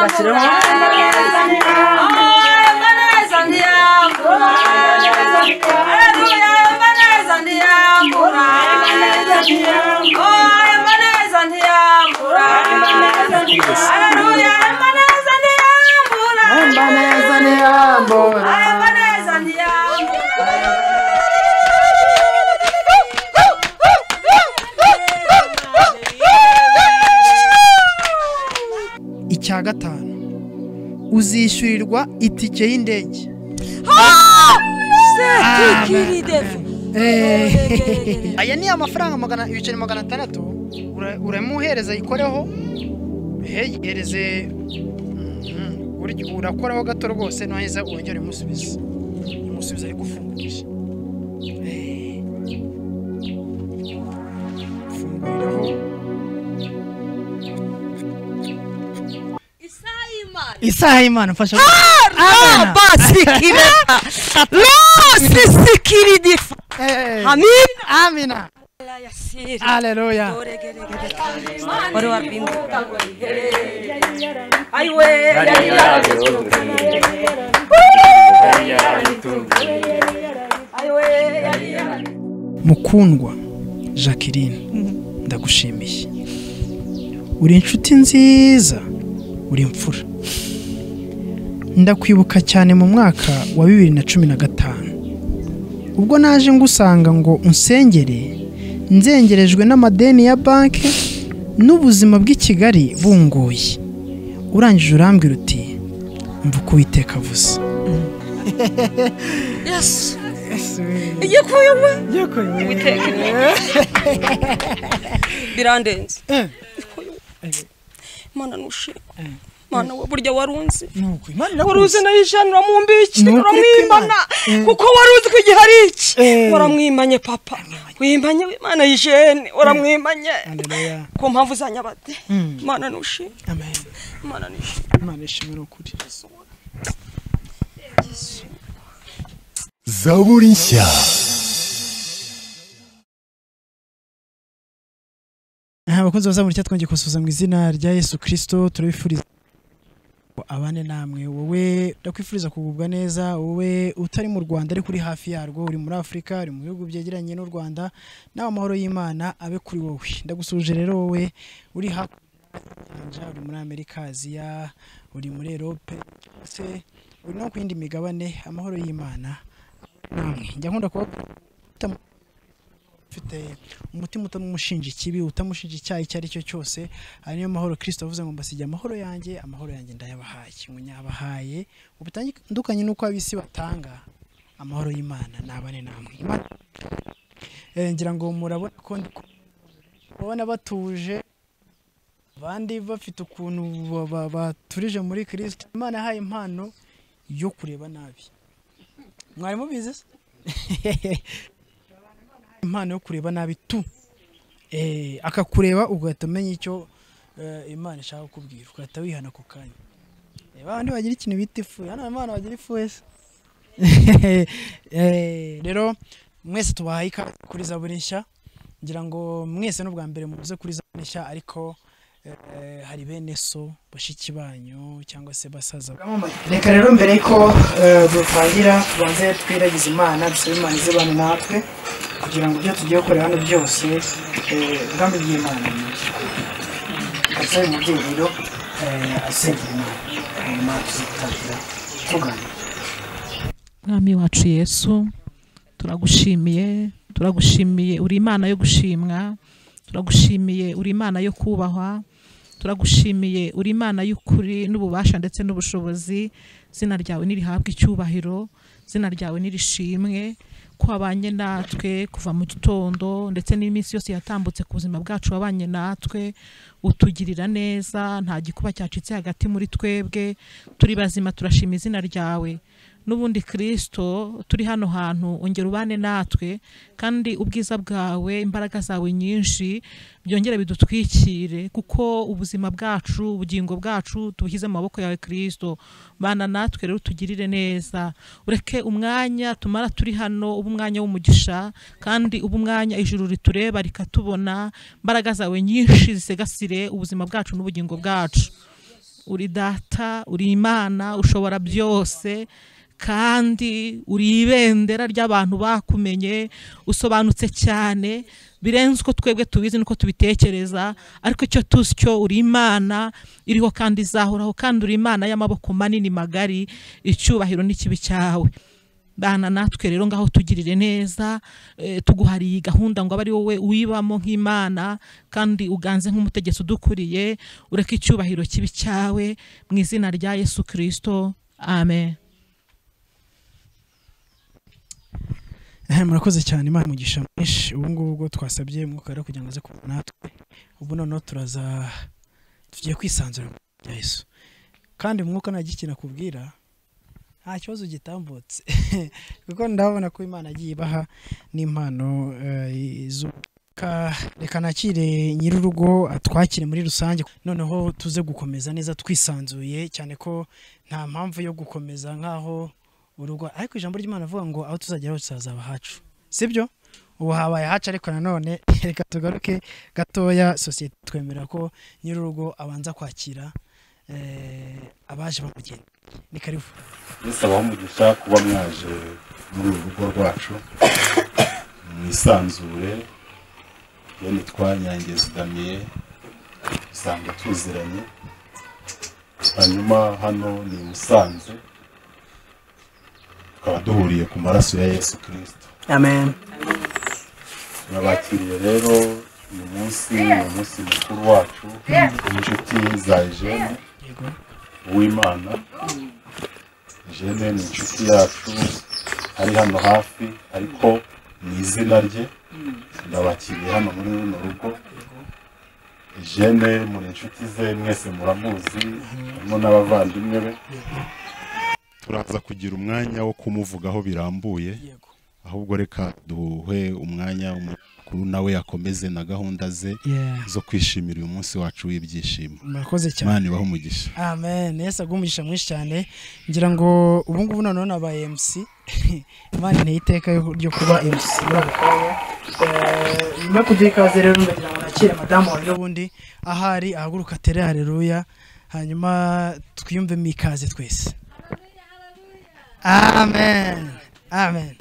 사실은 icya gatanu uzishyurirwa itike y'indege Eh, aya ni amafaranga magana ibiceri magana atandatu ura- uramuhereza ayikoreho hey yereze Mhm, urya- urakoraho gato rwose naheza wongere umusubize umusubize ari gufungurira Eh. funguriraho isaha y'imana mfasha Abana. Eh, amina aleluya mukundwa jacqueline ndagushimiye uri inshuti nziza uri imfura ndakwibuka cyane mu mwaka wa bibiri na cumi na gatanu ubwo naje ngusanga ngo unsengere nzengerejwe n'amadeni ya banki n'ubuzima bw'i kigali bunguye urangije urambwira uti mva uko uwiteka avuze birandenze Eh. imana nushima mana we burya warunzi nuko imana waruzi nayo ijana mu mbiki Ni ukuri uramwimana kw'Imana. Eh. kuko waruzi ko igihe ari iki Eh. waramwimanye papa wimanye imana y'ijene waramwimanye Haleluya. ku mpamvu zanyabate Mm. imana nushima amen imana nushima imana ishimira ukuri zaburi nshya aha abakunzi baza muri twongeye kubasuhuza mu izina rya yesu kirisito turabifuriza ngo abane namwe wowe ndakwifuriza kugubwa neza wowe utari mu rwanda ariko uri hafi yarwo uri muri afurika uri mu bihugu byegeranye n'u rwanda nawe amahoro y'imana abe kuri wowe ndagusuje rero wowe uri hafi y'inyanja, uri muri amerika aziya uri muri erope ndetse uri no ku yindi migabane amahoro y'imana namwe njya nkunda kubabwira utamu- ufite umutima utamushinja ikibi utamushinja icyaha icyo ari cyo cyose ayo niyo mahoro kirisito avuze ngo mbasigiye amahoro yanjye amahoro yanjye ndayabahaye munyabahaye ubutandukanye n'uko ab'isi batanga amahoro y'imana nabane namwe Imana Eh, ngira ngo murabona ko ndi ku- murabona batuje abandi bafite ukuntu ba- ba- baturije muri kirisito imana yahaye impano yo kureba nabi mwari mubizi se impano yo kureba nabi tu Eh, akakureba ugahita umenya icyo eh, imana ishaka kukubwira ugahita wihana ako kanya reba abandi bagira ikintu bita ifu hano hari abana bagira ifu wese Eh, rero mwese tubahaye ikaze kuri zaburi nshya ngira ngo mwese n'ubwa mbere muze kuri zaburi nshya ariko eh, hari bene so bashiki banyu cyangwa se basaza reka rero mbere ko dutangira tubanze twiragize imana dusabe imana izibane natwe kugira ngo ibyo tugiye gukorera hano byose ubwami bw'imana ni byo ndetse umubyeyi rero asengera imana hanyuma tuzitabira tugana mwami wacu yesu turagushimiye turagushimiye uri imana yo gushimwa turagushimiye uri imana yo kubahwa turagushimiye uri imana y'ukuri n'ububasha ndetse n'ubushobozi zina ryawe nirihabwe icyubahiro zina ryawe nirishimwe ko wabanye natwe kuva mu gitondo ndetse n'iminsi yose yatambutse ku buzima bwacu wabanye natwe utugirira neza nta gikuba cyacitse hagati muri twebwe turi bazima turashima izina ryawe n'ubundi kirisito turi hano hantu ongera ubane natwe kandi ubwiza bwawe imbaraga zawe nyinshi byongere bidutwikire kuko ubuzima bwacu ubugingo bwacu tubushyize mu maboko yawe kirisito bana natwe rero tugirire neza ureke umwanya tumara turi hano uba umwanya w'umugisha kandi uba umwanya ijuru ritureba rikatubona imbaraga zawe nyinshi zisegasire ubuzima bwacu n'ubugingo bwacu uri data uri imana ushobora byose kandi uri ibendera ry'abantu bakumenye usobanutse cyane birenze uko twebwe tubizi n'uko tubitekereza ariko icyo tuzi cyo uri imana iriho kandi izahoraho kandi uri imana y'amaboko manini magari icyubahiro n'ikibi cyawe bana natwe rero ngaho tugirire neza eh, tuguhariye gahunda ngo abe ari wowe uyibamo nk'imana kandi uganze nk'umutegetsi udukuriye ureke icyubahiro kibi cyawe mu izina rya yesu kirisito amen Eh, murakoze cyane imana umugisha mwinshi ubu ngubu ubwo twasabye umwuka rero kugira ngo aze kuba natwe ubu noneho turaza tugiye kwisanzura mu bya yesu kandi umwuka nta giki nakubwira nta kibazo gitambutse kuko ndabona ko imana yagiye ibaha n'impano eh, z'umwuka reka nakire nyir'urugo atwakire muri rusange noneho tuze gukomeza neza twisanzuye cyane ko nta mpamvu yo gukomeza nk'aho urugo ariko ijambo ry'imana avuga ngo aho tuzagera hose hazaba hacu sibyo ubu habaye hacu ariko nanone reka tugaruke gatoya sosiyete twemera ko nyir'urugo abanza kwakira eh, abaje bamugenda ni karibu abaho umugisha kuba mwaje muri uru rugo rwacu mwisanzure bene twanyange zidamiye usanga tuziranye hanyuma hano ni i musanze tukaba duhuriye ku maraso ya yesu kirisito amen turabakiriye rero uyu munsi ni umunsi mukuru wacu inshuti za ejene yego uwimana jene ni inshuti yacu ari hano hafi ariko mu izina rye ndabakiriye hano muri runo rugo jene muri inshuti ze mwese muramuzi harimo n'abavandimwe be turaza kugira umwanya wo kumuvugaho birambuye yego ahubwo reka duhe umwanya umukuru nawe yakomeze na gahunda ze yeah zo kwishimira uyu munsi wacu w'ibyishimo murakoze cyane imana ibahe umugisha amen yesu aguhe umugisha mwinshi cyane ngira ngo ubu ngubu noneho nabaye mc imana inteye iteka yo- ryo kuba mc muri aka kanya Eh, nyuma yo kuduha ikaze rero ndagira ngo nakire madamu wanjye wundi ahari ahaguruka atere hareruya hanyuma twiyumvemo ikaze twese amen amen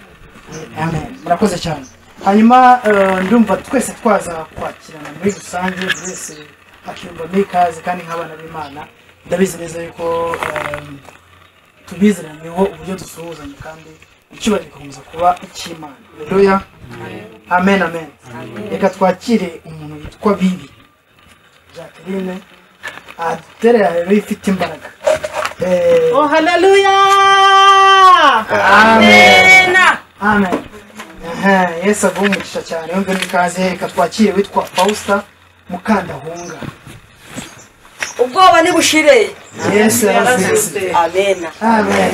Eh, amen murakoze cyane hanyuma eh, ndumva twese twaza kwakirana muri rusange buri wese akiyumvamo ikaze kandi nk'abana b'imana ndabizi neza yuko eh, tubiziranyeho uburyo dusuhuzanya kandi icyubahiro gikomeza kuba icy'imana haleluya amen amen reka twakire umuntu witwa bibi jacqueline aterera rero ifite imbaraga Eh, oh haleluya amen amen Aha, yesu aguhe umugisha cyane yumve n'ikaze reka twakire witwa fausita mukandahunga ubwoba nibushire yesu yarazutse amen Amen.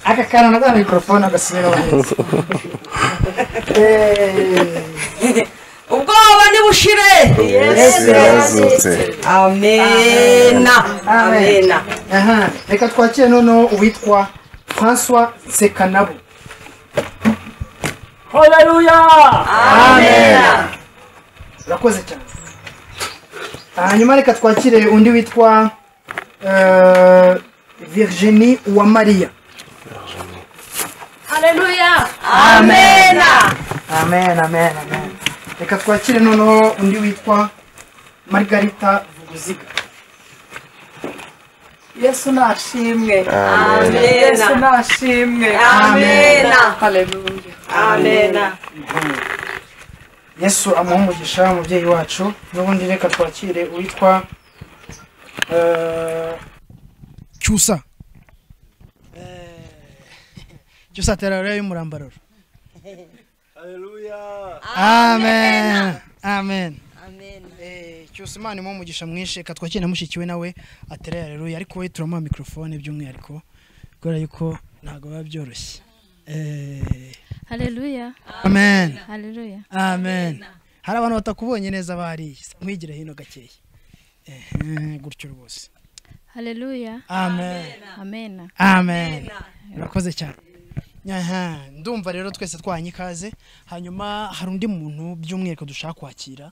aka kantu nagana mikorofone agasubira neza ubwoba nibushire Yesu yarazutse. amen Amen. amen aha reka twakire noneho uwitwa françois sekanabo amen urakoze cyane hanyuma reka twakire undi witwa eh, virginie uwamariya amen amen amen amen reka twakire noneho undi witwa margarita vuguziga yesu nashimwe amen yesu nashimwe amen haleluya amen yesu amuha umugisha umubyeyi wacu n'ubundi reka twakire uwitwa eh, cyusa Eh, cyusa terara y'umurambararo amen amen Eh, cyusa imana imuha umugisha mwinshi reka twakire na mushiki we nawe aterara areruya ariko we turamuha mikorofone by'umwihariko kubera yuko ntabwo biba byoroshye Eh, Haleluya. amen Haleluya. amen hari abantu batakubonye neza bariye nkwigira hino gakeya Ehe, gutyo rwose Haleluya. amen Amena. amen urakoze cyane Aha, ndumva rero twese twahanye ikaze hanyuma hari undi muntu by'umwihariko dushaka kwakira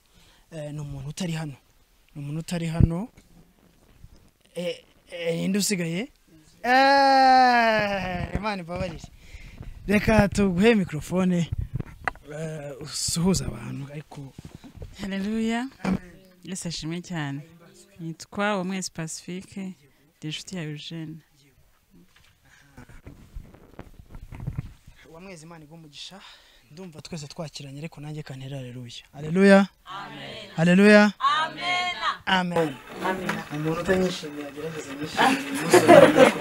Eh, ni umuntu utari hano ni umuntu utari hano Eh, eh, ninde usigaye Eh, imana imbabarire reka tuguhe mikorofone eh, usuhuze abantu ariko hareruya yesi ashimwe cyane nitwa umwezi pacifique ndi inshuti ya eugene wamwezi imana igwa umugisha ndumva twese twakiranye ariko nanjye kantera hareruya hareruya hareruya amen umuntu utanyishimiye agerageza yishimiye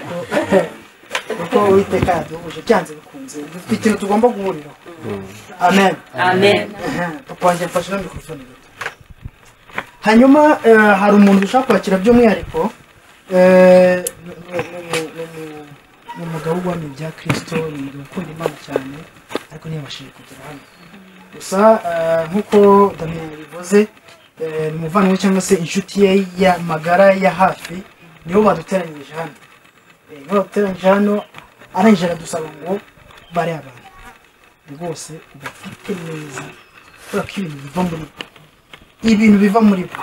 kuko uwiteka yaduhuje byanze bikunze dufite ikintu tugomba guhuriraho amen amen Aha, papa wanjye mfashe na mikorofone gato hanyuma eh, hari umuntu dushaka kwakira by'umwihariko eh, ni- ni- ni- ni- ni- ni umugabo wamye ibya kirisito ni umugabo ukunda imana cyane ariko ntiyabashije kugera hano gusa eh, nk'uko damien yabivuze eh, ni umuvandimwe cyangwa se inshuti ye ya magara ya hafi nibo baduteranyirije hano Eh, nibo baduteranyirije hano arangije aradusaba ngo bare abantu rwose ubafate neza kubera ko ibintu biva muri bo ibintu biva muri bo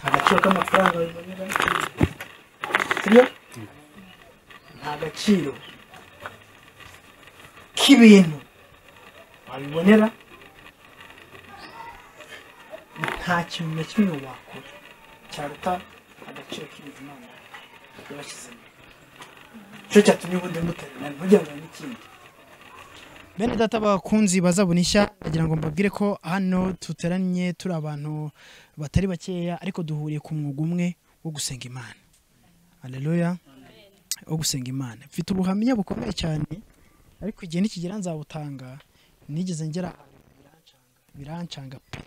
nta gaciro k'amafaranga bibonera sibyo nta gaciro k'ibintu wabibonera nta kintu na kimwe wakora cyaruta agaciro k'ibintu imana yabashyizemo nicyo cyatumye ubundi mutarana ntugira ngo n'ikindi bene data bakunzi bazabona ishya ndagira ngo mbabwire ko hano duteranye turi abantu batari bakeya ariko duhuriye ku mwuga umwe wo gusenga imana aleluya wo gusenga imana mfite ubuhamya bukomeye cyane ariko igihe nikigera nzabutanga nigeze ngera ahantu birancanga- birancanga pe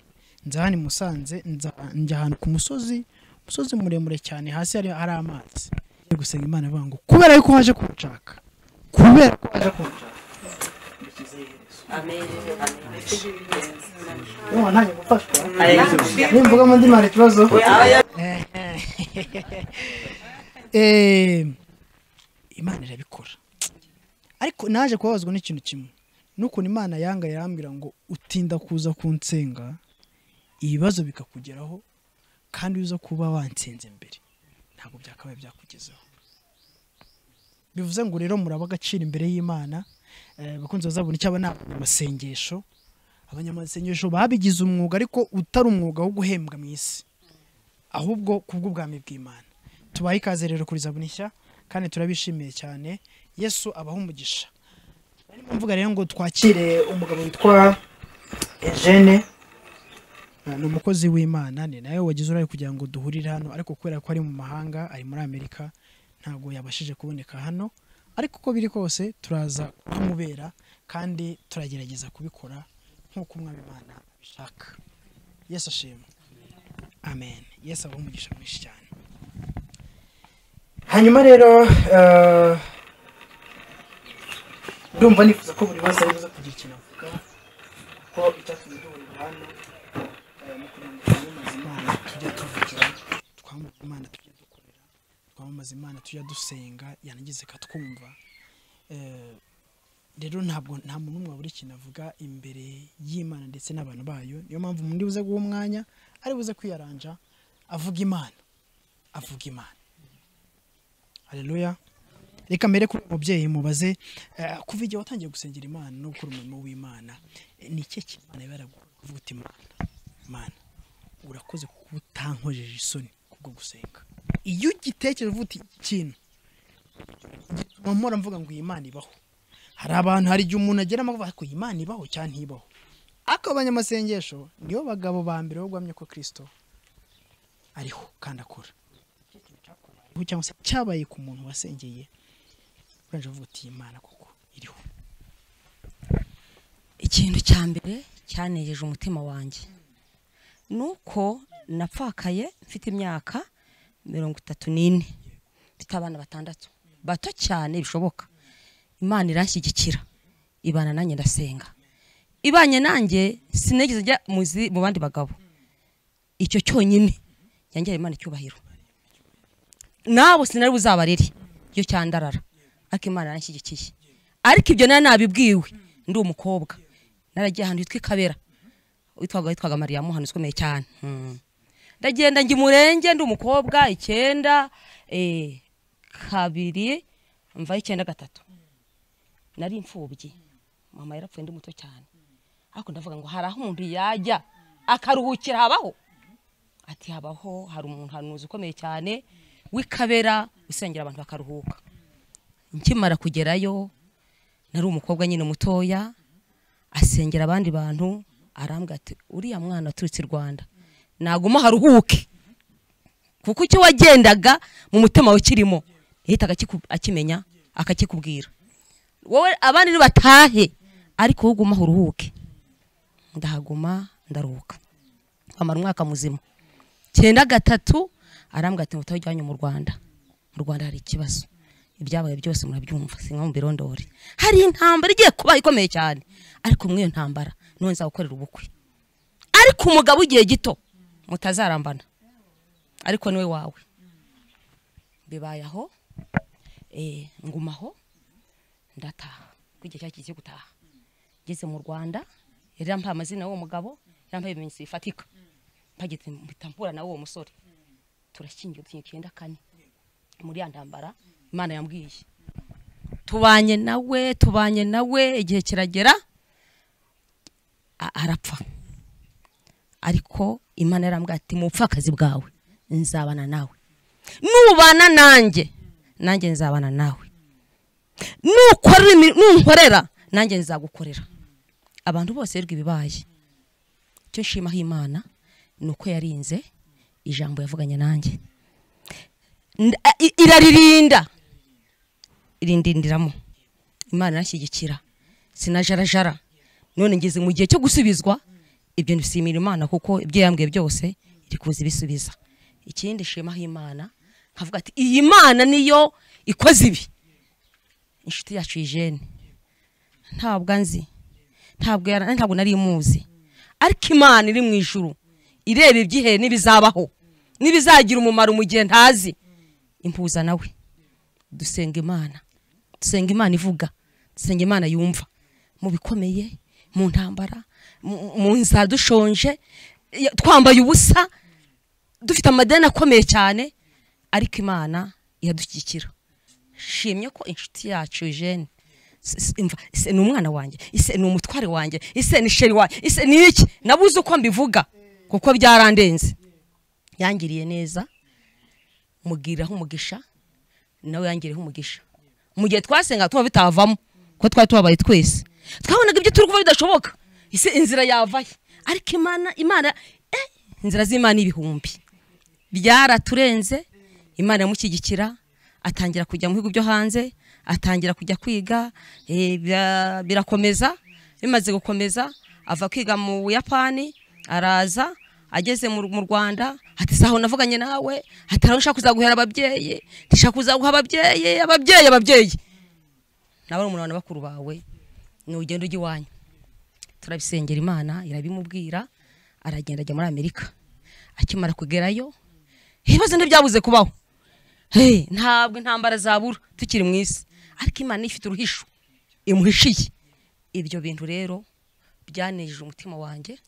nza hano i musanze nza- njya ahantu ku musozi umusozi muremure cyane hasi hari hari amazi Ngiye gusenga imana avuga ngo kubera yuko waje kunshaka kubera ko waje kunshaka niba ntange gufashwa nimvuga mu ndimi hari ikibazo Eh, imana irabikora ariko naje kubabazwa n'ikintu kimwe n'ukuntu imana yanga yarambwira ngo utinda kuza kunsenga ibibazo bikakugeraho kandi uza kuba wansenze mbere ntabwo byakabaye byakugezaho bivuze ngo rero muraba agaciro imbere y'imana Eh, abakunzi bazabona icyo aba ni abanyamasengesho abanyamasengesho babigize umwuga ariko utari umwuga wo guhembwa mu isi ahubwo ku bw'ubwami bw'imana tubahe ikaze rero kuri zabuna ishya kandi turabishimiye cyane yesu abaha umugisha arimo mvuga rero ngo twakire umugabo witwa Eugene Eh, ni umukozi w'imana ni nawe wagize uruhare kugira ngo duhurire hano ariko kubera ko ari mu mahanga ari muri amerika ntabwo yabashije kuboneka hano ariko uko biri kose turaza kumubera kandi turagerageza kubikora nk'uko umwami imana abishaka yesu ashimwe amen yesu abaha umugisha mwinshi cyane hanyuma rero eh, ndumva nifuza ko buri wese aribuze kugira ikintu avuga ko icyatumye duhurira hano eh, ni ukugira ngo twamamaze imana tujye tuvugira twamamaze imana tujye dukorera twamamaze imana tujya dusenga yanageze ikatwumva Eh, rero ntabwo nta muntu umwe wabura ikintu avuga imbere y'imana ndetse n'abantu bayo niyo mpamvu umuntu buze guha umwanya ari buze kwiyaranja avuga imana avuga imana hareruya reka mbere kuri uyu mubyeyi mubaze eh, kuva igihe watangiye gusengera imana no gukora umurimo w'imana eh, ni ikihe kintu imana yaraguvuga uti imana imana urakoze kuko utankojeje isoni kubwo gusenga iyo ugitekereje uvuga uti iki kintu gituma mpora mvuga ngo iyi Imana ibaho hari abantu hari igihe umuntu agera amavuga ariko iyi Imana ibaho cyangwa ntibaho ariko abanyamasengesho nibo bagabo ba mbere bagwamye ko kirisito ariho kandi akora Ariho cyangwa se cyabaye ku muntu wasengeye urangije uvuga uti iyi Imana koko iriho ikintu cya mbere cyanejeje umutima wanjye ni uko napfakaye mfite imyaka mirongo itatu n'ine mfite abana batandatu bato cyane bishoboka imana iranshyigikira ibana nanjye ndasenga ibanye nanjye sinigeze njya mu zi- mu bandi bagabo icyo cyonyine yangiriye imana icyubahiro nabo sinari buzabarere iyo cyandarara ariko imana iranshyigikiye ariko ibyo nari nabibwiwe ndi umukobwa naragiye ahantu hitwa ikabera witwaga witwaga mariya muhano ukomeye cyane Mm. ndagenda njya umurenge ndi umukobwa icyenda eh, kabiri mva icyenda gatatu nari imfubyi mama yarapfuye ndi muto cyane ariko ndavuga ngo hari aho umuntu yajya akaruhukira habaho ati habaho hari umuntu hanuzi ukomeye cyane w'ikabera usengera abantu bakaruhuka nkimara kugerayo nari umukobwa nyine mutoya asengera abandi bantu arambwira ati uriya mwana waturutse i rwanda naguma haruhuke kuko icyo wagendaga mu mutima we kirimo yahitaga akiku- akimenya akakikubwira wowe abandi nibatahe ariko wowe ugumaho uruhuke ndahaguma ndaruhuka amara umwaka muzima cyenda gatatu arambwira ati muto ujyanye mu rwanda mu rwanda hari ikibazo ibyabaye byose murabyumva sinka mu birondori hari intambara igiye kuba ikomeye cyane ariko muri iyo ntambara none nzagukorera ubukwe ariko umugabo igihe gito mutazarambana ariko niwe wawe bibaye aho eh, ngumaho ndataha kuko igihe cyari kigiye gutaha ngeze mu rwanda yari yampaye amazina y'uwo mugabo yampaye ibimenyetso bifatika mpageze mpita mpura na uwo musore turashyingiwe dukinye icyenda kane muri ya ntambara imana yambwiye tubanye nawe tubanye nawe igihe kiragera a- arapfa ariko imana yarambwira ati mu bupfakazi bwawe nzabana nawe nubana nanjye nanjye nzabana nawe nukorera imi- nunkorera nanjye nzagukorera abantu bose rw'ibibaye ibibaye icyo nshimaho imana ni uko yarinze ijambo yavuganye nanjye Nda- i- iraririnda irindindiramo imana irashyigikira sinajarajara none ngeze mu gihe cyo gusubizwa ibyo nishimira imana kuko ibyo yambwiye byose iri kuza ibisubiza ikindi nshimaho imana nkavuga ati iyi mana niyo ikoze ibi inshuti yacu yijene ntabwo anzi ntabwo yara- ntabwo nari muzi ariko imana iri mu ijuru ireba ibyihe n'ibizabaho n'ibizagira umumaro mu gihe ntazi impuza nawe dusenga imana dusenga imana ivuga dusenga imana yumva mu bikomeye mu ntambara mu- mu nzara dushonje ya- twambaye ubusa dufite amadeni akomeye cyane ariko imana iradushyigikira shimye ko inshuti yacu jene s- s- imva, ise ni umwana wanjye ise ni umutware wanjye ise ni sheri wanjye ise ni iki nabuze uko mbivuga kuko byarandenze yangiriye neza mugiriraho umugisha nawe yangiriyeho umugisha mu gihe twasenga tuba bitavamo kuko twari tubabaye twese twabonaga ibyo turi kuva bidashoboka ise inzira yavaye ariko imana imana eh, inzira z'imana ibihumbi byaraturenze imana iramushyigikira atangira kujya mu bihugu byo hanze atangira kujya kwiga eh, bira- birakomeza bimaze gukomeza ava kwiga mu buyapani araza ageze mu mu rwanda ati saho navuganye nawe ati haraho ushaka kuzaguhera ababyeyi ndashaka kuzaguha ababyeyi ababyeyi ababyeyi nawe uri umuntu wa bakuru bawe ni ugenda ujya iwanyu turabisengera imana irabimubwira aragenda ajya muri amerika akimara kugerayo ibibazo ntibyabuze kubaho Hey, ntabwo intambara zabura tukiri mu isi ariko imana ifite uruhisho imuhishiye ibyo bintu rero byanejeje umutima wanjye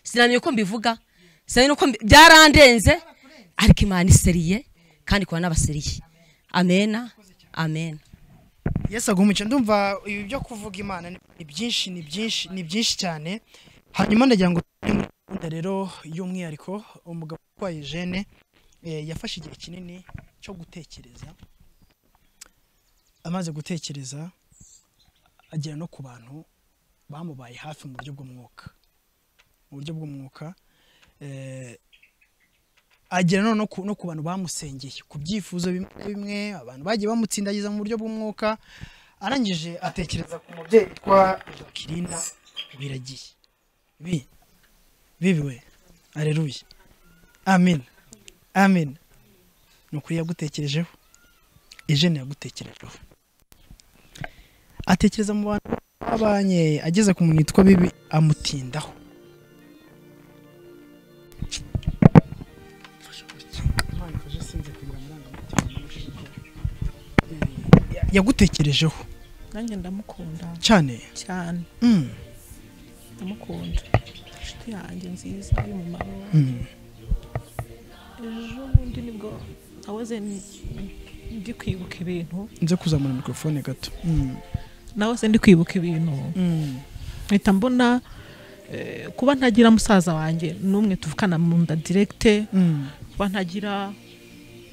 sinamenye uko mbivuga sinamenye uko mbi- byarandenze ariko imana iseriye kandi ikora n'abaseriye amena amena Yesu agumuke ndumva ibi byo kuvuga imana ni ni byinshi ni byinshi ni byinshi cyane hanyuma ndagira ngo tujye muri gahunda rero y'umwihariko umugabo utwaye jene eh, yafashe igihe kinini cyo gutekereza amaze gutekereza agera no ku bantu bamubaye hafi mu buryo bw'umwuka mu buryo bw'umwuka eh, agera no, no, ku, no ku bantu bamusengeye ku byifuzo bimwe na bimwe abantu bagiye bamutsindagiza mu buryo bw'umwuka arangije atekereza ku mubyeyi witwa Jacqueline Biragiye bi bibiwe aleluya amen amen ni ukuri yagutekerejeho ejene yagutekerejeho atekereza mu bantu babanye ageze ku muntu witwa bibi amutindaho yagutekerejeho nanjye ndamukunda cyane cyane Mm, ndamukunda inshuti yanjye nziza y'umumaro mm. ejo bundi nibwo awoze ndi kwibuka ibintu nze kuzamura mikorofone gato Mm, nawe se ndi kwibuka ibintu mm. mpita mbona eh, kuba ntagira musaza wanjye n'umwe tuvukana mu nda diregite Mm, kuba ntagira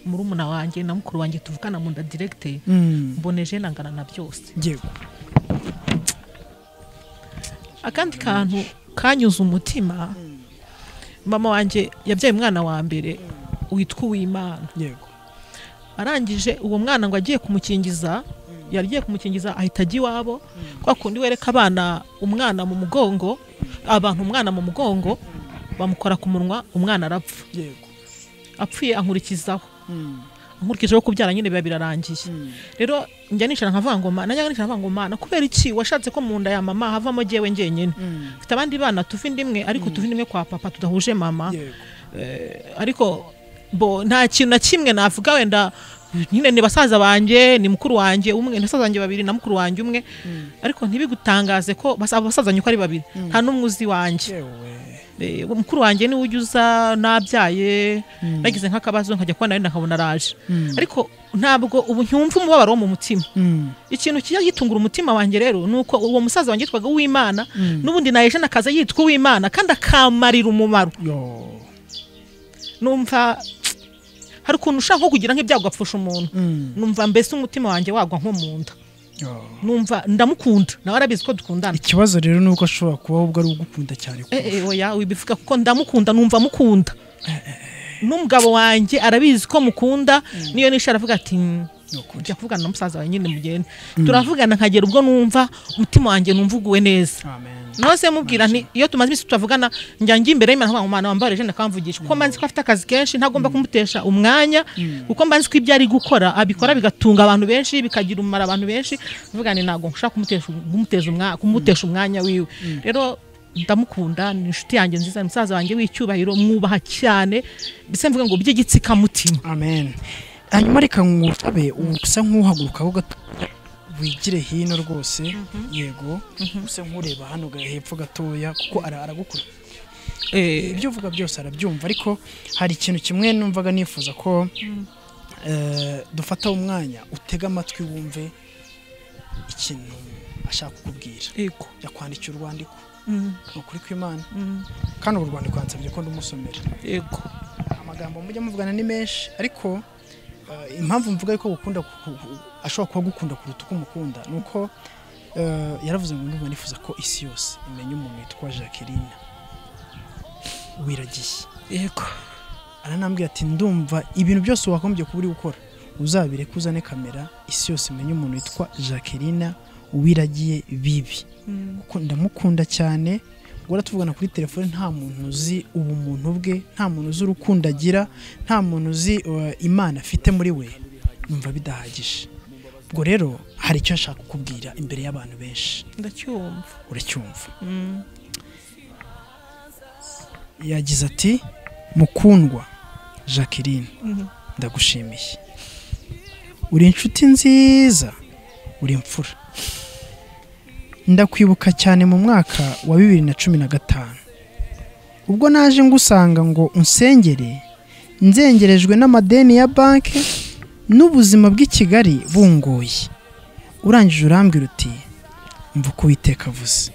murumuna wanjye na mukuru wanjye tuvukana mu nda diregite mm. mboneje nangana na byose yego akandi kantu kanyuze umutima mama wanjye yabyaye umwana wa mbere witwa uwimana yego arangije uwo mwana ngo agiye kumukingiza yari agiye kumukingiza ahita ajya iwabo kwa kundi wereka abana umwana mu mugongo abantu umwana mu mugongo bamukora ku munwa umwana arapfa yego apfuye ankurikizaho Mm, nkurikijeho kubyara nyine biba birarangiye rero njya nicara nkavuga ngo mana najya nicara nkavuga ngo mana kubera iki washatse ko mu nda ya mama havamo jyewe njyenyine mm. mfite abandi bana tuva inda imwe ariko tuva inda imwe kwa papa tudahuje mama yego ariko bo nta kintu na kimwe navuga wenda nyine ni basaza banjye ni mukuru wanjye umwe ni basaza banjye babiri na mukuru wanjye umwe ariko ntibigutangaze ko basa- abo basazanye uko ari babiri nta n'umwe uzi wanjye yewe Eh, mukuru wanjye niwe ujya uza nabyaye nagize nk'akabazo nkajya kubona wenda nkabona araje ariko ntabwo ubu ntiwumva umubabaro wo mu mutima Mm, ikintu kijya gitungura umutima wanjye rero ni uko uwo musaza wanjye yitwaga uwimana n'ubundi najena akaza yitwa uwimana kandi akamarira umumaro yo numva hari ukuntu ushaka nko kugira nk'ibyago ugapfusha umuntu Mm, numva mbese umutima wanjye wagwa nko mu nda yo numva ndamukunda nawe arabizi ko dukundana ikibazo rero ni uko ashobora kuba ubwo ari ugukunda cyane kurusha. Eh, eh, oya wibivuga kuko ndamukunda numva mukunda n'umugabo wanjye arabizi ko mukunda niyo nisha aravuga ati "Mm, Ni ukuri. jya kuvugana na musaza wawe nyine mugende turavugana nkagera ubwo numva umutima wanjye numva uguwe neza amen nose mubwira nti iyo tumaze iminsi tutavugana njya njya imbere y'imana nkavuga ngo mwana wambare jene akamvugisha kuko mba nzi ko afite akazi kenshi ntagomba kumutesha umwanya kuko mba nzi ko ibyo ari gukora abikora bigatunga abantu benshi bikagira umumaro abantu benshi mvuga nti ntabwo nshaka kumutesha kumuteza umwa- kumutesha umwanya wiwe rero ndamukunda ni inshuti yanjye nziza ni musaza wanjye w'icyubahiro mwubaha cyane mbese mvuga ngo by'igitsikamutima amen hanyuma reka nkurabe usa nk'uhagurukaho gato wigire hino rwose yego usa nk'ureba hano ga- hepfo gatoya kuko ara- aragukura ibyo uvuga byose arabyumva ariko hari ikintu kimwe numvaga nifuza ko eh, dufata umwanya utega amatwi wumve ikintu ashaka kukubwira yego yakwandikira urwandiko Mm, ni ukuri kw'imana mm, kandi urwo rwandiko yansabye ko ndamusomera yego amagambo mujya muvugana ni menshi ariko eh, impamvu mvuga yuko gukunda ku- ku- ashobora kuba agukunda kuruta uko umukunda ni uko eh, yaravuze ngo ndumva nifuza ko isi yose imenya umuntu witwa jacqueline wiragiye yego aranambwira ati ndumva ibintu byose wagombye kuba uri gukora uzabireke uzane kamera isi yose imenye umuntu witwa jacqueline wiragiye bibi kuko ndamukunda cyane guhora tuvugana kuri telefone nta muntu uzi ubumuntu bwe nta muntu uzi urukundo agira nta muntu uzi uh, imana afite muri we numva bidahagije ubwo rero hari icyo nshaka kukubwira imbere y'abantu benshi ndacyumva uracyumva yagize ati mukundwa jacqueline ndagushimiye uri inshuti nziza uri imfura ndakwibuka cyane mu mwaka wa bibiri na cumi na gatanu ubwo naje ngusanga ngo unsengere nzengerejwe n'amadeni ya banki n'ubuzima bw'i kigali bungoye urangije urambwira uti mva uko uwiteka avuze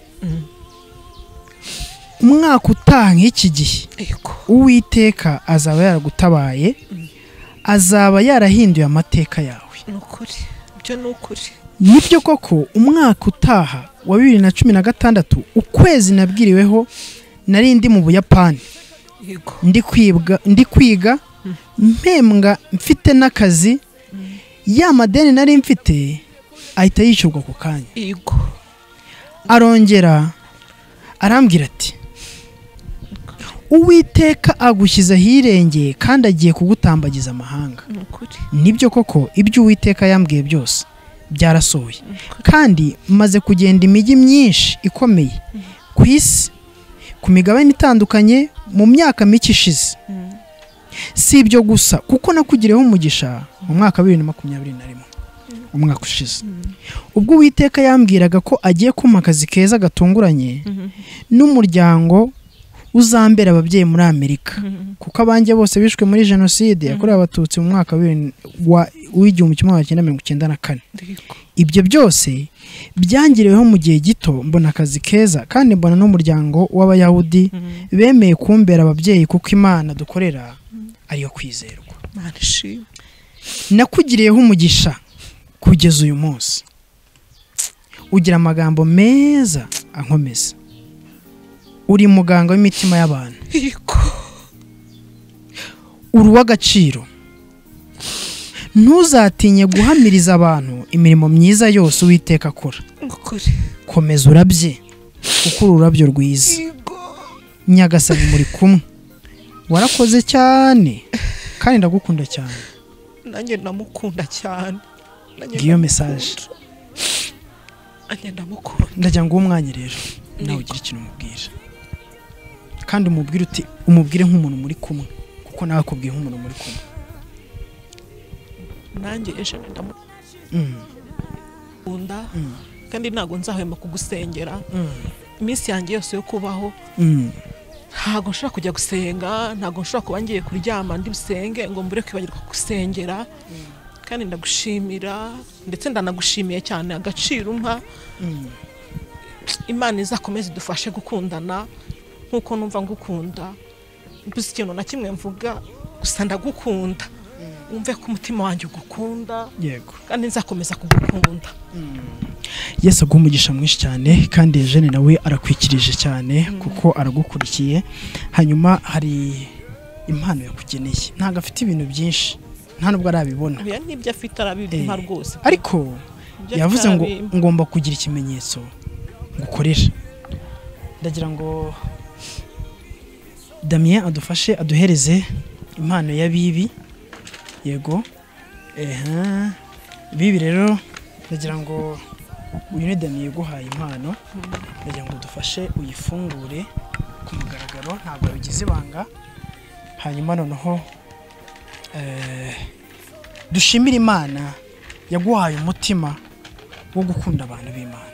umwaka utaha nk'iki gihe yego uwiteka azaba yaragutabaye azaba yarahinduye amateka yawe ni ukuri ibyo ni ukuri nibyo koko umwaka utaha wa bibiri na cumi na gatandatu ukwezi nabwiriweho nari ndi mu buyapani yego ndi kwibwa ndi kwiga mpembwa mfite n'akazi ya madeni nari mfite ahita yishyurwa ako kanya yego arongera arambwira ati uwiteka agushyize ahirengeye kandi agiye kugutambagiza amahanga ni ukuri nibyo koko ibyo uwiteka yambwiye byose byarasohoye kandi maze kugenda imijyi myinshi ikomeye ku isi ku migabane itandukanye mu myaka mike ishize si ibyo gusa kuko nakugiriyeho umugisha mu mwaka wa bibiri na makumyabiri na rimwe umwaka ushize ubwo uwiteka yambwiraga ko agiye kumpa akazi keza gatunguranye n'umuryango uzambere ababyeyi muri amerika kuko abanjye bose bishwe muri jenoside yakorewe abatutsi mu mwaka w'ibiri- wa- w'igihumbi kimwe magana cyenda mirongo icyenda na kane ibyo byose byangiriweho mu gihe gito mbona akazi keza kandi mbona n'umuryango w'abayahudi bemeye kumbera ababyeyi kuko imana dukorera ariyo kwizerwa nakugiriyeho umugisha kugeza uyu munsi ugira amagambo meza ankomeza uri muganga w'imitima y'abantu uri uw'agaciro ntuzatinye guhamiriza abantu imirimo myiza yose uwiteka akora komeza urabye kuko uri ururabyo rwiza nyagasani muri kumwe warakoze cyane kandi ndagukunda cyane nanjye ndamukunda cyane Nanjye Ngiyo ndamukunda. message. nanjye ndamukunda ndagira ngo uwo mwanya rero nawe ugire ikintu umubwira kandi umubwire uti umubwire nk'umuntu muri kumwe kuko nawe akubwiye nk'umuntu muri kumwe nanjye eshanu ndamukunda Mm, Mm. kandi ntabwo nzahwema kugusengera mm, iminsi yanjye yose yo kubaho mm. ntabwo nshobora kujya gusenga ntabwo nshobora kuba ngiye kuryama ndi busenge ngo mbure kwibagirwa gusengera kandi ndagushimira ndetse ndanagushimiye cyane agaciro umpa Mm. imana izakomeze idufashe gukundana nk'uko numva ngukunda mbuze ikintu na kimwe mvuga gusa ndagukunda wumve ko umutima wanjye ugukunda yego kandi nzakomeza kugukunda yesu aguha umugisha mwinshi cyane kandi jene nawe arakwikirije cyane kuko aragukurikiye hanyuma hari impano yakugeneye ntabwo afite ibintu byinshi nta nubwo arabibona oya n'ibyo afite Eh, arabimpa rwose ariko Ibyo afite yavuze ngo arabimpa. ngomba kugira ikimenyetso ngukorera ndagira ngo damien adufashe aduhereze impano y'abibi yego eha bibi rero ndagira ngo uyu ni damien yaguhaye impano ndagira ngo dufashe uyifungure ku mugaragaro ntabwo bigize ibanga hanyuma noneho eh, dushimire imana yaguhaye umutima wo gukunda abantu b'imana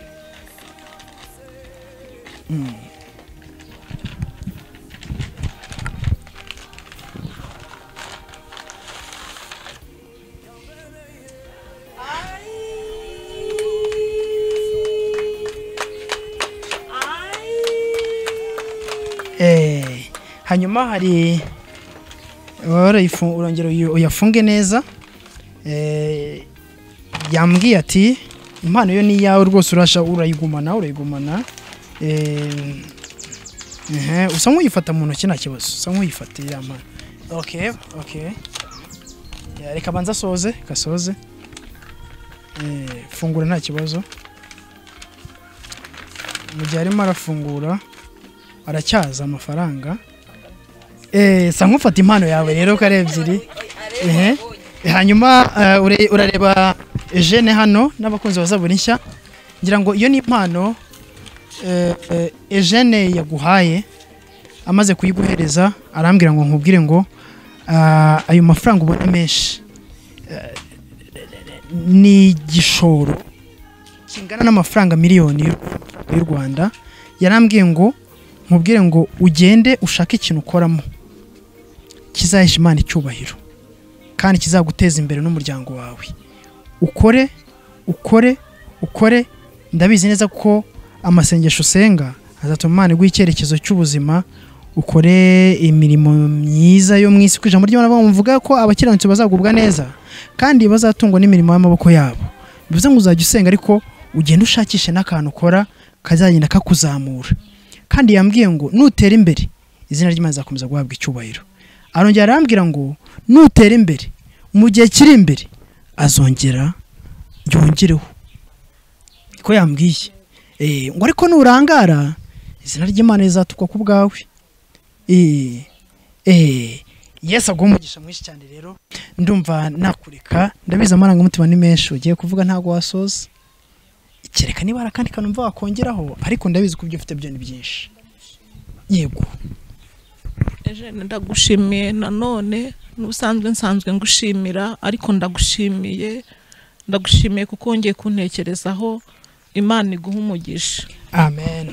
Mm. Eh, hanyuma hari warayifu- urongera uyu- uyafunge neza Eh, yambwiye ati impano yo ni iyawe rwose urasha urayigumana urayigumana Eh, ehe, usa nk'uyifata mu ntoki nta kibazo usa nk'uyifata iriya mpano okay okay Ya, reka banza asoze gasoze Eh, fungura nta kibazo mu gihe arimo arafungura aracyaza amafaranga Eh, sa nk'ufata impano yawe rero ko ari ebyiri ehe hanyuma eh, ure- urareba jene hano n'abakunzi bazabura nshya ngira ngo iyo ni impano eh, eh, ejene yaguhaye amaze kuyiguhereza arambwira ngo nkubwire ngo ah, ayo mafaranga ubona menshi eh, ni igishoro kingana n'amafaranga miliyoni y'u- y'u rwanda yarambwiye ngo nkubwire ngo ugende ushake ikintu ukoramo kizahesha imana icyubahiro kandi kizaguteza imbere n'umuryango wawe ukore ukore ukore ndabizi neza ko amasengesho usenga azatuma imana iguha icyerekezo cy'ubuzima ukore imirimo myiza yo mu isi ku ijambo ry'imana bavuga ko abakiranutsi bazagubwa neza kandi bazatungwa n'imirimo y'amaboko yabo bivuze ngo uzajya usenga ariko ugenda ushakishe n'akantu ukora kazagenda kakuzamura kandi yambwiye ngo nutera imbere izina ry'imana rizakomeza guhabwa icyubahiro arongera arambwira ngo nutera imbere mu gihe kiri imbere azongera yongereho ko yambwiye Eh, ngo ariko nurangara izina ry'imana rizatukwa ku bwawe Eh, eh, yesu aguha umugisha mwinshi cyane rero ndumva nakureka ndabizi amarangamutima ni menshi ugiye kuvuga ntabwo wasoza kereka niba hari akandi kantu mva wakongeraho ariko ndabizi ko ibyo ufite byo ni byinshi yego Eugene, ndagushimiye nanone n'ubusanzwe nsanzwe ngushimira ariko ndagushimiye ndagushimiye kuko wongeye kuntekerezaho imana iguha umugisha amen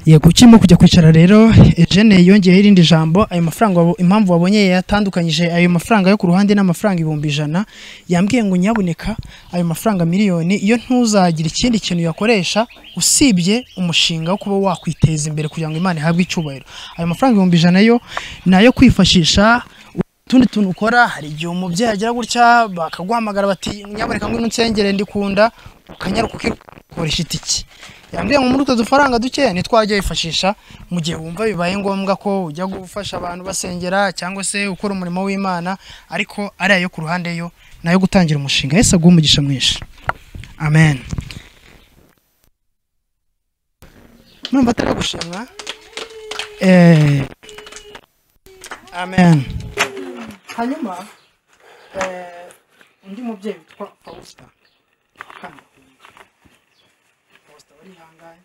yego ukirimo kujya kwicara rero Eugene yongeyeho irindi jambo ayo mafaranga wabo- impamvu wabonye yatandukanyije ayo mafaranga yo ku ruhande n'amafaranga ibihumbi ijana yambwiye ngo nyabuneka ayo mafaranga miliyoni iyo ntuzagira ikindi kintu uyakoresha usibye umushinga wo kuba wakwiteza imbere kugira ngo imana ihabwe icyubahiro ayo mafaranga ibihumbi ijana yo ni ayo kwifashisha utundi tuntu ukora hari igihe umubyeyi agira gutya bakaguhamagara bati nyaboneka ngwino unsengere ndikunda ukanyaruka ukikoresha itiki yambwiye ngo muri utwo dufaranga dukeya nitwo wajya wifashisha mu gihe wumva bibaye ngombwa ko ujya gufasha abantu basengera cyangwa se ukora umurimo w'imana ariko ari ayo ku ruhande yo ni ayo gutangira umushinga yesu aguhe umugisha mwinshi amen numva atari gushimwa eh, amen hanyuma eh, undi mubyeyi witwa fawusita hano posita barihangane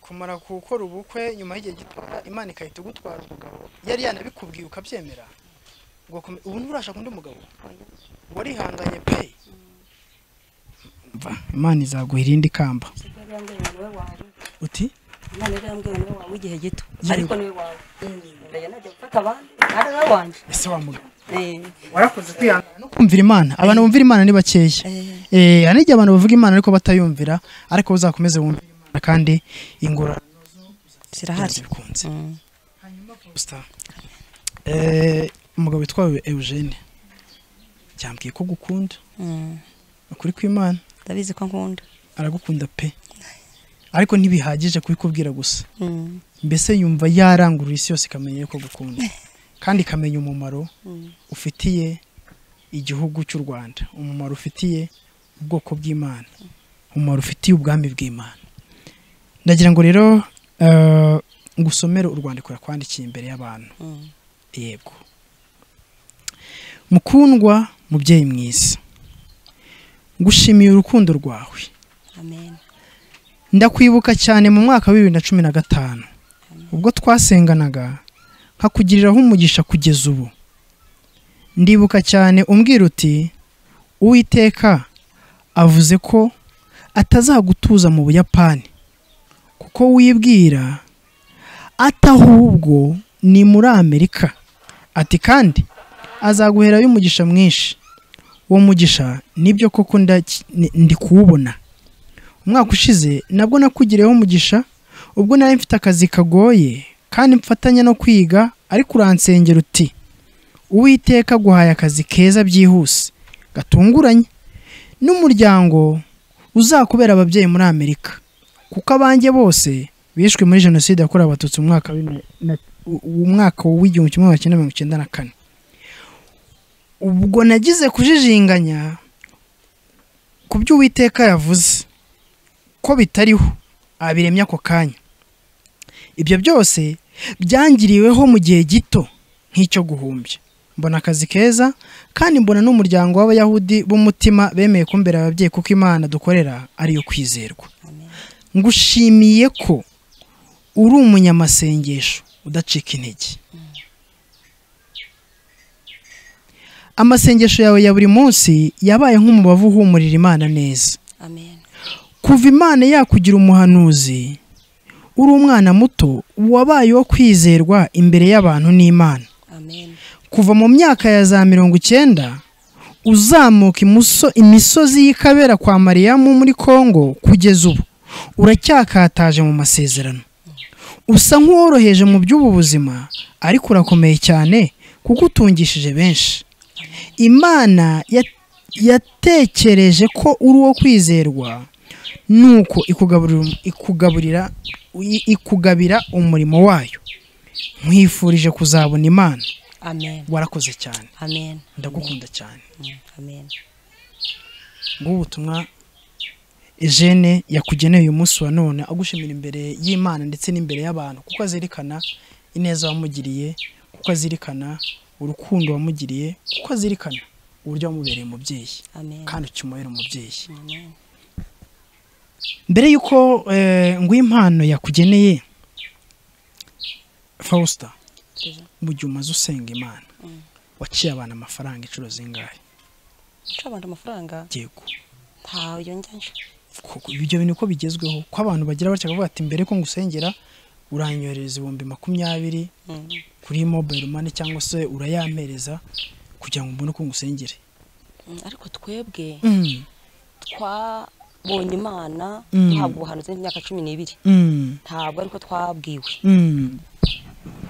kumara gukora ubukwe nyuma y'igihe gito imana igahita igutwara umugabo yari yanabikubwiye ukabyemera ugakome- ubu nturashaka undi mugabo warihanganye pe Umva, imana izaguha irindi kamba uti Imana yari yarambwiye ngo niwe wawe w'igihe gito Yego. ariko niwe wawe ndajya najya gufata abandi ari nawe wanjye ese wa mugabo Eh, warakoze kwihangana no kumvira imana abantu bumvira imana ni bakeya eh, eh hari n'igihe abantu bavuga imana ariko batayumvira ariko uzakomeze wumvire imana kandi ingorane zirahari bikunze Mm. Star. Eh, umugabo witwa Eugene yambwiye ko gukunda Mm. ukuri kw'Imana ndabizi ko nkunda aragukunda pe ariko ntibihagije kubikubwira gusa Mm. mbese yumva yarangurura isi yose ikamenya yuko gukunda kandi ikamenya umumaro ufitiye igihugu cy'u Rwanda umumaro ufitiye ubwoko bw'Imana umumaro ufitiye ubwami bw'Imana ndagira ngo rero eh, ngusomere urwandiko yakwandikiye imbere y'abantu Mm. yego mukundwa mubyeyi mwiza ngushimiye urukundo rwawe amen ndakwibuka cyane mu mwaka wa bibiri na cumi na gatanu ubwo twasenganaga nkakugiriraho umugisha kugeza ubu ndibuka cyane umbwira uti uwiteka avuze ko atazagutuza mu buyapani kuko wibwira ati ahubwo ni muri amerika ati kandi azaguherayo umugisha mwinshi uwo mugisha nibyo koko ndaki- ni- ndi kuwubona umwaka ushize nabwo nakugiriyeho umugisha ubwo nari mfite akazi kagoye kandi mfatanya no kwiga ariko uransengera uti uwiteka aguhaye akazi keza byihuse gatunguranye n'umuryango uzakubera ababyeyi muri amerika kuko abanjye bose bishwe muri jenoside yakorewe abatutsi mu mwaka w'ibihumbi na- u- umwaka w'igihumbi kimwe magana cyenda mirongo icyenda na kane ubwo nagize kujijinganya ku byo uwiteka yavuze ko bitariho abiremye ako kanya ibyo byose byangiriweho mu gihe gito nk'icyo guhumbya mbona akazi keza kandi mbona n'umuryango w'abayahudi b'umutima bemeye kumbera ababyeyi kuko imana dukorera ariyo kwizerwa ngushimiye ko uri umunyamasengesho udacika intege amasengesho yawe ya buri munsi yabaye nk'umubavu uhumurira imana neza amen kuva imana yakugira umuhanuzi uri umwana muto wabaye uwo kwizerwa imbere y'abantu n'imana amen kuva mu myaka ya za mirongo icyenda uzamuka imuso- imisozi y'ikabera kwa mariyamu muri kongo kugeza ubu uracyakataje mu masezerano usa nk'uworoheje mu by'ubu buzima ariko urakomeye cyane kuko utungishije benshi imana ya- yatekereje ko uri uwo kwizerwa nuko ikugaburira ikugaburira i- ikugabira umurimo wayo nkwifurije kuzabona imana amen warakoze cyane amen ndagukunda cyane Mm. amen ngubu ubutumwa Eugene yakugeneye uyu munsi wa none agushimira imbere y'Imana ndetse n'imbere y'abantu kuko azirikana ineza wamugiriye kuko azirikana urukundo wamugiriye kuko azirikana uburyo wamubereye umubyeyi amen kandi ukimubera umubyeyi amen mbere y'uko eh, nguha impano yakugeneye Fausta mu gihe umaze usenga Imana waciye abantu amafaranga inshuro zingahe nca abantu amafaranga yego ntayo njya nca Ku- ibyo bintu uko bigezweho ko abantu bagira batya bakavuga ati mbere ko ngusengera uranyoherereza ibihumbi makumyabiri kuri mobile money cyangwa se urayampereza kugira ngo mbone uko ngusengere Mm, ariko twebwe Mm, twabonye imana Mm. duhabwa ubuhanuzi n'imyaka cumi n'ibiri mm, ntabwo ariko twabwiwe mm,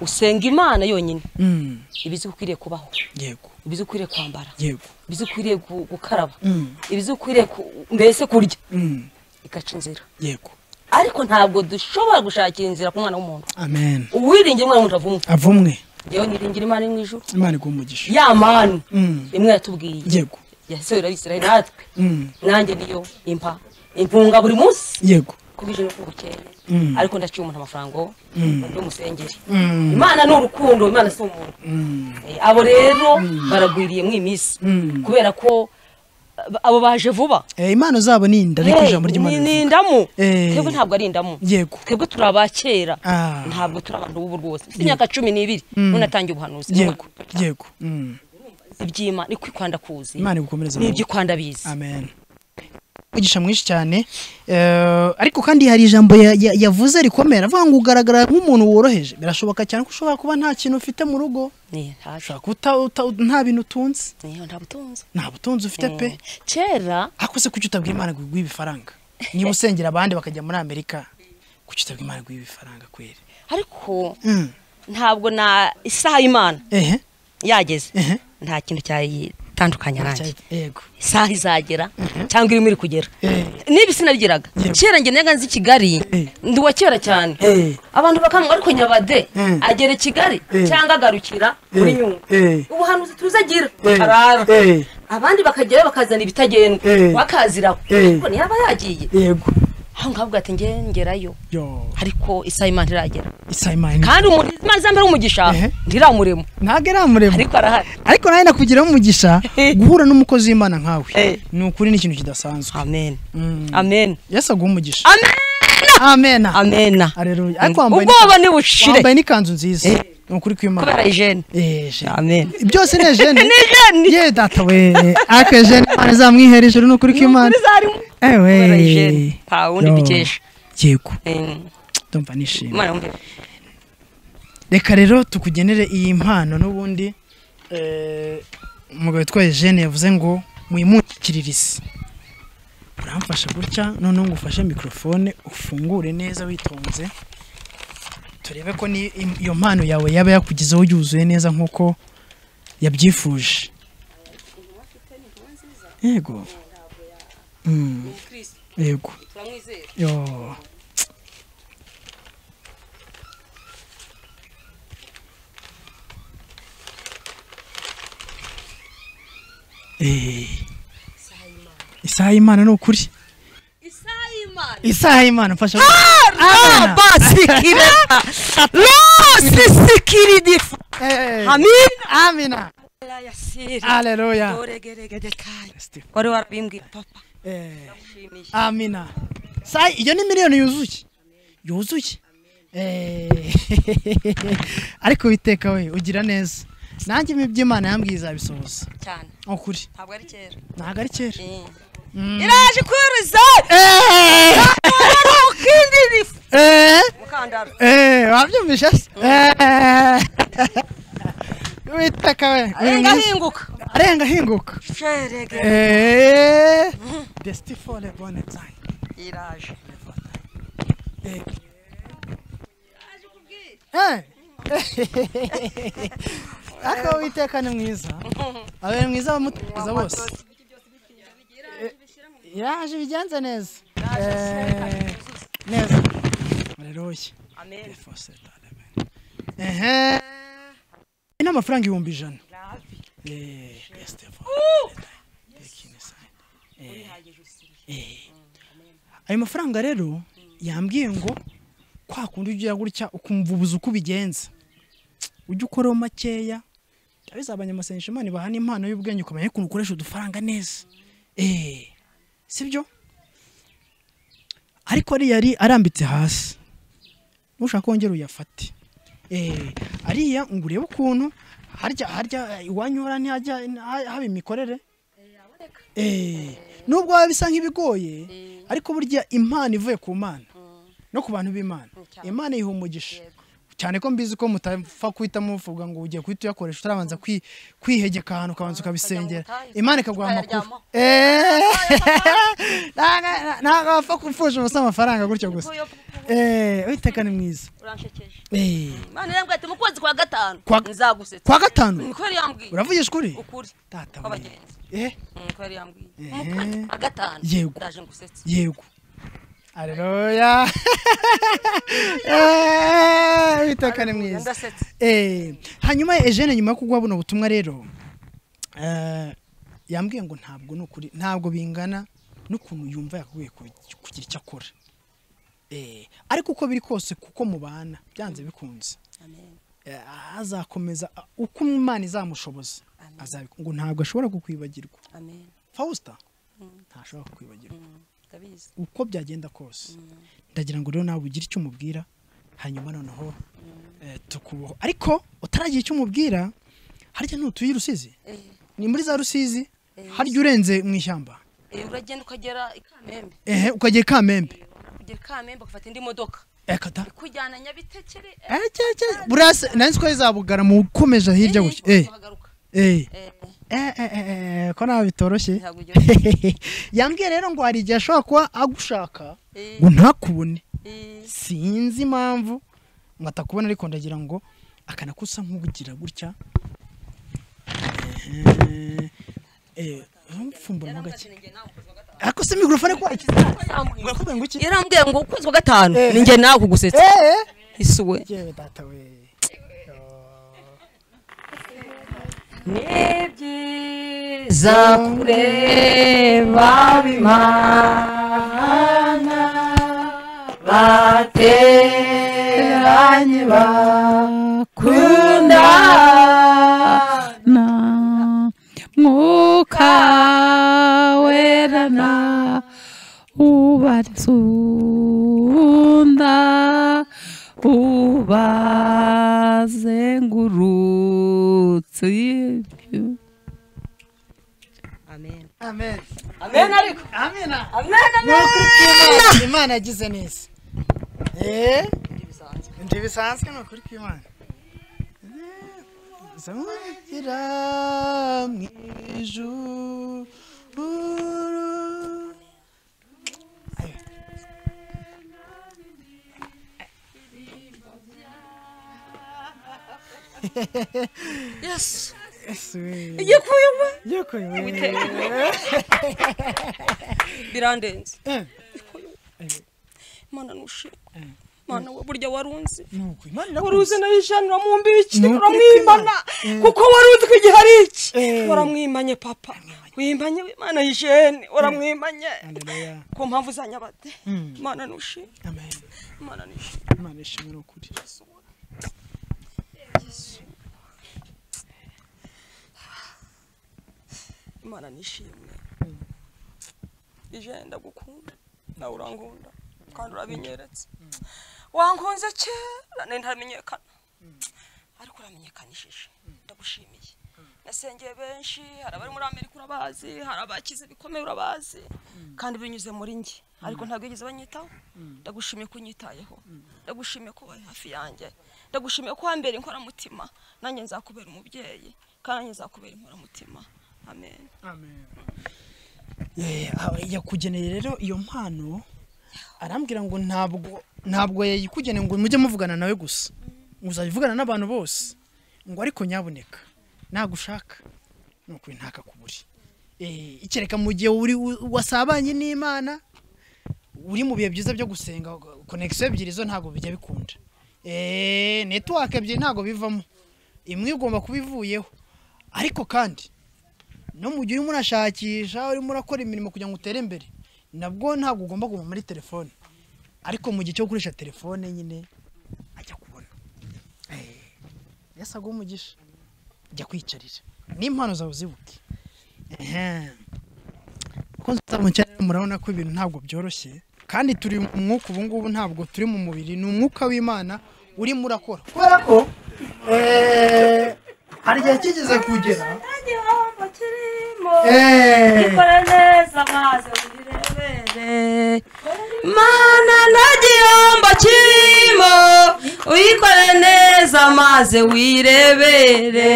usenga imana yonyine mm. ibizi ukwiriye kubaho yego ibizi ukwiriye kwambara yego ibizi ukwiriye gu- gukaraba Mm, ibizi ukwiriye ku- mbese kurya mm, igaca inzira yego ariko ntabwo dushobora gushakira inzira ku mwana w'umuntu amen uwiringira umwana w'umuntu avumwe avumwe yewe niringira imana iri mu ijuru imana iguha umugisha ya manu Mm, imwe yatubwiye yego yasohora abisirayeli natwe Mm, nanjye niyo impa impunga buri munsi yego kubije no kubukeye Mm. ariko ndaciye umuntu amafaranga undi musengeri Mm, imana ni urukundo imana si umuntu mm, Eh, abo rero baragwiriye mu iminsi Mm. kubera ko ab- abo baje vuba eh, impano zabo ni inda ariko Hey, ijambo ry'imana ni- ni rivuga. indamu Eh. twebwe ntabwo ari indamu yego twebwe turi abakera Ah. ntabwo turi abantu b'ubu rwose mfite imyaka cumi n'ibiri unatangiye ubuhanuzi yego yego Mm, iby'imana ni kwikwanda kuzi imana igukomereze ni mu iby'ikwanda bizi amen umugisha mwinshi cyane eh, ariko kandi hari ijambo ya- ya- yavuze rikomera avuga ngo ugaragara nk'umuntu woroheje birashoboka cyane ko ushobora kuba nta kintu ufite mu rugo Ni, ntacu. ushobora kuba uta- uta- nta bintu utunze Ni, nta butunzi nta butunzi ufite pe Eh, kera ariko se kuki utabwira imana ngo iguhe ibifaranga niba usengera abandi bakajya muri amerika kuki utabwira imana ngo iguhe ibifaranga kweri ariko Mm, ntabwo na isaha y'imana ehe yageze ehe nta kintu cyayitandukanya nanjye yego isaha izagera cyangwa irimo iri kugera Eh. niba sinabigeraga Yego. kera njye naga nzi i kigali Eh. ndi uwa kera cyane Eh. abantu bakamuha ariko nyabade Eh. agera i kigali Eh. cyangwa agarukira muri nyungwe eh ubuhanuzi tuzi agira Eh. arara Eh. abandi bakagerayo bakazana ibitagenda Eh. bakaziraho Eh. ariko ntiyaba yagiye yego aho ngaho ubwo ati njye ngerayo yo ariko isaha y'imana ntiragera isayimani kandi umuntu imana izambere umugisha Ehe. ntiramuremo ntabwo aramurema ariko arahari ariko nawe nakugiraho umugisha guhura n'umukozi w'imana nkawe Eh. ni ukuri ni ikintu kidasanzwe amen Mm. amen yesu aguha umugisha amen amen amena Haleluya. ariko wambaye ubwoba nibushire wambaye n'ikanzu nziza ni ukuri kw'imana kubera ijene Eh, je- amen byose ni ejene Ni ejene. ye data we ariko ejene imana izamwihera ijuru ni ukuri kw'imana zarimu ewe kubera ijene nta wundi Yo. bikesha yego Eh, ndumva nishimye Imana yumve. reka rero tukugenere iyi mpano n'ubundi eh, umugabo witwa Eugene yavuze ngo mwimukiririze uramfasha gutya noneho ngo ufashe mikorofone ufungure neza witonze turebe ko ni- im- iyo mpano yawe yaba yakugezeho yuzuye neza nk'uko yabyifuje yego Mm. yego yo Eh. isaha y'imana ni ukuri isaha y'imana mfasha Amena. basikira rosisikiridi Eh, amin amina aleluya Stephen. wari warabimbwiye papa Eh, ushimiye amina Sa- iyo ni miliyoni yuzuye yuzuye Eh, ariko witeka we ugira neza nanjye ibi by'imana yambwiye izabisohoza cyane Ni ukuri ntabwo ari kera ntabwo ari kera Eh. iraje kwiriza ukindirifu Eh, mukandara eh, wabyumvishe se Eh. witeka we uyu arenga munsi- ahinguka arenga ahinguka sherege Eh, Desti for the bonne time. iraje Eh. Eh. ariko uwiteka ni mwiza abe ni mwiza abamutumiza bose Eh, yaje ibigenze neza Eh, neza aleluya amen ehe ni amafaranga ibihumbi ijana Eh, yes, therefore. Take in aside. Eh, eh. ayo mafaranga rero yambwiye ngo kwa kundi ugira gutya ukumva ubuze uko ubigenza ujya ukoraho makeya abize abanyamasengesho imana ibahana impano y'ubwenge ukamenya ukuntu ukoresha udufaranga neza eh sibyo ariko ariya yari arambitse hasi nushaka kongera uyafate eh, ariya ngo urebe ukuntu harya harya eh, iwanyu hora ntihajya ha- haba imikorere Eh, nubwo biba bisa nk'ibigoye ariko burya impano ivuye ku mana no ku bantu b'imana imana yiha umugisha cyane ko mbizi ko mutapfa kuhita muvuga ngo ugiye kuhita uyakoresha utarabanza kwi- kwihegeka ahantu ukabanza ukabisengera ubutayu, imana ikaguha amakuru ukayaryamaho. ntabwo wapfa kupfusha ubusa amafaranga gutyo gusa Uyu- Eh, witeka ni mwiza uranshekeje Eh, imana irambwira ati mu kwezi kwa gatanu Kwa- nzagusetsa kwa gatanu niko yari yambwiye uravugisha ukuri ukuri Data we. kw'abagenzi Eh, niko yari yambwiye mu Ehe. kwezi kwa gatanu Yego. ndaje ngusetse yego aleluya Eh, witeka ni mwiza ndasetse Eh, hanyuma Eugene nyuma yo kuguha buno butumwa rero eh, yambwiye ngo ntabwo nukuri ntabwo bingana n'ukuntu yumva yakaguye ku- kugira icyo akora Eh, ariko uko biri kose kuko mubana byanze bikunze amen Eh, azakomeza a- uko imana izamushoboza Amen. azabikora ngo ntabwo ashobora kukwibagirwa amen fawusita ntashobora kukwibagirwa ndabizi uko byagenda kose ndagira ngo rero nawe ugire icyo umubwira hanyuma noneho eh, tukubaho ariko utaragira icyo umubwira harya ntutuye i rusizi Eh, ni muri za rusizi harya urenze mu ishyamba eh, uragenda ukagera i kamembe ehe ukagera i kamembe ukagera i kamembe ugafata indi modoka ekata ikujyana nyabitekere eh, Eh, cye, cye, burase nanzi ko izabugara mu gukomeje hirya eh, gutya eh ukahagaruka eh Eh, eh eh, eh eh, ko nawe bitoroshye ntabwo ugera yambwiye rero ngo hari igihe ashobora kuba agushaka Eh, ngo ntakubone eh, sinzi impamvu ngo atakubona ariko ndagira ngo akanakusa nk'ugira gutya Eh, eh, ntumpfumbure mo gake ariko se mikorofone ko wayikize urakubwira ngo iki yarambwiye ngo ukwezi kwa gatanu ni njye nawe kugusetsa Eh, isuwe yewe data we ni byiza kureba bimana bateranye bakunda na mwuka wera na ubatunda ubazengurutse amen amen amen ariko amen amen ni ukuri kw'Imana, imana yagize neza eh ndi bisanzwe ni ukuri kw'imana zamugira mu ijuru Ayo. yesu Yesu we. igiye kuyumva Yoko we. birandenze Eh, mana nushima mana we burya warunzi nuko Imana waruzi nayo ijana uramwumbiki Ni ukuri uramwimana kuko waruzi ko igihe ari iki Eh. waramwimanye papa wimbanye w'imana y'ijene waramwimanye Haleluya. ku mpamvu zanyabate Mm. imana nushima Amen. imana nushima Imana ishimwe ni ukuri. imana nishimwe ije ndagukunda nawe urankunda kandi urabinyeretse wankunze kera nari ntaramenyekana ariko uramenyekanishije ndagushimiye nasengeye benshi hari abari muri amerika urabazi hari abakize bikomeye urabazi kandi binyuze muri njye ariko ntabwo yigeze banyitaho ndagushimiye ko unyitayeho ndagushimiye ko wabaye hafi yanjye ndagushimiye ko wambera inkoramutima nanjye nzakubera umubyeyi kandi nanjye nzakubera inkoramutima amen Eh, aho yakugeneye rero iyo mpano arambwira ngo ntabwo ntabwo yayikugeneye ngo mujye muvugana nawe gusa ngo uzajya n'abantu bose ngo ariko nyaboneka nagushaka nuko uyu ntakakuburi Eh, ikereka mu gihe uri wasabanye n'imana uri mu bihe byiza byo gusenga konegisiyo ebyiri zo ntabwo bijya bikunda Eh, netiwake ebyiri ntabwo bivamo imwe igomba kuba ivuyeho ariko kandi no mu gihe urimo urashakisha urimo urakora imirimo kugira ngo utere imbere nabwo ntabwo ugomba kuva muri telefone ariko mu gihe cyo gukoresha telefone nyine ajya kubona Eh, yesu aguha umugisha jya kwiyicarira n'impano zawe uzibuke Ehem. Bakunzi bacu cyane murabona ko ibintu ntabwo byoroshye kandi turi mu mwuka ubu ngubu ntabwo turi mu mubiri ni umwuka w'imana urimo urakora kubera ko eh, hari igihe kigeze kugera kirimo eh, gikora neza maze ubirebere mana nta gihombo kirimo uyikore neza maze wirebere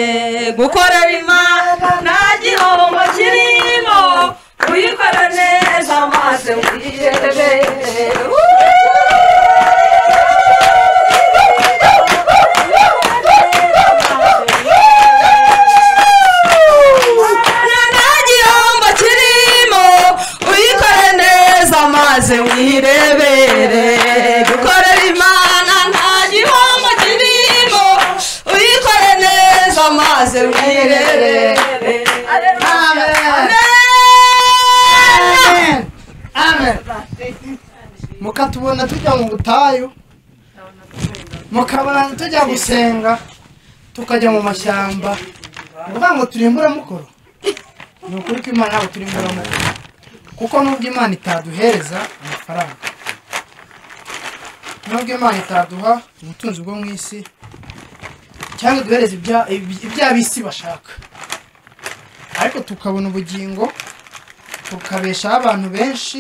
gukorera imana nta gihombo kirimo uyikore neza maze wirebere Mana nta gihombo kirimo uyikore neza maze wirebere gukorera imana nta gihombo kirimo uyikore neza maze wirebere mukatubona tujya mu butayu mukabona tujya gusenga tukajya mu mashyamba uvuga ngo turimbura mukoro ni ukuri ko imana ntabwo turimbura mukoro kuko nubwo imana itaduhereza amafaranga nubwo imana itaduha ubutunzi bwo mu isi cyangwa iduhereza ibya- iby- ibya bisi bashaka ariko tukabona ubugingo tukabeshaho abantu benshi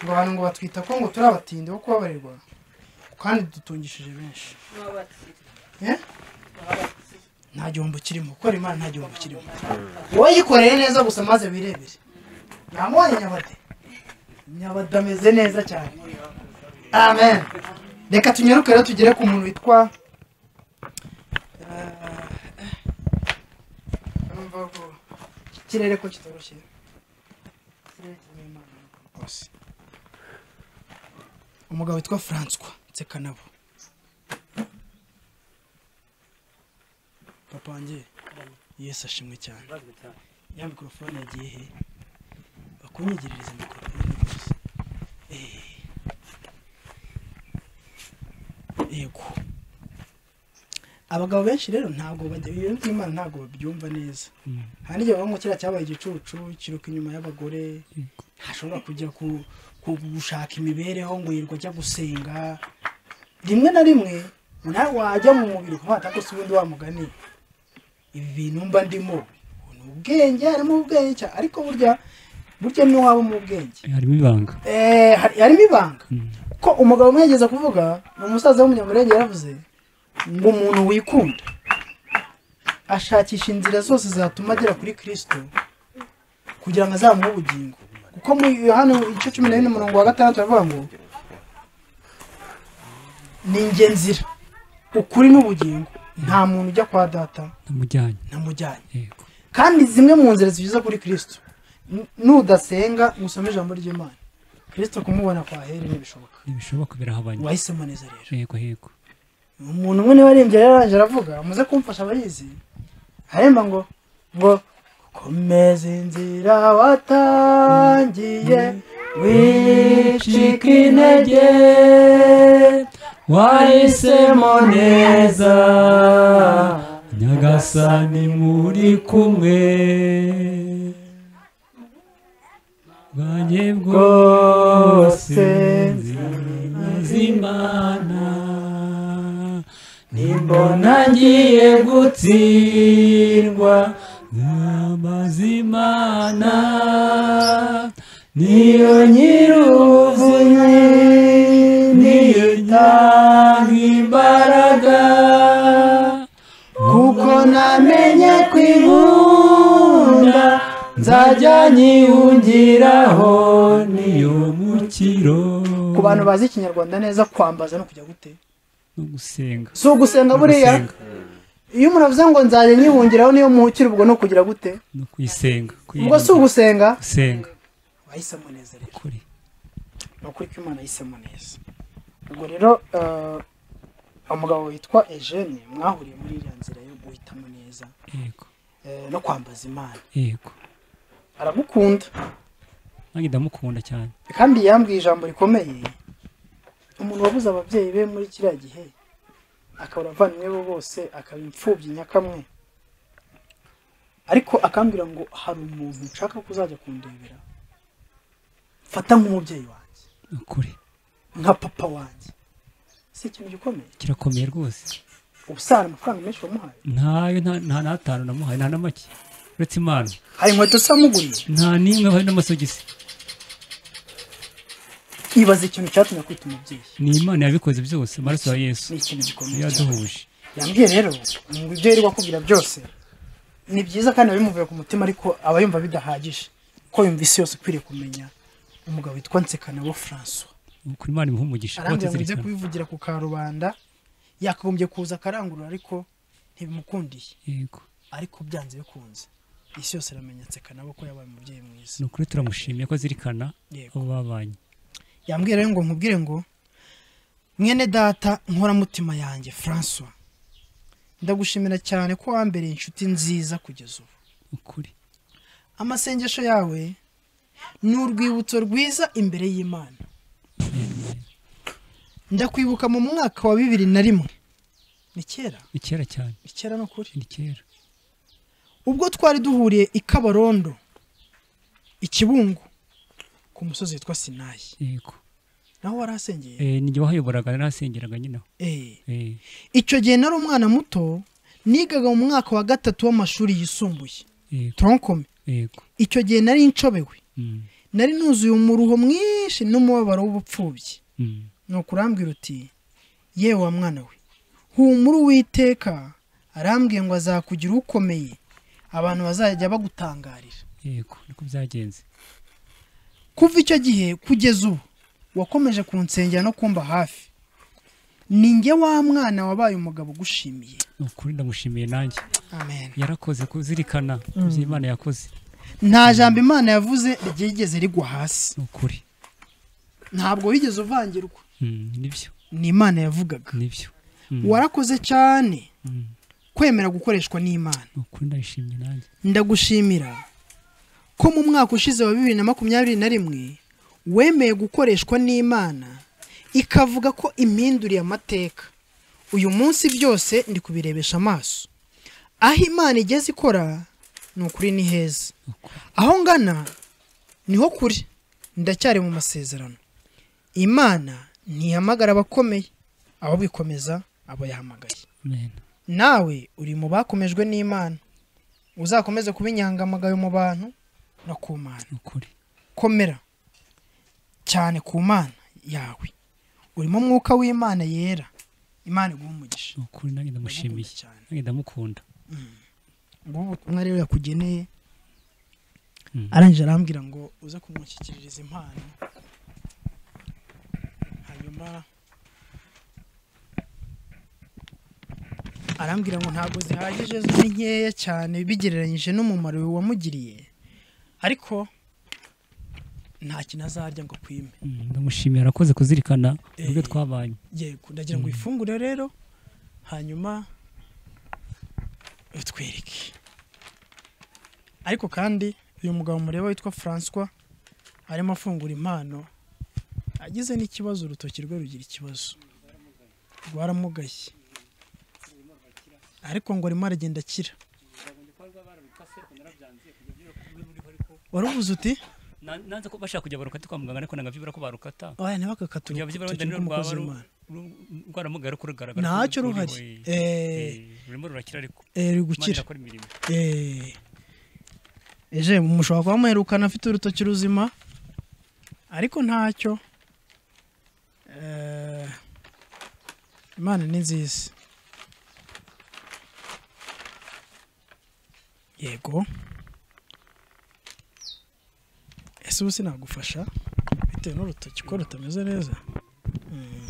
ngo abantu ngo batwita ko ngo turi abatindi bo kubabarirwa kandi dutungishije benshi Eh? nta gihombo kirimo gukora imana nta gihombo kirimo wowe yikoreye neza gusa maze wirebere namubonye nyabade nyabade ameze neza cyane amen reka tunyaruke rero tugere ku muntu witwa urumva ko ikirere ko kitoroshye Ikirere kirimo Imana rwose. umugabo witwa francois nsekanabo papa wanjye yesu ashimwe cyane ya mikorofone yagiye he bakunyegerereza mikorofone rwose Eh. yego abagabo benshi rero ntabwo bajya ibintu by'imana ntabwo babyumva neza hari n'igihe bavuga ngo kiriya cyabaye igicucu kiruka inyuma y'abagore ntashobora kujya ku- ku- gushaka imibereho ngo yirirwa ajya gusenga rimwe na rimwe nawe wajya mu mubiri kumata ko ubundi wamugani ibi bintu mba ndimo ni ubwenge harimo ubwenge cyane ariko burya burya ni mu ubwenge harimo ibanga Eh, hari- harimo ibanga ko umugabo umwe yageza kuvuga ni umusaza w'umunyamurenge yaravuze ngo umuntu wikunda ashakisha inzira zose zatuma agera kuri kirisito kugira ngo azamuhe ubugingo kuko muri yohani igice cumi na bine umurongo wa gatandatu aravuga ngo ni njye nzira ukuri n'ubugingo nta muntu ujya kwa data namujyanye namujyanye kandi zimwe mu nzira zigize kuri kirisito n- nudasenga ngo usome ijambo ry'imana kirisito kumubona kwa heri ntibishoboka ntibishoboka birahabanye wahisemo neza rero yego yego umuntu umwe niwe arembye yari araje aravuga muze kumfasha abayizi aremba ngo ngo komeza inzira watangiye wicika intege wahisemo neza nyagasani muri kumwe bwanjye bwose zimana nimbona ngiye gutsindwa n'amazimana niyo nyir'ubuzima niyo itanga imbaraga kuko namenye ko inkunda nzajya nyihungiraho niyo mukiro ku bantu bazi ikinyarwanda neza kwambaza no kujya gute no gusenga si ugusenga No buriya gusenga. iyo umuntu avuze ngo nzajya nyihungiraho niyo muhukira ubwo no kugira gute no kwisenga ubwo si ugusenga gusenga wahisemo neza rero Ukuri. ni ukuri ko imana yahisemo neza ubwo rero eh, umugabo witwa eugene mwahuriye muri iriya nzira yo guhitamo neza yego eh, no kwambaza imana yego aragukunda nanjye ndamukunda cyane kandi yambwiye ijambo rikomeye umuntu wabuze ababyeyi be muri kiriya gihe akabura abavandimwe be bose akaba imfubyi nyakamwe ariko akambwira ngo hari umuntu nshaka kuzajya kundebera mfata nk'umubyeyi wanjye ukuri nka papa wanjye si ikintu gikomeye kirakomeye rwose ubusa hari amafaranga menshi wamuhaye ntayo nta- nta n'atanu namuhaye nta na make uretse impano hari inkweto zamuguriye nta n'imwe hari n'amasogisi nkibaza ikintu cyatumye kwita umubyeyi ni imana yabikoze byose amaraso ya yesu ni ikintu gikomeye yaduhuje yambwiye rero ngo ibyo yari akubwira byose ni byiza kandi bimuvuye ku mutima ariko aba yumva bidahagije ko yumva isi yose ukwiriye kumenya umugabo witwa nsekanabo françois kuri imana imuha umugisha arambwira ngo ujye kubatazirikana kubivugira ku karubanda yakagombye kuza akarangurura ariko ntibimukundiye yego ariko byanze bikunze isi yose iramenya nsekanabo ko yabaye umubyeyi mwiza ni ukuri turamushimiye ko azirikana Yego. abo babanye yambwira rero ngo nkubwire ngo mwene data nkoramutima yanjye françois ndagushimira cyane ko wambereye inshuti nziza kugeza ubu ukuri amasengesho yawe ni urwibutso rwiza imbere y'imana ndakwibuka mu mwaka wa bibiri na rimwe ni kera ni kera cyane ni kera no kuri ni kera ubwo twari duhuriye i kabarondo ikibungo ku musozi witwa sinayi yego naho warahasengeye Eh, ni jye wahayoboraga narasengeraga nyina Eh. Eh, icyo gihe nari umwana muto nigaga mu mwaka wa gatatu w'amashuri yisumbuye yego tronkome yego icyo gihe nari nshobewe Mm, nari nuzuye umuruho mwinshi n'umubabaro w'ubupfubyi mm. ni ukurambwira uti yewe wa mwana we humura uwiteka arambwiye ngo azakugira ukomeye abantu bazajya bagutangarira yego niko byagenze kuva icyo gihe kugeza ubu wakomeje kunsengera no kumba hafi ni njye wa mwana wabaye umugabo ugushimiye ni ukuri ndamushimiye nanjye amen yarakoze kuzirikana Mm. ibyo imana yakoze nta jambo imana yavuze ryigeze rigwa hasi ukuri ntabwo wigeze uvangirwa Mm, nibyo ni imana yavugaga nibyo Mm. warakoze cyane Mm. kwemera gukoreshwa n'imana ni ukuri ndabishimye nanjye ndagushimira ko mu mwaka ushize wa bibiri na makumyabiri na rimwe wemeye gukoreshwa n'imana ikavuga ko impinduriye amateka uyu munsi byose ndi kubirebesha amaso aho imana igeze ikora ni ukuri ni heza aho ngana niho kuri ndacyari mu masezerano imana ntihamagara abakomeye ahubwo ikomeza abo yahamagaye Amen. nawe uri mu bakomejwe n'imana uzakomeze kuba inyangamugayo mu bantu no ku mana komera cyane ku mana yawe urimo umwuka w'imana yera imana iguha umugisha ni ukuri nanjye ndamushimiye nanjye ndamukunda ngubu ubutumwa rero yakugeneye Mm. arangije arambwira ngo uze kumushyikiriza impano hanyuma arambwira ngo ntabwo zihagije zo ni nkeya cyane bigereranyije n'umumaro wamugiriye ariko nta kintu azarya ngo akwime Mm, ndamushimiye arakoze kuzirikana ubwo Eh. twabanye yego ndagira ngo Mm. uyifungure rero hanyuma utwereke ariko kandi uyu mugabo mureba witwa françois arimo afungura impano agize n'ikibazo urutoki rwe rugira ikibazo rwaramugaye ariko ngo arimo aragenda akira waruvuze uti Na- nanze ko bashaka kujya barukata kwa muganga ariko nanga vyibura ko barukata oya ntibakakaturu Kujya ku vyibura rutoki wenda rw'umukozi rwaba w'imana rwaramugaye ariko rugaragara ko Ntacyo ruhari. ruriwe. Eh. Eh, rurimo rurakira ariko Eh, ruri gukira. Imana irakora imirimo. Eh. eje mushobora kuba muherukana afite urutoki ruzima ariko ntacyo Eh, imana ni nziza yego ese ubu sinagufasha bitewe n'urutoki ko rutameze neza Mm.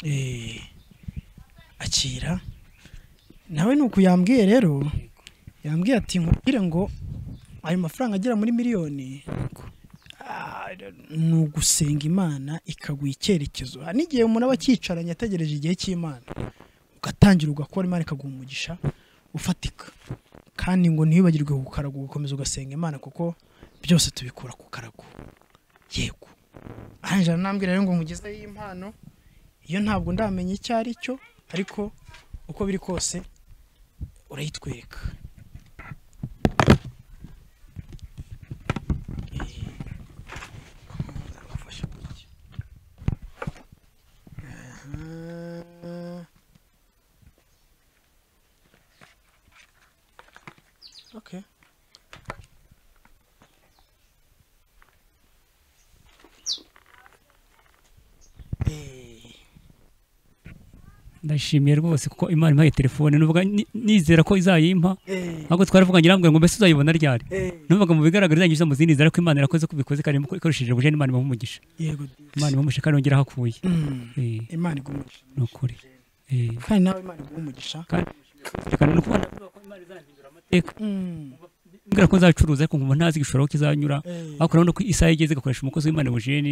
Eh, akira nawe ni uku yambwiye rero yambwiye ati nkubwire ngo ayo mafaranga agera muri miliyoni ah, ni ugusenga imana ikaguha icyerekezo hari n'igihe umuntu aba acyicaranye ategereje igihe cy'imana ugatangira ugakora imana ikaguha umugisha ufatika kandi ngo ntibibagirwe ku karago ugakomeza ugasenga imana kuko byose tubikura ku karago yego arangira anambwira rero ngo nkugezeho iyi mpano iyo ntabwo ndamenya icyo ari cyo ariko uko biri kose urayitwereka Eh, Okay. ndashimiye rwose kuko imana impaye telefone nuvuga ni- nizera ko izayimpa Eh. ahubwo twaravuganye irambwira ngo mbese uzayibona ryari Eh. numvaga mu bigaragara izanyuza mu zindi nzira ko imana irakoze ko ubikoze kandi ko ikoresheje ubujeni imana imuha umugisha Yego. imana imuha umugisha kandi yongera aho akuye Eh, Imana iguha umugisha. ni ukuri Eh, Kandi nawe Imana iguha umugisha. kandi kandi ni ukubona amateka Mm. mbwira ko nzacuruza ariko nkumva ntazi igishoro kizanyura Eh. ariko urabona ko isaha igeze igakoresha umukozi w'imana bujeni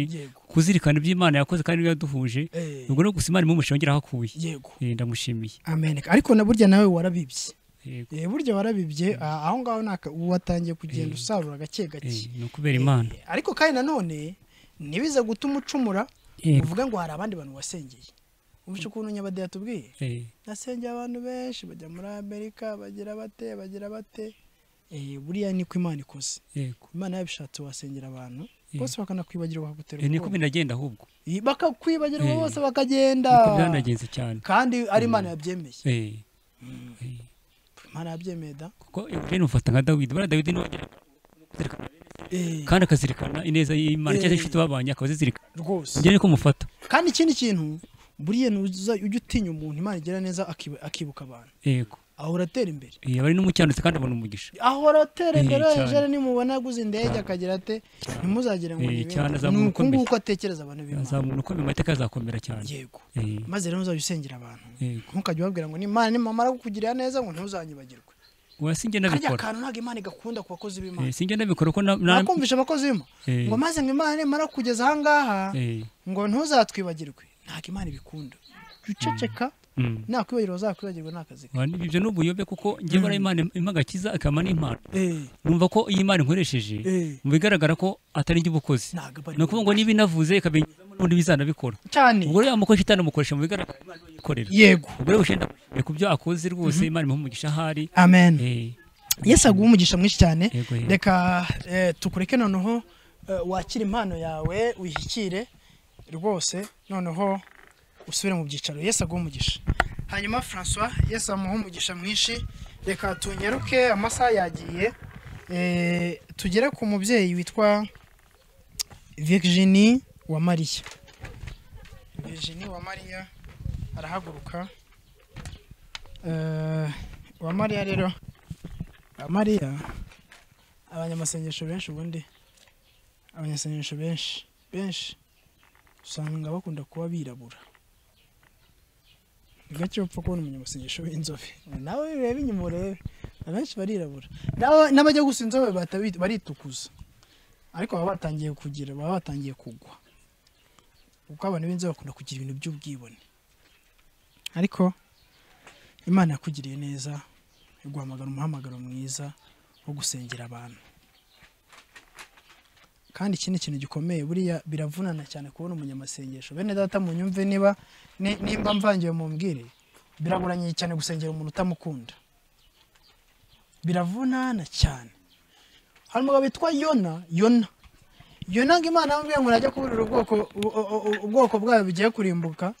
kuzirikana ibyo imana yakoze kandi ibyo yaduhuje Eh. ubwo no gusa imana imuha umugisha yongera aho akuye Yego. Eh, ndamushimiye Amen. Ariko na burya nawe warabibye. Eh burya warabibye ah, aho ngaho naka watangiye kugenda usarura gake gake. ni ukubera imana Ariko kandi nanone nibiza gutuma ucumura Yego. uvuga ngo hari abandi bantu wasengeye. Umwishe ukuntu nyabade yatubwiye. Eh. nasengeye abantu benshi bajya muri amerika bagira bate bagira bate Eh, buriya niko imana ikoze Yego. imana yabishatse wasengera abantu Yego. bose bakanakwibagirwa bakagutera Eh, niko ubwoba. binagenda ahubwo Eh, bakakwibagira Eh. bose bakagenda niko byanagenze cyane kandi ari imana yabyemeye Eh, imana yabyemeye da kuko Eugene ufata nka Dawidi buriya Dawidi niwe wagira Eh, kandi akazirikana ineza y'Imana cyangwa Eh. inshuti babanye akabazizirikana Rwose. njye niko mufata kandi ikindi kintu buriya nuza ujya utinya umuntu imana igira neza akiba- akibuka abantu yego ahora atera imbere Eh, aba ari n'umukiranutsi kandi abona umugisha ahora atera Eh, imbere cyane. ejo nimubona yaguze indege akagira ate ntimuzagire ngo Eh, ni bimwe. cyane Ni azamuntu uku ukomeye. nguku atekereza abantu b'imana azamuntu ukomeye amateka azakomera cyane Yego. Eh, maze rero uzajya usengera abantu Yego. ntukajya ubabwira ngo nimana nimamara kukugirira neza ngo ntuzanyibagirwe oya sinjye kariya nabikora kantu ntabwo imana igakunda ku bakozi b'imana Eh, sinjye nabikora ko na- na- nakumvisha abakozi b'imana Eh. ngo maze ngo imana nimara kugeza aha ngaha Eh, ngo ntuzatwibagirwe ntabwo imana ibikunda Jya uceceka Mm. nakwibagirwa bazakwibagirwa ni akazi oya, ni- ibyo ni ubuyobe kuko njye bara imana impa agakiza akama n'impano Eh. numva ko iyi Imana inkoresheje Eh. mu bigaragara ko atari njye ubukozi ni ukuvuga ngo niba inavuze ikabinyuzamo n'undi bizanabikora cyane ubwo rero amukoresha itanamukoresha mu bigaragara Imana niyo iyikorera Yego. ubwo rero ushenda ku byo akoze rwose Imana imuha umugisha ahari amen Eh, yesu aguha umugisha mwinshi cyane Yego, yego. reka eh, tukureke noneho eh, wakire impano yawe uyishyikire rwose noneho usubire mu byicaro yesu aguha umugisha hanyuma francois yesu amuha umugisha mwinshi reka tunyaruke amasaha yagiye eh, tugere ku mubyeyi witwa virginie wa mariya virginie wa mariya arahaguruka Eh, wa mariya rero wa mariya abanyamasengesho benshi ubundi abanyasengesho benshi benshi usanga bakunda kuba birabura ni gake upfa kubona umunyamasengesho w'inzobe nawe urebe inyuma urebe abenshi barirabura N'aba- n'abajya gusa inzobe batabi- baritukuza ariko baba batangiye kugira baba batangiye kugwa kuko abantu b'inzobe bakunda kugira ibintu by'ubwibone ariko imana yakugiriye neza iguhamagara umuhamagaro mwiza wo gusengera abantu kandi iki ni ikintu gikomeye buriya biravunana cyane kubona umunyamasengesho bene data munyumve niba ni- nimba mvangiwe mu mbwire biraguranye cyane gusengera umuntu utamukunda biravunana cyane hari umugabo witwa yona yona yona ngo imana yamubwiye ngo najya kuburira ubwoko u- u- u- ubwoko bwayo bigiye kurimbuka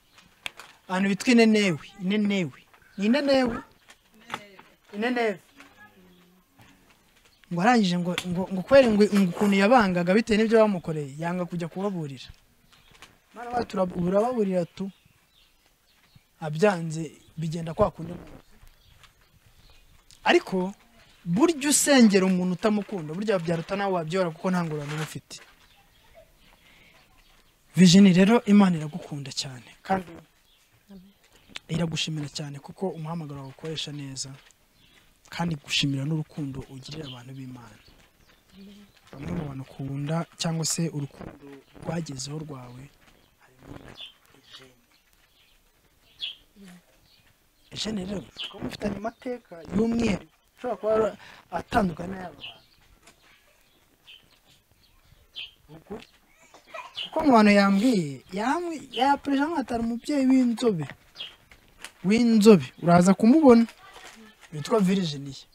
ahantu bitwa inenewe inenewe ni inenewe inenewe ngo arangije ngo ngo ngo kubera ngo ngo ukuntu yabangaga bitewe n'ibyo bamukoreye yanga kujya kubaburira mana wacu turab- urababurira tu abyanze bigenda kwa kundi ariko burya usengera umuntu utamukunda burya byaruta nawe wabyora kuko nta ngororano uba ufite vijini rero imana iragukunda cyane kandi iragushimira cyane kuko umuhamagaro wawe ukoresha neza kandi gushimira n'urukundo ugirira abantu b'imana bamwe mu bantu ukunda cyangwa se urukundo rwagezeho rwawe harimo na jene jene rero ushobora kuba mufitanye amateka y'umweru ushobora kuba ari atandukanye n'ay'aba bantu Ukuri. kuko mu bantu yambwiye yambwiye yapereje nkatari umubyeyi w'inzobe w'inzobe uraza kumubona witwa viriginiya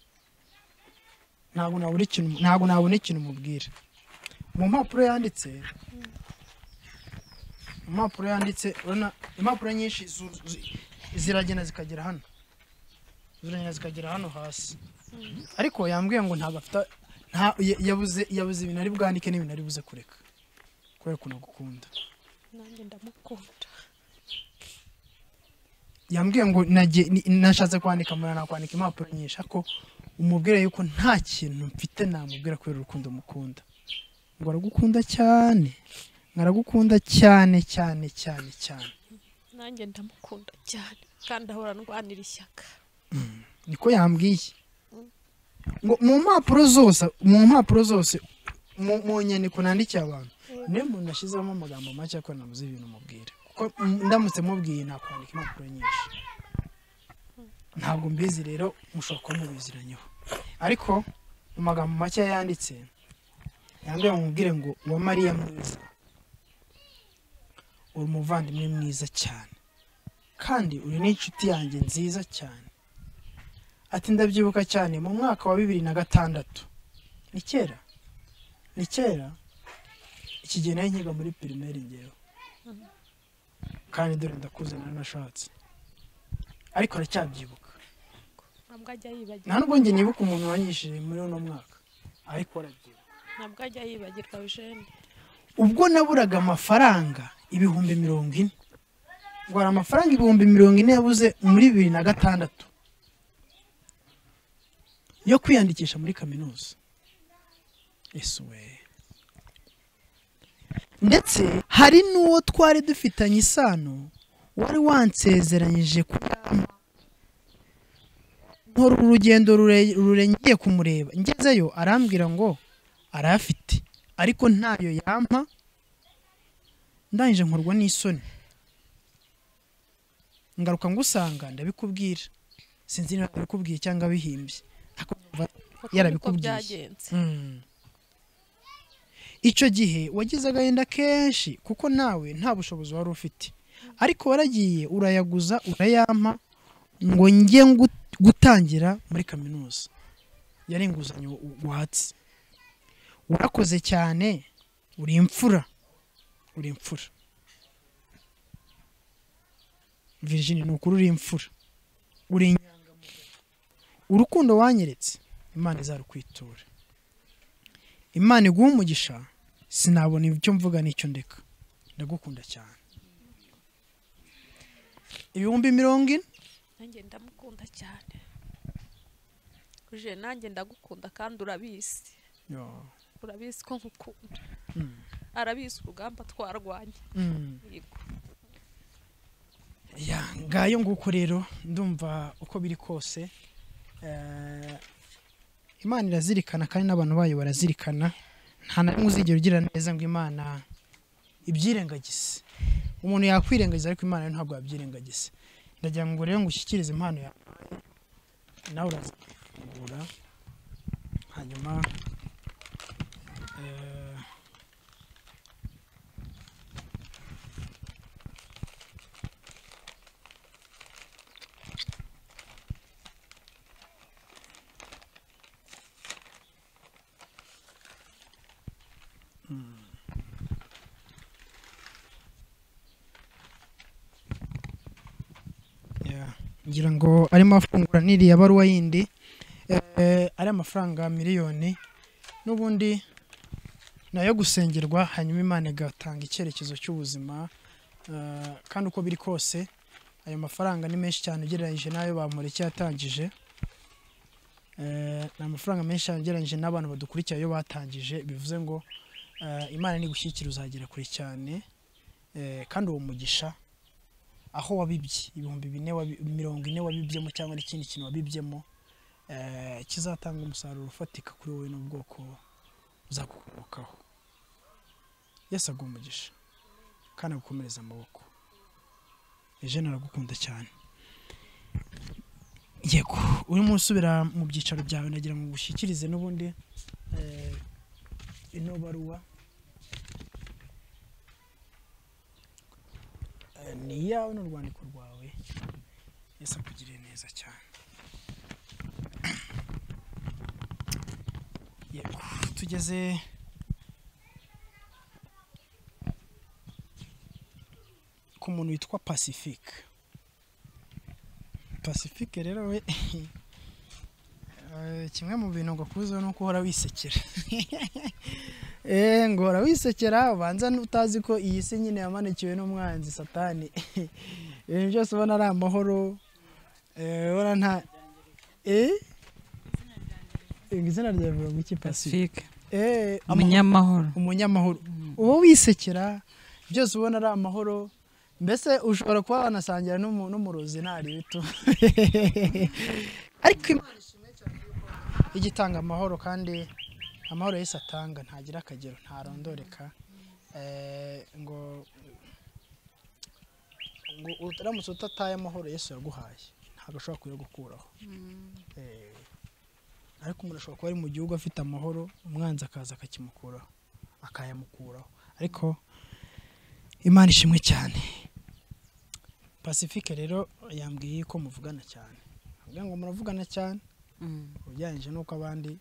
ntabwo nabura ikintu ntabwo nabona ikintu umubwira mu mpapuro yanditse mu mpapuro yanditse urabona impapuro nyinshi zu- zu- ziragenda zikagera hano ziragenda zikagera hano hasi ariko yambwiye ngo ntabwo afite nta ya- yabuze yabuze ibintu ari bwandike n'ibintu ari buze kureka kubera ukuntu agukunda nanjye ndamukunda yambwiye ngo nagiye- ni- nashatse kwandika mbona nakwandika impapuro nyinshi ariko umubwira yuko nta kintu mfite namubwira kubera urukundo mukunda ngo aragukunda cyane ngo aragukunda cyane cyane cyane cyane nanjye ndamukunda cyane kandi ahora ndwanira ishyaka niko yambwiye ngo mu mpapuro zose mu mpapuro zose mu mu nyandiko nandikiye abantu niyo muntu ashyizemo amagambo make ako nabuze ibintu mubwira kuko mm, ndamutse mubwiye nakwandika impapuro nyinshi ntabwo mbizi rero mushobora kuba mubiziranyeho ariko mu magambo make yanditse yambwira ngo mubwire ngo wa mariya mwiza uri umuvandimwe mwiza cyane kandi uri n'inshuti yanjye nziza cyane ati ndabyibuka cyane mu mwaka wa bibiri na gatandatu ni kera ni kera iki gihe nari nkiga muri pirimeri ngewe kandi dore ndakuze naranashatse ariko aracyabyibuka ntabwo ajya nta yibagirwa nubwo njye nibuka umuntu wanyishije muri uno mwaka ariko arabyibuka ntabwo ajya yibagirwa jene ubwo naburaga amafaranga ibihumbi mirongo ine ngo hari amafaranga ibihumbi mirongo ine yabuze muri bibiri na gatandatu yo kwiyandikisha muri kaminuza ese we ndetse hari n'uwo twari dufitanye isano wari wansezeranyije kuyampa nkora urugendo rure- rure ngiye kumureba ngezeyo arambwira ngo arayafite ariko ntayo yampa ndangije nkorwa n'isoni ngaruka ngusanga ndabikubwira sinzi niba abikubwiye cyangwa bihimbye ariko numva yarabikubwiye byagenze Mm. icyo gihe wagize agahinda kenshi kuko nawe nta bushobozi wari ufite ariko waragiye urayaguza urayampa ngo njye ngu- gutangira muri kaminuza yari inguzanyo u- watse urakoze cyane uri imfura uri imfura Virginie ni ukuri uri imfura uri inyangamugayo urukundo wanyeretse imana izarukwitura imana iguha umugisha sinabona ibyo mvuga n'icyo ndeka ndagukunda cyane ibihumbi mirongo ine nanjye ndamukunda cyane uje nanjye ndagukunda kandi urabizi urabizi ko nkukunda Mm. arabizi urugamba twarwanye Mm. Yego. ya ngayo nguko rero ndumva uko biri kose Eh, imana irazirikana kandi n'abantu bayo barazirikana nta na rimwe uzigera ugira neza ngo imana ibyirengagize umuntu yakwirengagiza ariko imana yo ntabwo yabyirengagiza ndagira ngo rero ngo ushyikirize impano yawe nawe urazifungura hanyuma eh, mm. Yeah. ngira ngo arimo afungura n'iriya baruwa yindi eh, ari amafaranga miliyoni n'ubundi nayo gusengerwa hanyuma imana igatanga icyerekezo cy'ubuzima eh, kandi uko biri kose ayo mafaranga ni menshi cyane ugereranyije n'ayo bamureke yatangije Eh, ni amafaranga menshi cyane ugereranyije n'abantu badukurikira ayo batangije bivuze ngo eh, imana nigushyikira uzagera kure cyane Eh, kandi uwo mugisha aho wabibye ibihumbi bine wabi- mirongo ine wabibyemo cyangwa n'ikindi kintu wabibyemo eh, kizatanga umusaruro ufatika kuri wowe n'ubwoko buzakukomokaho yesu aguha umugisha kandi agukomereza amaboko ejene aragukunda cyane yego urimo usubira mu byicaro byawe nagira ngo ushyikirize n'ubundi eh, ino baruwa Eh, ni iyawe ni urwandiko rwawe yesu akugiriye neza cyane yego tugeze ku muntu witwa pacifique pacifique rero we Eh, kimwe mu bintu ngo kuzo ni uko uhora wisekera eh ngo uhora wisekera ubanza n'utazi ko iyi si nyine yamanikiwe n'umwanzi satani ibintu byose ubona ari amahoro eh ubona nta eh izina rya mirongo iki pacifique eh amahoro- Umunyamahoro. umunyamahoro uba wisekera byose ubona ari amahoro mbese ushobora kuba wanasangira n'umu- n'umurozi ntari bito ariko imana ishimwe cyane yuko igitanga amahoro kandi amahoro yose atanga ntagira akagero ntarondoreka Eh, ngo ngo uramutse utataye amahoro yesu yaguhaye ntabwo ashobora kuyagukuraho Eh, ariko umuntu ashobora kuba ari mu gihugu afite amahoro umwanzi akaza akakimukuraho akayamukuraho ariko imana ishimwe cyane pacifique rero yambwiye ko muvugana cyane avuga ngo muravugana cyane ugereranyije n'uko abandi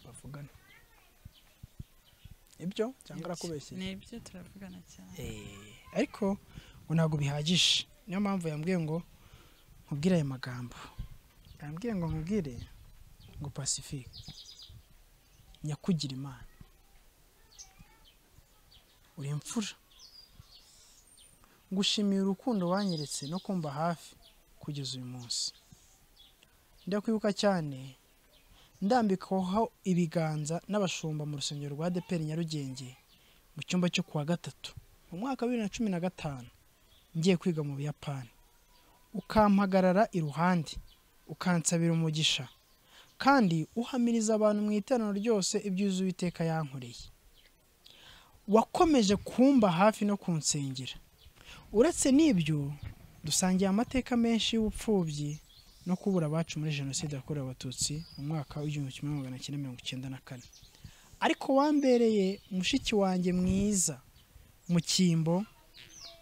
bavugana ibyo cyangwa arakubeshyeye ni ibyo turavugana cyane ariko ngo ntabwo bihagije niyo mpamvu yambwiye ngo nkubwire aya magambo yambwiye ngo nkubwire ngo pacifique nyakugira imana uri imfura ngushimiye urukundo wanyeretse no kumva hafi kugeza uyu munsi ndakwibuka cyane ndambikaho ibiganza n'abashumba mu rusengero rwa deperi nyarugenge mu cyumba cyo kuwa gatatu mu mwaka wa bibiri na cumi na gatanu ngiye kwiga mu buyapani ukampagarara iruhande ukansabira umugisha kandi uhamiriza abantu mu iteraniro ryose ibyuzuye uwiteka yankoreye wakomeje kumba hafi no kunsengera uretse n'ibyo dusangiye amateka menshi y'ubupfubyi no kubura abacu muri jenoside yakorewe abatutsi mu mwaka w'igihumbi kimwe magana cyenda mirongo icyenda na kane ariko wambereye mushiki wanjye mwiza mu cyimbo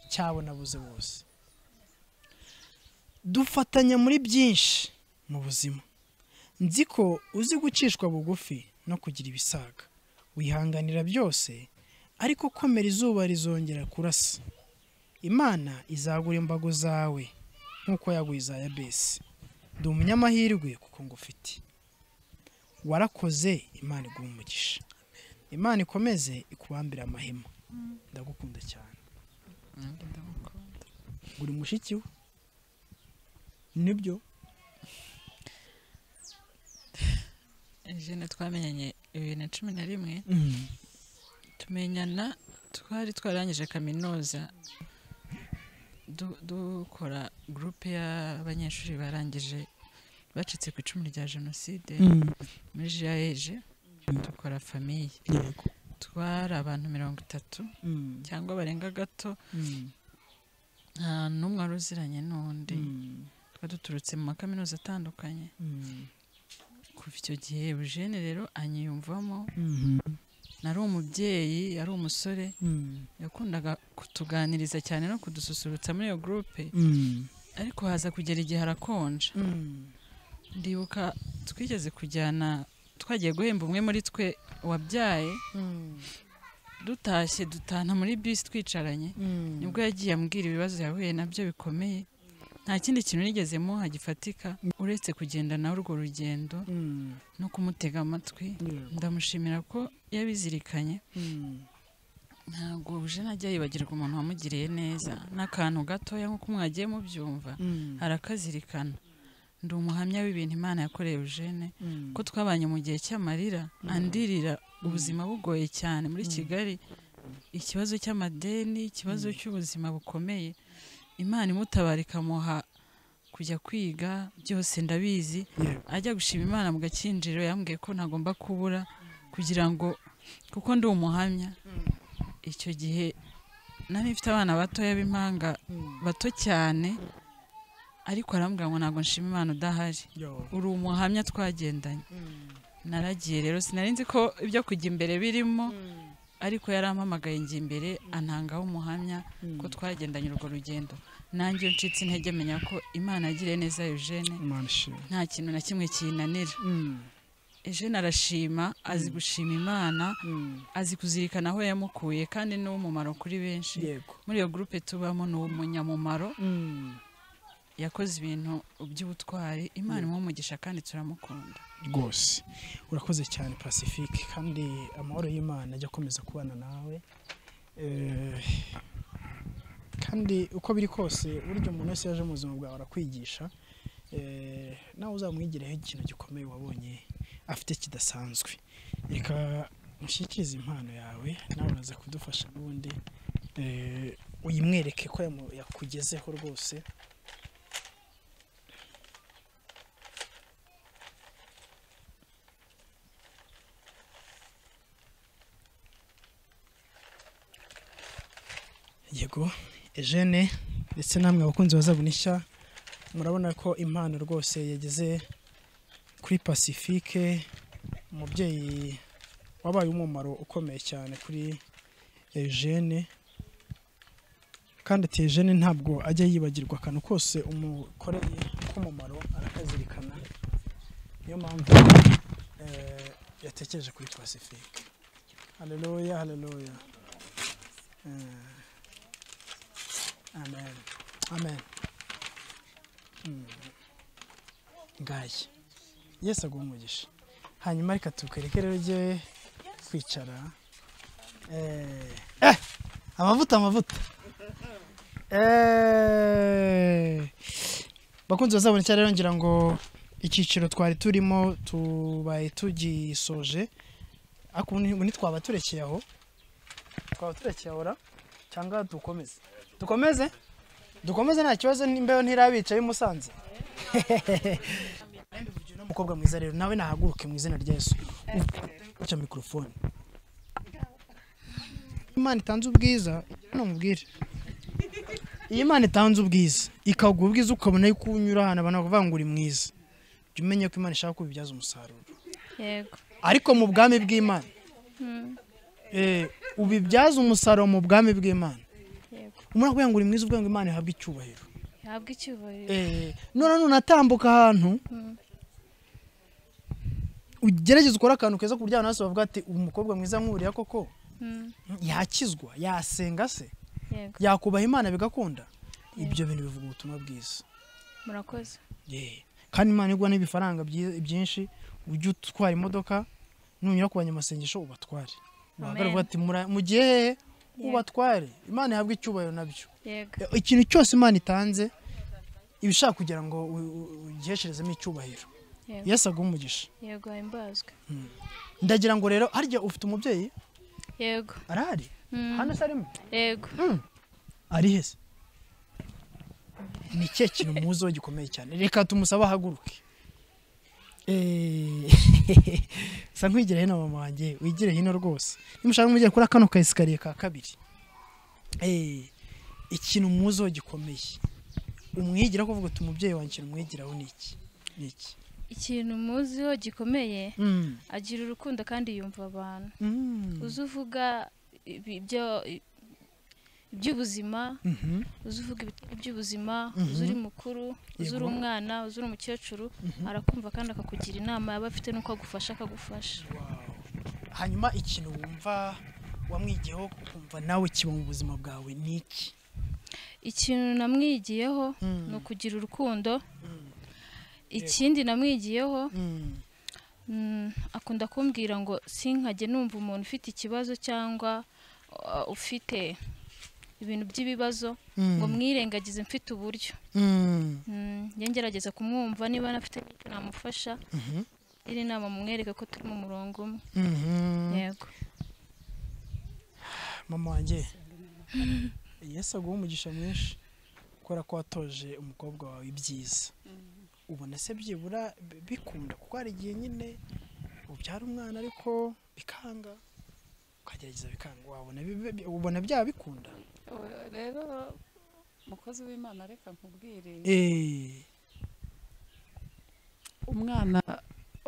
cyabo nabuze bose dufatanya muri byinshi mu buzima nzi ko uzi gucishwa bugufi no kugira ibisaga wihanganira byose ariko komera izuba rizongera kurasa imana izagura imbago zawe nk'uko yaguye iza yabesi ndi umunyamahirwe kuko ngufite warakoze imana iguha umugisha imana ikomeze ikubambire amahema ndagukunda cyane uri mushiki we nibyo jene twamenyanye bibiri na cumi na rimwe Mm. tumenyana twari twarangije kaminuza du- dukora gurupe y'abanyeshuri barangije bacitse ku icumu rya jenoside Mm. muri jayeje dukora famiye twari abantu mirongo itatu cyangwa barenga gato nta n'umwe wari uziranye n'undi twari duturutse mu makaminuza atandukanye kuva icyo gihe eugene rero anyiyumvamo nari umubyeyi yari umusore yakundaga kutuganiriza cyane no kudususurutsa muri iyo gurupe Mm. ariko haza kugera igihe harakonja ndibuka twigeze kujyana twagiye guhemba umwe muri twe wabyaye dutashye dutana muri bisi twicaranye Mm. nibwo yagiye ambwira ibibazo yahuye nabyo bikomeye nta kindi kintu nigezemo hagifatika uretse kugenda nawe urwo rugendo no kumutega amatwi ndamushimira ko yabizirikanye ntabwo uje najya yibagirwa umuntu wamugiriye neza n'akantu gatoya nk'uko mwagiye mubyumva Mm. arakazirikana ndi umuhamya w'ibintu imana yakoreye eugene Mm. ko twabanye mu gihe cy'amarira andirira ubuzima bugoye cyane muri kigali ikibazo cy'amadeni ikibazo cy'ubuzima bukomeye imana imutabara ikamuha kujya kwiga byose ndabizi ajya gushima imana mu gakinjiro yambwiye ko ntagomba kubura kugira ngo kuko ndi umuhamya icyo gihe nari mfite abana batoya b'impanga bato cyane ariko arambwira ngo ntabwo nshima imana udahari uri umuhamya twagendanye naragiye rero sinari nzi ko ibyo kujya imbere birimo ariko yarampamagaye njya imbere antangaho umuhamya ko twagendanye urwo rugendo nanjye ncitse intege menya ko imana yagiriye neza eugene nta kintu na kimwe kiyinanira eugene arashima azi gushima imana azi kuzirikana aho yamukuye kandi ni uw'umumaro kuri benshi Yego. muri iyo gurupe tubamo ni umunyamumaro yakoze ibintu by'ubutwari imana imuha umugisha kandi turamukunda rwose urakoze cyane pacifique kandi amahoro y'imana ajya akomeza kubana nawe Eh, kandi uko biri kose burya umuntu wese yaje mu buzima bwawe arakwigisha Eh, nawe uzamwigireho ikintu gikomeye wabonye afite kidasanzwe reka mushyikirize impano yawe nawe uraza kudufasha n'ubundi eh, uyimwereke ko yamu- yakugezeho rwose yego Eugene ndetse namwe abakunzi bazabu nishya murabona ko impano rwose yageze kuri pacifique umubyeyi wabaye umumaro ukomeye cyane kuri Eugene kandi ati Eugene ntabwo ajya yibagirwa akantu kose umukoreye k'umumaro arakazirikana niyo mpamvu eh, yatekereje kuri pacifique haleluya haleluya Eh, amen amen Mm. ngashya yesu aguha umugisha hanyuma reka tukwereke rero ujye kwicara Eh, eh, amavuta amavuta Eh, bakunzi bazabonekera rero ngira ngo icyiciro twari turimo tubaye tugisoje ariko ubu ni- ubu ntitwaba turekeye aho twaba turekeye aho ra cyangwa dukomeze dukomeze dukomeze nta kibazo n'imbeho ntirabicaye i musanze umukobwa mwiza rero nawe nahaguruke mu izina rya yesu uca mikorofone imana itanze ubwiza numubwire iyi imana itanze ubwiza ikaguha ubwiza ukabona yuko unyura ahantu abantu bavuga ngo uri mwiza jya umenya ko imana ishaka kubibyaza umusaruro yego ariko mu bwami bw'imana Mm, eh, ubibyaza umusaruro mu bwami bw'imana yego umuntu akubwira ngo uri mwiza ubwenge imana ihabwa icyubahiro ihabwa icyubahiro Eh, none nunatambuka ahantu Mm, ugerageza ukore akantu keza ku buryo abantu bose bavuga ati umukobwa mwiza nk'uriya koko mm, yakizwa yasenga se yego yakubaha imana bigakunda ibyo bintu bivuga ubutumwa bwiza murakoze Yeah. kandi imana igwa n'ibifaranga byi- byinshi ujye utwara imodoka nunyura ku banyamasengesho ubatware Amen. bahagarare uvuga ati "Mura- mugiye hehe Yego. ubatware imana ihabwa icyubahiro nabyo yego ikintu cyose imana itanze iba ishaka kugira ngo u- u- ugihesherezemo icyubahiro yego yesu aguha umugisha yego himbazwe ndagira ngo rero harya ufite umubyeyi yego arahari Mm, hano se arimo yego ari hese ni cye kintu muziho gikomeye cyane reka tumusabe ahaguruke Eh, sa nkwigira hino mama wanjye wigire hino rwose nimushaka mugere kuri kano kayisikariye ka kabiri Eh, ikintu muziho gikomeye umwigira kuvuga ati umubyeyi wanjye ikintu umwigiraho ni iki ni iki ikintu muziho gikomeye Mm. agira urukundo kandi yumva abantu Mm. uzi uvuga ibi- ibyo iby'ubuzima Mhm. uzi uvuga ibitari iby'ubuzima Mhm. uzi uri mukuru uzi uri Yego. umwana uzi uri umukecuru Mhm. arakumva kandi akakugira inama yaba afite n'uko agufasha akagufasha hanyuma ikintu wumva wamwigiyeho ukumva nawe kiba mu buzima bwawe ni iki ikintu namwigiyeho ni ukugira urukundo ikindi namwigiyeho mm, akunda kumbwira ngo sinkajye numva umuntu ufite ikibazo cyangwa uh, ufite ibintu by'ibibazo Mm. ngo mwirengagize mfite uburyo Mm. Mm, njye ngerageza kumwumva niba anafite n'icyo namufasha Mhm. iri nama mumwereke ko turi mu murongo umwe Mhm. yego mama wanjye yesu aguha umugisha mwinshi kubera ko watoje umukobwa wawe ibyiza ubona se byibura bi- bikunda kuko hari igihe nyine ubyara umwana ariko bikanga ukagerageza bikanga wabona bibe- bi- ubona byaba bikunda rero mukozi w'imana reka nkubwire Eh. umwana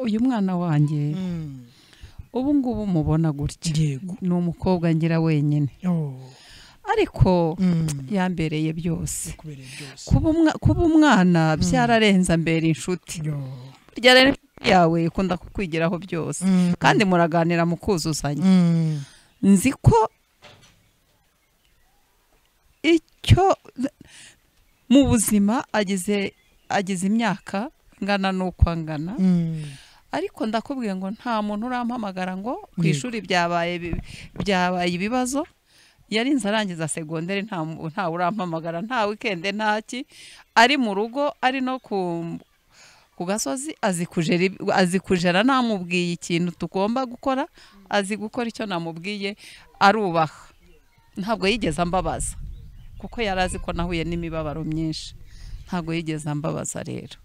uyu mwana wanjye ubu ngubu mubona gutya ni umukobwa ngira wenyine ariko yambereye byose kuba umwa- kuba umwana byararenza mbere inshuti burya rero inshuti yawe ikunda kukwigiraho byose kandi muraganira mukuzuzanya nzi ko icyo mu buzima agize agize imyaka ingana n'uko angana ariko ndakubwiye ngo nta muntu urampamagara ngo ku Yego. ishuri byabaye bi- byabaye ibibazo yarinze arangiza segonderi nta mu- ntawe urampamagara nta wikende nta ki ari mu rugo ari no ku ku gasozi azi kujera ib- azi kujera namubwiye ikintu tugomba gukora azi gukora icyo namubwiye arubaha ntabwo yigeze ambabaza kuko yari azi ko nahuye n'imibabaro myinshi ntabwo yigeze ambabaza rero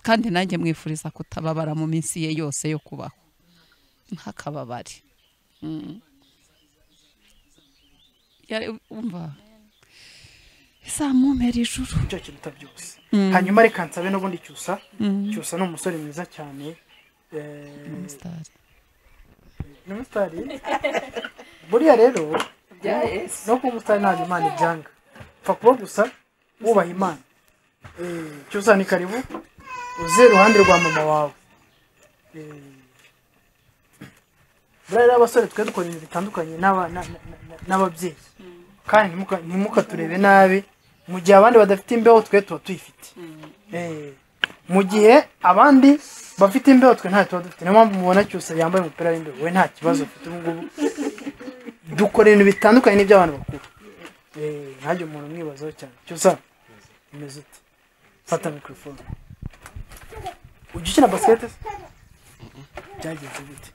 kandi nanjye mwifuriza kutababara mu minsi ye yose yo kubaho ntakababare Mm. Yari- umva izamumpera ijuru icyo kiruta byose Mm. hanyuma reka nsabe n'ubundi cyusa Mm. cyusa ni umusore mwiza cyane eh, Umusitari. ni umusitari buriya rero Bya no- Yesu. no kuba umusitari ntabwo imana ibyanga upfa kuba gusa wubaha imana Eh, cyusa ni karibu uze iruhande rwa mama wawe Eh, buriya rero abasore twe dukora ibintu bitandukanye n'aba- na- na- na- n'ababyeyi kandi ntimuka- ntimukaturebe nabi mu gihe abandi badafite imbeho twe tuba tuyifite Eh, mu gihe abandi bafite imbeho twe ntayo tuba dufite niyo mpamvu mubona cyose yambaye umupira w'imbeho we nta kibazo afite ubu ngubu dukora ibintu bitandukanye n'iby'abantu bakuru Eh, ntajya umuntu umwibazaho cyane cyose umeze ute fata mikorofone ujya ukina basikete se byagenze gute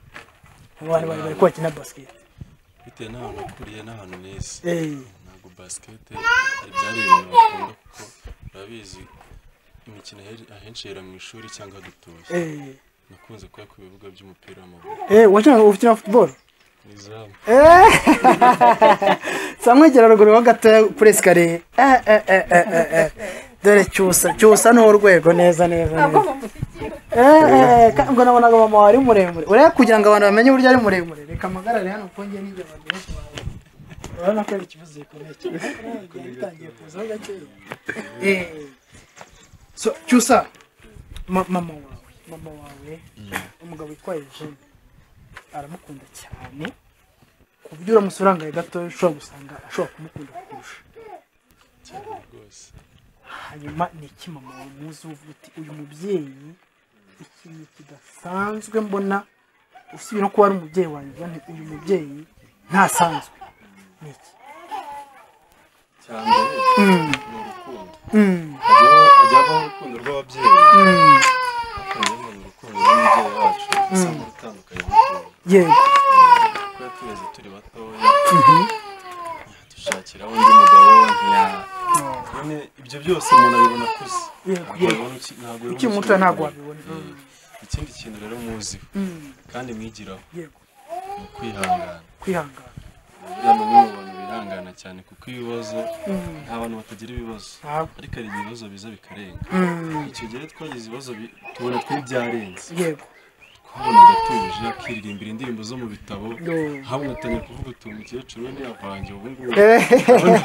abantu bari bari ko bakina basikete bitewe n'ahantu ukuriye n'ahantu neza Eh. ntabwo basikete hari byari ibintu bakunda kuko urabizi imikino ahe- ahenshi yera mu ishuri cyangwa dutuye Eh. nakunze kuba ku bibuga by'umupira w'amaguru Eh, wakina ukina football izamu Eh! samwegera ruguru ho gatoya kuri esikariye Eh, eh, eh, eh, eh, eh. dore cyusa cyusa ni urwego neza neza neza Eh, eh, ka- ngo nabonaga mama wari muremure urebe kugira ngo abantu bamenye uburyo ari muremure reka amagarare hano kuko njye n'injye abantu benshi bawe urabona ko ari ikibazo gikomeye cyane Byari bitangiye kuzaho gakeya Eh, so cyusa ma- mama wawe mama wawe umugabo witwaye jene aramukunda cyane ku buryo uramutse urangaye gatoya ushobora gusanga ashobora kumukunda kukurusha cyane rwose hanyuma ni iki mama wawe muzi uvuga uti uyu mubyeyi ikintu kidasanzwe mbona usibye no kuba ari umubyeyi wanjye nti uyu mubyeyi ntasanzwe ni iki cyane ni Mm. urukundo Mm. hajyaho hajyaho urukundo rw'ababyeyi Mm. hakajyamo urukundo rw'umubyeyi wacu usanga rutandukanye n'ukuntu yego kuba tuweze turi batoya dushakira undi mugabo ntiya nyine ibyo byose umuntu abibona akuze Yego, Ntabwo yego. yabona uki- ntabwo yabona Ukiri muto ukiri ntabwo mukuru. wabibona. Mm. ikindi kintu rero muziho Mm. kandi mwigiraho Yego. ni ukwihangana kwihangana buriya ni umwe mu bantu bihangana cyane kuko ibibazo Mm. nta bantu batagira ibibazo Ntabwo. ariko hari ibibazo biza bikarenga Mm. icyo gihe twagize ibibazo bi- tubona twari byarenze Yego. twabonaga tuje akiririmbira indirimbo zo mu bitabo Yo. habona atangiye kuvuga uti umukecuru we ntiyavange ubu ngubu Eh. Urabona?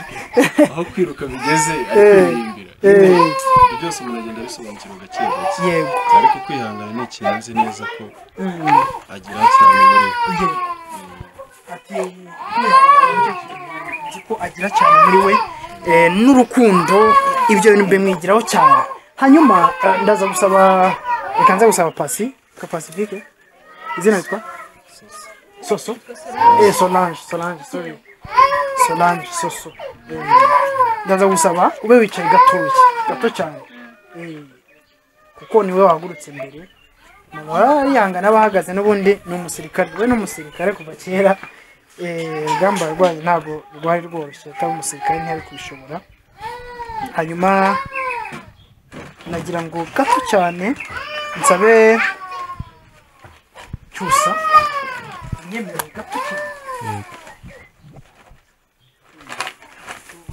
aho kwiruka bigeze Eh. ari kuririmbira Eh. ibyo byose umuntu agenda abisobanukirwa gake gake Yego. ariko kwihangana ni ikintu azi neza ko Mm. agira cyane muri we Yego. ati kwihangana nicyo kintu nzi ko agira cyane muri we eh, n'urukundo ibyo bintu bimwigiraho cyane hanyuma eh, ndaza gusaba reka nza gusaba pasi ka pacifique izina yitwa soso eh solange solange sorry solange soso Eh, ndaza gusaba ube wicaye gatoya gato cyane Eh, kuko niwe wahagurutse mbere mama wari yihangana abahagaze n'ubundi ni umusirikare we ni umusirikare kuva kera Eh, urugamba yarwaye ntabwo rwari rworoshye atari umusirikare ntiyari kubishobora hanyuma nagira ngo gato cyane nsabe cyusa unyemerere gato cyane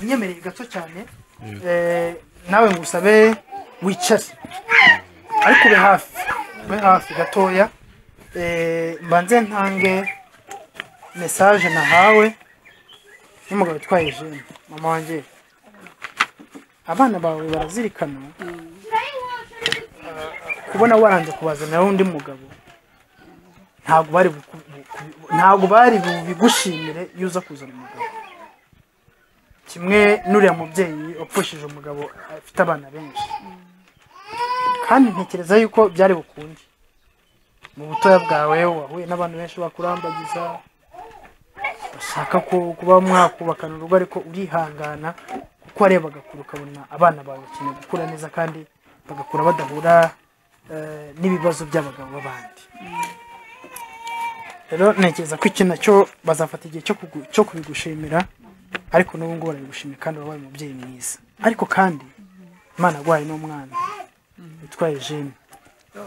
unyemerere gato cyane Eh, nawe ngo usabe wicare ariko ube hafi ube hafi gatoya Eh, mbanze ntange mesaje nahawe n'umugabo utwaye jene mama wanjye abana bawe barazirikana ah, kubona waranze kubazanira undi mugabo ntabwo bari buku- buku- ntabwo bari bigushimire iyo uza kuzana umugabo kimwe n'uriya mubyeyi wapfushije umugabo afite abana benshi kandi ntekereza yuko byari bukunde mu butoya bwawe wahuye n'abantu benshi bakurambagiza ushaka ku- kuba mwakubakana urugo ariko urihangana kuko warebaga kure ukabona abana bawe bakeneye gukura neza kandi bagakura badahura eh, n'ibibazo by'abagabo b'abandi rero ntekereza ko iki nacyo bazafata igihe cyo kugu- cyo kubigushimira ariko n'ubu ngubu barabigushimira kandi wabaye umubyeyi mwiza ariko kandi imana yaguhaye n'umwana witwaye jene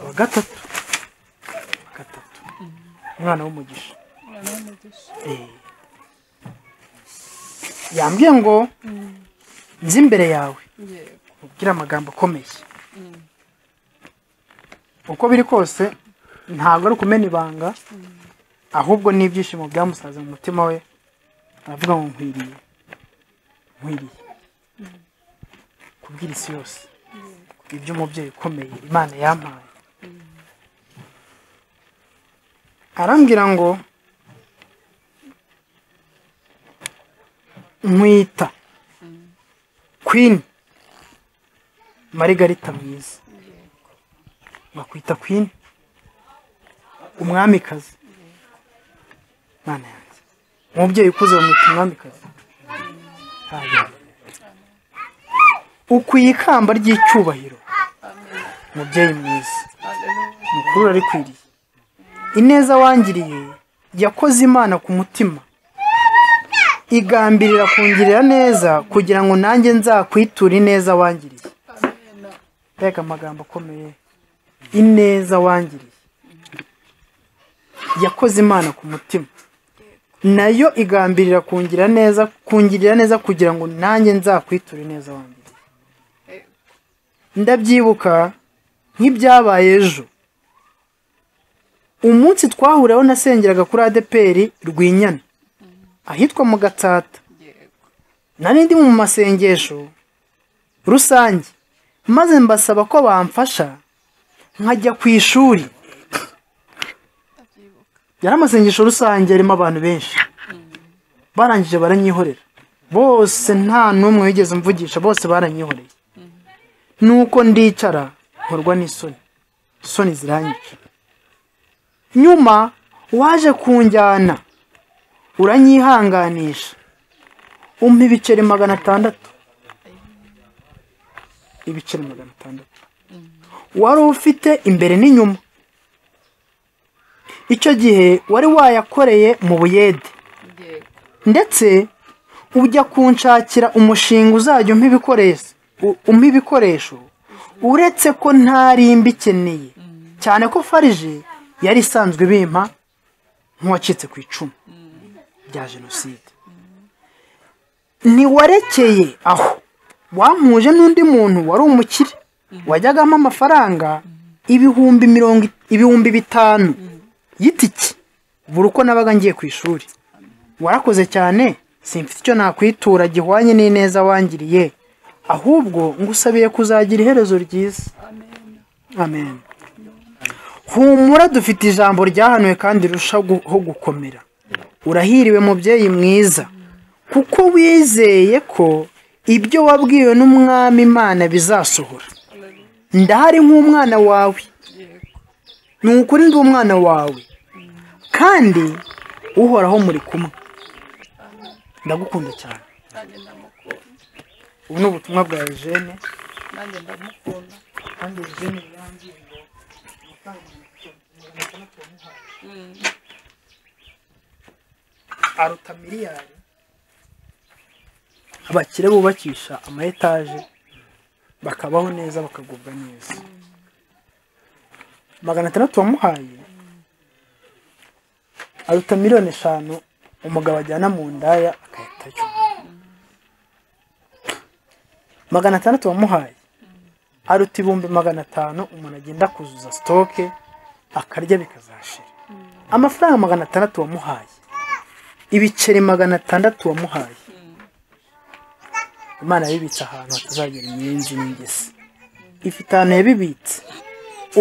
wa gatatu wa gatatu umwana w'umugisha Eh. yambwiye ngo nzi imbere yawe ubwire amagambo akomeye uko biri kose ntabwo ari ukumena ibanga ahubwo n'ibyishimo byamusaze mu mutima we aravuga ngo nkwiriye nkwiriye kubwira isi yose ibyo umubyeyi ukomeye imana yampaye arambwira ngo nkwita kwini marigarita mwiza bakwita kwini umwamikazi mwana yanjye umubyeyi ukuze bamwita umwamikazi Hanyuma. ukwiye ikamba ry'icyubahiro mubyeyi mwiza mukuru rarikwiriye ineza wangiriye yakoze imana ku mutima igambirira kungirira neza kugira ngo nanjye nzakwiture ineza wangiriye mbega amagambo akomeye ineza wangiriye yakoze imana ku mutima nayo igambirira kungira neza kungirira neza kugira ngo nanjye nzakwiture neza wangiriye ndabyibuka nk'ibyabaye ejo umunsi twahuraho nasengeraga kuri adeperi rwinyana ahitwa mu gatsata nari ndi mu masengesho rusange maze mbasaba ko bamfasha nkajya ku ishuri yari amasengesho rusange arimo abantu benshi barangije baranyihorera bose nta n'umwe wigeze mvugisha bose baranyihoreye nuko ndicara nkorwa n'isoni isoni ziranyica nyuma waje kunjyana uranyihanganisha umpa ibiceri magana atandatu ibiceri magana atandatu wari ufite imbere n'inyuma icyo gihe wari wayakoreye mu buyede ndetse ujya kunshakira umushinga uzajya umpa ibikoresho u- umpa ibikoresho uretse ko ntari mbikeneye cyane ko farije yari isanzwe bimpa nk'uwacitse ku icumu rya jenoside ntiwarekeye aho wampuje n'undi muntu wari umukire wajyagamo amafaranga ibihumbi mirongo i- ibihumbi bitanu y'itiki buri uko nabaga ngiye ku ishuri warakoze cyane simfite icyo nakwitura gihwanye n'ineza wangiriye ahubwo ngusabiye kuzagira iherezo ryiza amen humura dufite ijambo ryahanuwe kandi rirushaho gukomera urahiriwe mubyeyi mwiza kuko wizeye ko ibyo wabwiwe n'umwami imana bizasohora ndahari nk'umwana wawe ni ukuri ndi umwana wawe kandi uhoraho muri kumwe ndagukunda cyane ubu ni ubutumwa bwa eugene nanjye ndamukunda kandi eugene yarambwiriye aruta miliyari abakire bubakisha ama etaje bakabaho neza bakagubwa neza magana atandatu wamuhaye aruta miliyoni eshanu umugabo ajyana mu ndaya akayitayo magana atandatu wamuhaye aruta ibihumbi magana atanu umuntu agenda kuzuza sitoke akarya bikazashira amafaranga magana atandatu wamuhaye ibiceri magana atandatu wamuhaye imana yabibitse ahantu hatazagera inyenzi n'ingese ifite ahantu yabibitse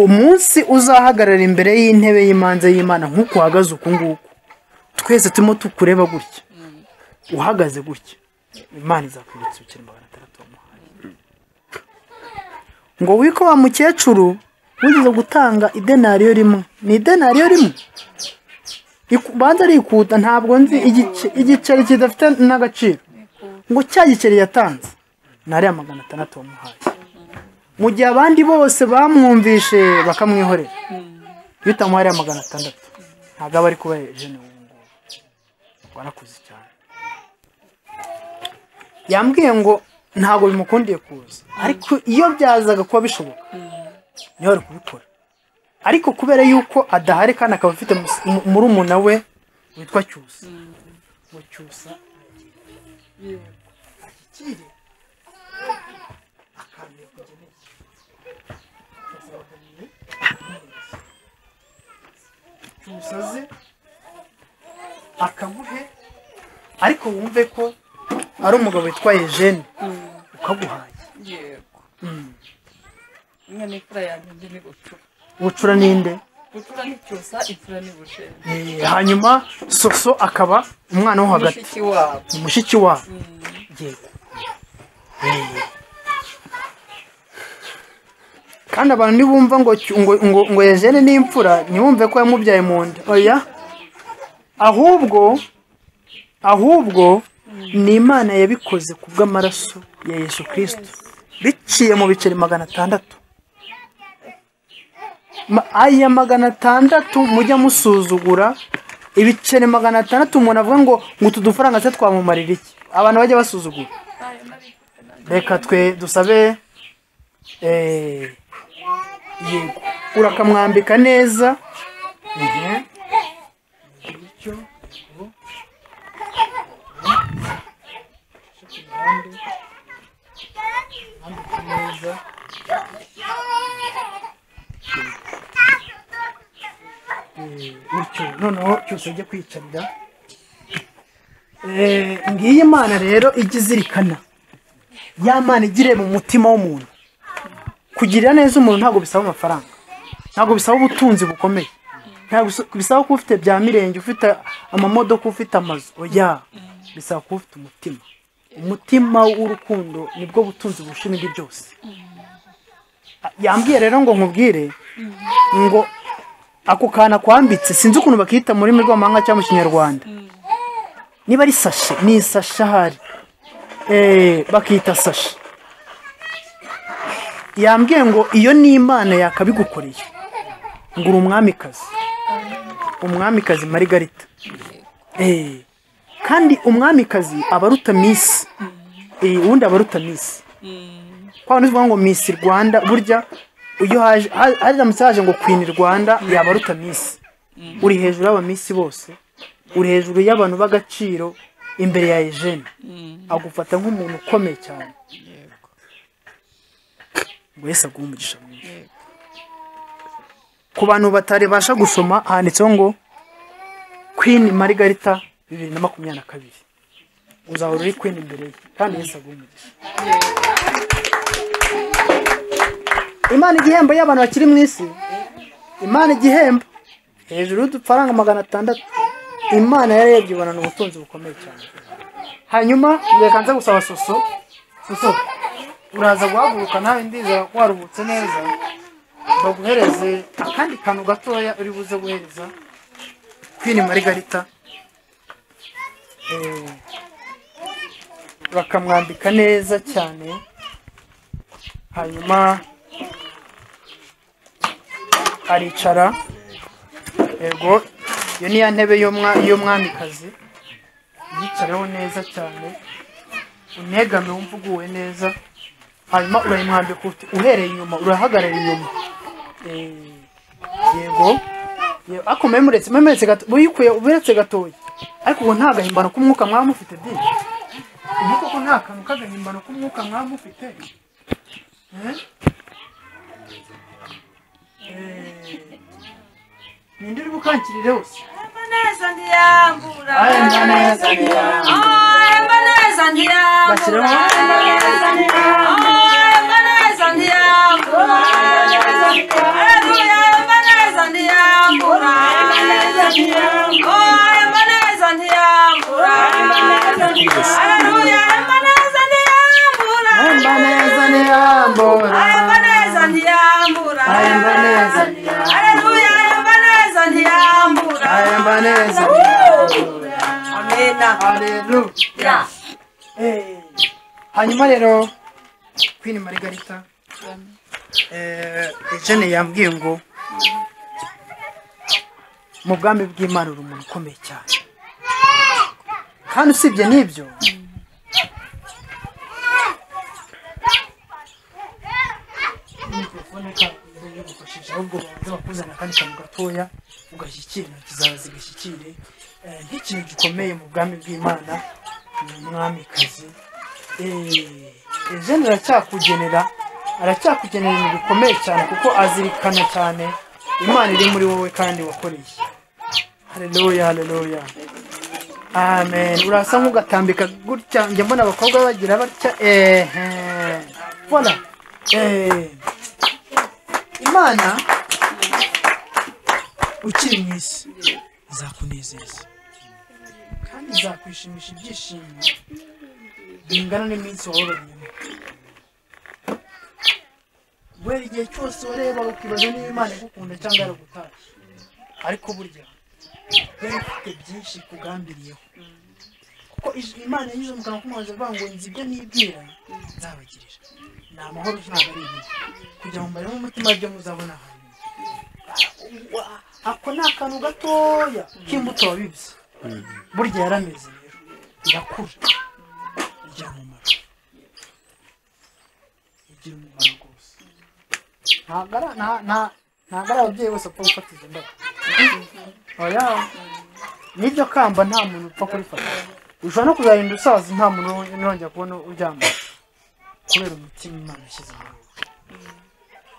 umunsi uzahagarara imbere y'intebe y'imanza y'imana nk'uko uhagaze uku nguku twese turimo tukureba gutya uhagaze gutya imana izakwibutsa ibiceri magana atandatu wamuhaye ngo wiko wa mukecuru wigeze gutanga idenariyo rimwe ni idenariyo rimwe Riku- banza rikuta ntabwo nzi igice- igiceri kidafite n'agaciro ngo cya giceri yatanze ni ariya magana atandatu wamuhaye mu gihe abandi bose bamwumvishe bakamwihorera iyo utamuhaye ariya magana atandatu ntabwo aba ari kuba jene ubu ngubu warakuze cyane yambwiye ngo ntabwo bimukundiye kuza ariko iyo byazaga kuba bishoboka niho ari kubikora ariko kubera yuko adahari kandi akaba afite mus- mu- murumuna we witwa cyusa ngo cyusa akire cyusa aze akaguhe ariko wumve ko ari umugabo witwa Eugene ukaguhaye yego Mm. imwe ni imfura yanjye indi ni gucura bucura ninde gucura ni cyusa imfura ni bucera Eh, hanyuma soso akaba umwana wo hagati Mushiki wabo. Ni mushiki wabo yego Eh. kandi abantu nibumva ngo cy- ngo ngo ngo Eugene ni imfura ntibumve ko yamubyaye mu nda oya ahubwo ahubwo ni imana yabikoze ku bw'amaraso ya yesu kirisito biciye mu biceri magana atandatu Ma- aya magana atandatu mujya musuzugura ibiceri magana atandatu umuntu avuga ngo ngo utu dufaranga se twamumarira iki abantu bajya basuzugura reka twe dusabe eh, yego urakamwambika neza Mhm. Bityo, ubu. Ushaka uruhande. Ambika neza. Eh, bityo noneho cyose ujye kwicarira Eh, ngiyi mana rero ijya izirikana ya mana igire mu mutima w'umuntu kugirira neza umuntu ntabwo bisaba amafaranga ntabwo bisaba ubutunzi bukomeye ntabwo bisa- bisaba kuba ufite bya mirenge ufite amamodoka ufite amazu oya bisaba kuba ufite umutima umutima w'urukundo nibwo butunzi burusha ibindi byose yambwiye rero ngo nkubwire ngo ako kantu akwambitse sinzi ukuntu bakita mu rurimi rw'amahanga cyangwa mu kinyarwanda niba ari sashe ni isashe ahari Eh, bakita sashe yambwiye ngo iyo ni imana yakabigukoreye ngo uri umwamikazi umwamikazi marigarita Eh, kandi umwamikazi aba aruta misi Eh, ubundi aba aruta misi kwa bantu tuvuga ngo misi rwanda burya iyo haje ha- haramutse haje ngo kwini rwanda yaba aruta misi uri hejuru y'abamisi bose uri hejuru y'abantu b'agaciro imbere ya ejeni agufata nk'umuntu ukomeye cyane ngo yesi aguhe umugisha mwinshi ku bantu bataribasha gusoma handitseho ngo kwini marigarita bibiri na makumyabiri na kabiri uzahora uri kwini imbere ye kandi yesi aguhe umugisha imana igihembo y'abantu bakiri mu isi imana igihembo hejuru y'udufaranga magana atandatu imana yarebye ibonana ubutunzi bukomeye cyane hanyuma reka nze gusaba soso soso uraza guhaguruka nawe ndizera ko waruhutse neza baguhereze akandi kantu gatoya uri buze guhereza kwini marigarita Eh, bakamwambika neza cyane hanyuma aricara yego iyo ni ya ntebe y'umwa- y'umwamikazi yicareho neza cyane unegame wumva uguwe neza hanyuma urayimwambika uti uhereye inyuma urahagarara inyuma Eh, yego Ye- ariko memuretse memuretse gato uyikuye uberetse gatoya ariko ubu nta gahimbano k'umwuka mwaba mufite byinshi ubu koko nta kantu k'agahimbano k'umwuka mwaba mufite Eh? ninde uri bukangirire hose amaneza ntiyambura amaneza ntiyambura. amaneza ntiyambura Bashyiramo. amaneza ntiyambura amaneza ntiyambura Haleluya, amaneza ntiyambura amaneza ntiyambura amaneza ntiyambura Haleluya, amaneza ntiyambura amaneza ntiyambura amaneza ntiyambura ayumva neza aleluya ayumva neza ntiyambura ayumva neza amena aleluya hanyuma rero kwini marigarita eh, jene yambwiye ngo mu bwami bw'imana uri umuntu ukomeye cyane kandi usibye n'ibyo ahubwo babanza bakuzana akandi kantu gatoya ugashyikira intoki zawe zigashyikire Eh, nk'ikintu gikomeye mu bwami bw'imana ni umwamikazi Eh, eh, jene aracyakugenera aracyakugenera ibintu bikomeye cyane kuko azirikana cyane imana iri muri wowe kandi wakoreye haleluya haleluya amen urasa nk'ugatambika gutya njya mbona abakobwa bagira batya ehe vola ehe imana ukiri mu isi izakunezeza kandi izakwishimisha ibyishimo bingana n'iminsi waboranyemo wera igihe cyose wareba ukibaza niba imana igukunda cyangwa yaragutashye ariko burya yari ufite byinshi ikugambiriyeho kuko ij- imana yanyuze mu kanwa k'umuhanzi avuga ngo nzi ibyo nibwira nzabagirira ni amahoro ntabwo ari ibibi kugira ngo mbaremo umutima byo muzabona ahantu ako ni akantu gatoya k'imbuto wabibye burya yarameze rero irakura igira umumaro igira umumaro rwose ntabwo ari nta- nta- ntabwo ari ababyeyi bose bapfa gufata izo ndabo oya n'iryo kamba nta muntu upfa kurifata ushobora no kuzarinda usaza nta muntu nongera kubona uryamye kubera umutima imana yashyize muri wowe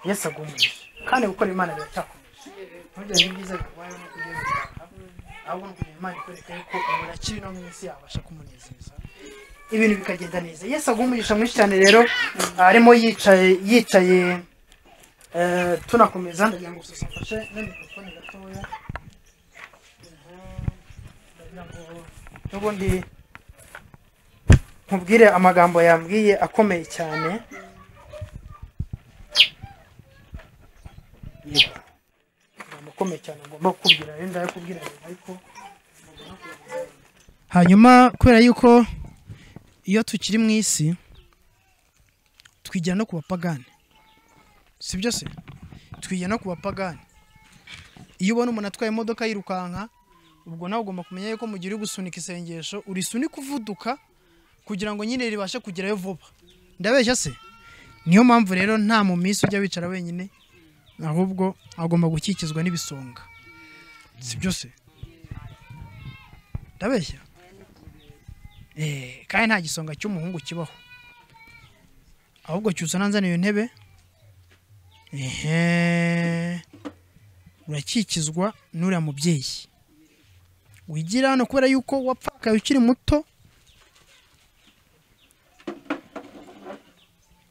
yesu agumiye kandi gukora imana biracyakomeje ntugire ibyiza bikubayeho no kugira ibyaha ahubwo ni ukugira imana ikwereka yuko umuntu akiri no mu isi yabasha kumunezeza ibintu bikagenda neza yesu aguha umugisha mwinshi cyane rero arimo yicaye yicaye eh, tunakomeza ndagira ngo gusa mfashe na mikrofone gatoya ndagira ngo n'ubundi nkubwire amagambo yambwiye akomeye cyane Yego. amagambo akomeye cyane ngomba kukubwira rero ndayakubwira nyuma ariko hanyuma kubera yuko iyo tukiri mu isi twigira no ku bapagani si byo se twigira no ku bapagani iyo ubona umuntu atwaye imodoka yirukanka ubwo nawe ugomba kumenya yuko mu gihe uri gusunika isengesho urisunika uvuduka kugira ngo nyine ribashe kugerayo vuba ndabeshya se niyo mpamvu rero nta mu minsi ujya wicara wenyine ahubwo agomba gukikizwa n'ibisonga si byo se ndabeshya Eh, kandi nta gisonga cy'umuhungu kibaho ahubwo cyusa nanzaniye intebe ehe urakikizwa n'uriya mubyeyi wigira hano kubera yuko wapfakaye ukiri muto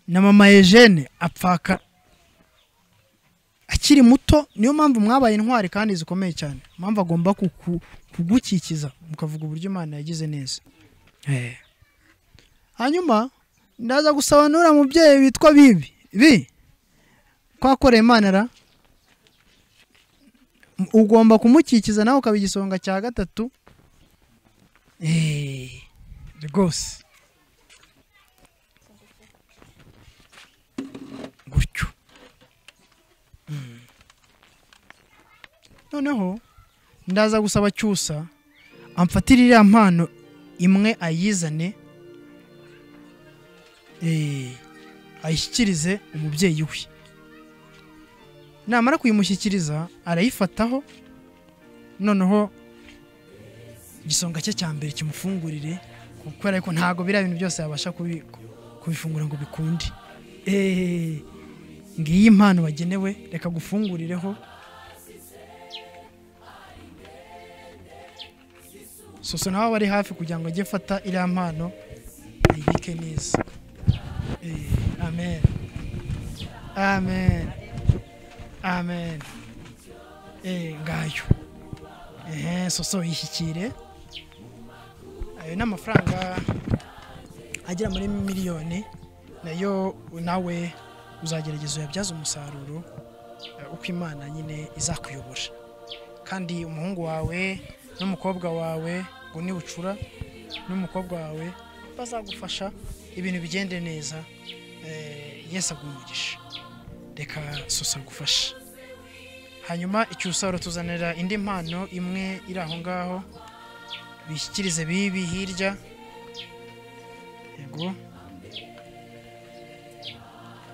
na mama Eugene apfaka akiri muto niyo mpamvu mwabaye intwari kandi zikomeye cyane mpamvu agomba kuku- kugukikiza mukavuga uburyo imana yagize neza Eh. hanyuma ndaza gusobanura mubyeyi witwa bibi bi kwakoreye imana ra M- ugomba kumukikiza nawe ukaba igisonga cya gatatu Eh, rwose gutyo Mm. noneho ndaza gusaba cyusa amfatire iriya mpano imwe ayizane eh, ayishyikirize umubyeyi we namara kuyimushyikiriza arayifataho noneho igisonga cye cya mbere kimufungurire kubera ko ntabwo biriya bintu byose yabasha kubi- kubifungura ngo bikunde Eh, ngiyi impano wagenewe reka gufungurireho soso nawe aba ari hafi kugira ngo ajye afata iriya mpano ayibike neza Eh, amen amen amen Eh, ngayo ehe soso yishyikire ayo ni amafaranga agera muri miliyoni nayo nawe uzagerageza uyabyaze umusaruro eh, uko imana nyine izakuyobora kandi umuhungu wawe n'umukobwa wawe ngo nibucura n'umukobwa wawe bazagufasha ibintu bigende neza Eh, yesu aguha umugisha reka sosa agufashe hanyuma icyusaro tuzanira indi mpano imwe iri aho ngaho bishyikirize bibi hirya yego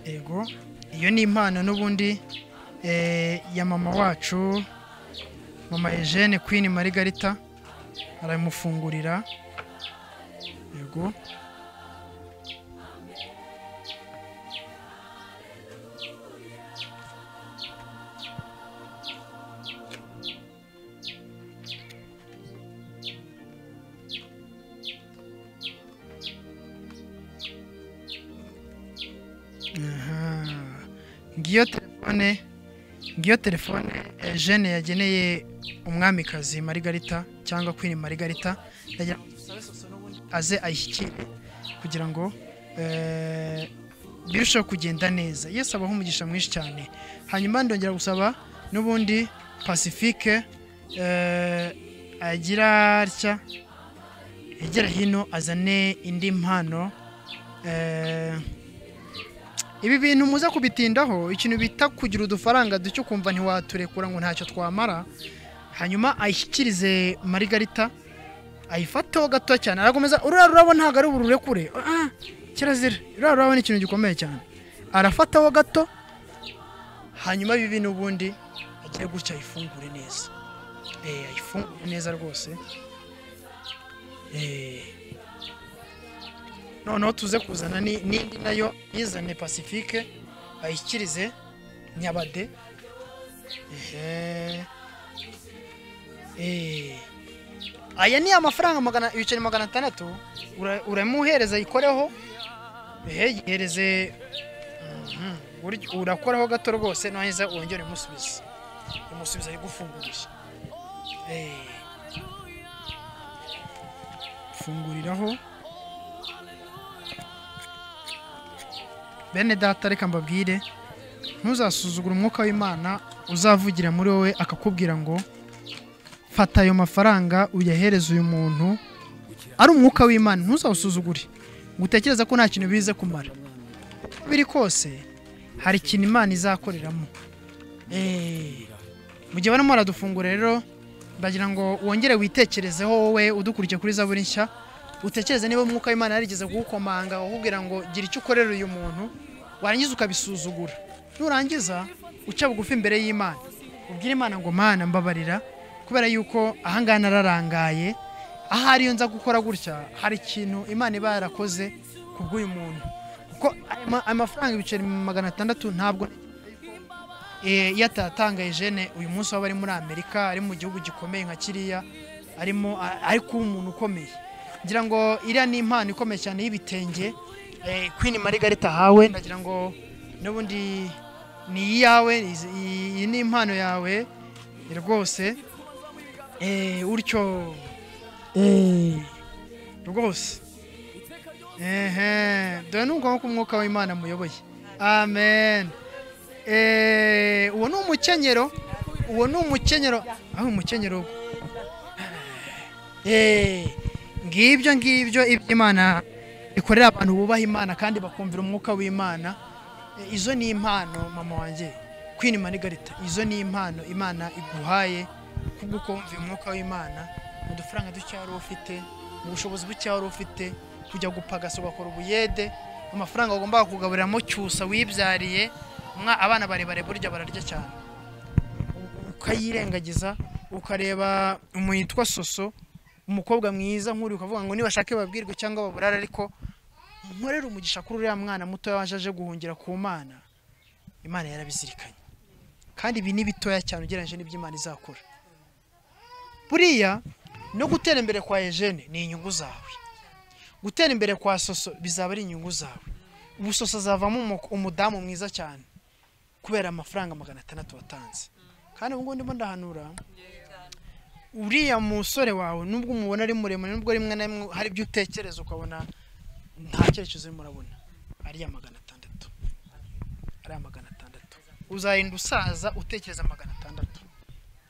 yego iyo ni impano n'ubundi eh, ya mama wacu mama Eugene Queen Margarita aramufungurira yego Aha. ngiyo telefone ngiyo telefone eh, Jane yageneye umwamikazi Margarita cyangwa Queen Margarita ndagira ngo dusabe Soso n'ubundi aze ayishyikire kugira ngo eh, birusheho kugenda neza Yesu abaho umugisha mwinshi cyane hanyuma ndongera gusaba n'ubundi Pacifique eh, agira atya yegera hino azane indi mpano eh, ibi bintu muze kubitindaho ikintu bita kugira udufaranga duke ukumva ntiwaturekura ngo ntacyo twamara hanyuma ayishyikirize marigarita ayifateho gato cyane arakomeza ururiya rurabo ntabwo ari ubururekure Ah, kirazira ururiya rurabo ni ikintu gikomeye cyane arafataho gato hanyuma ibi bintu ubundi agire gutya ayifungure neza eh ayifungure neza rwose eh noneho tuze kuzana ni- n'indi nayo yizane pacifique ayikirize nyabade ehe Eh. aya ni amafaranga magana ibiceri magana atandatu ura- uramuhereza ayikoreho ehe yihereze Mhm. Burya urakoraho gato rwose naheza wongere umusubize umusubiza ayigufungurisha Eh. funguriraho bene data reka mbabwire ntuzasuzugure umwuka w'imana uzavugira muri wowe akakubwira ngo fata ayo mafaranga uyahereze uyu muntu ari umwuka w'imana ntuzawusuzugure ngo utekereze ko nta kintu bize kumara uko biri kose hari ikintu imana izakoreramo Eh, mu gihe barimo baradufungura rero ndagira ngo wongere witekerezeho wowe udukurikiye kuri zaburi nshya utekereze niba umwuka w'imana yarigeze kugukomanga ukubwira ngo gira icyo ukorera uyu muntu warangiza ukabisuzugura nurangiza uca bugufi imbere y'imana ubwire imana ngo mana mbabarira kubera yuko ahangaha nararangaye ahari iyo nza gukora gutya hari ikintu imana iba yarakoze ku bw'uyu muntu kuko aya ma- aya mafaranga ibiceri magana atandatu ntabwo Eh, iyo atatangaye jene uyu munsi waba ari muri amerika ari mu gihugu gikomeye nka kiriya arimo a- ari kuba umuntu ukomeye ngira ngo iriya ni impano ikomeye cyane y'ibitenge eh, queen margarita ahawe ndagira ngo n'ubundi ni iyawe izi- iyi iyi ni impano yawe eh, rwose eh, utyo eh, rwose ehe dore ni ngombwa ko umwuka w'imana amuyoboye amen Eh, uwo ni umukenyero uwo ni umukenyero aho umukenyero uwo. Eh, ngibyo ngibyo ibyo imana ikorera abantu bubaha imana kandi bakumvira umwuka w'imana Eh, izo ni impano mama wanjye Queen Margarita izo ni impano imana iguhaye kubwo kumva umwuka w'imana mu dufaranga duke wari ufite mu bushobozi buke wari ufite kujya gupagasa ugakora ubuyede amafaranga wagombaga kugaburiramo cyusa wibyariye umwa- abana barebare burya bararya cyane ukayirengagiza ukareba umuntu witwa soso umukobwa mwiza nk'uri ukavuga ngo nibashake babwirwe cyangwa baburare ariko nkorere umugisha kuri uriya mwana muto waje aje guhungira ku mana imana yarabizirikanye kandi ibi ni bitoya cyane ugereranyije n'ibyo imana izakora buriya no gutera imbere kwa Eugene ni inyungu zawe gutera imbere kwa soso bizaba ari inyungu zawe ubu soso azavamo umu- umudamu mwiza cyane kubera amafaranga magana atandatu watanze kandi ubu ngubu ndimo ndahanura uriya musore wawe nubwo umubona ari muremure nubwo rimwe na rimwe hari ibyo utekereza ukabona nta cyerekezo urimo urabona ariya magana atandatu ariya magana atandatu uzarinda usaza utekereza magana atandatu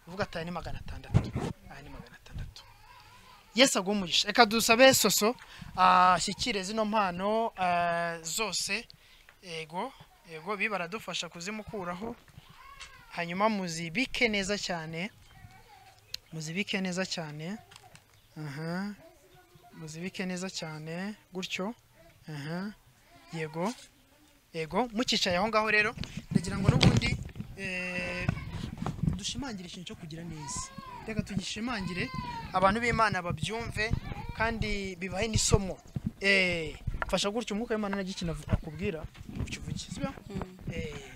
uvuga ati aya ni magana atandatu aya ni magana atandatu yesu aguha umugisha reka dusabe soso ashyikire zino mpano ah, zose yego yego bi baradufasha kuzimukuraho hanyuma muzibike neza cyane muzibike neza cyane aha muzibike neza cyane gutyo aha yego yego mukicaye aho ngaho rero ndagira ngo n'ubundi eh, dushimangire ikintu cyo kugira neza reka tugishimangire abantu b'imana babyumve kandi bibahe n'isomo eh fasha gutyo umwuka w'imana n'igikina akubwira ukivuge sibyo eh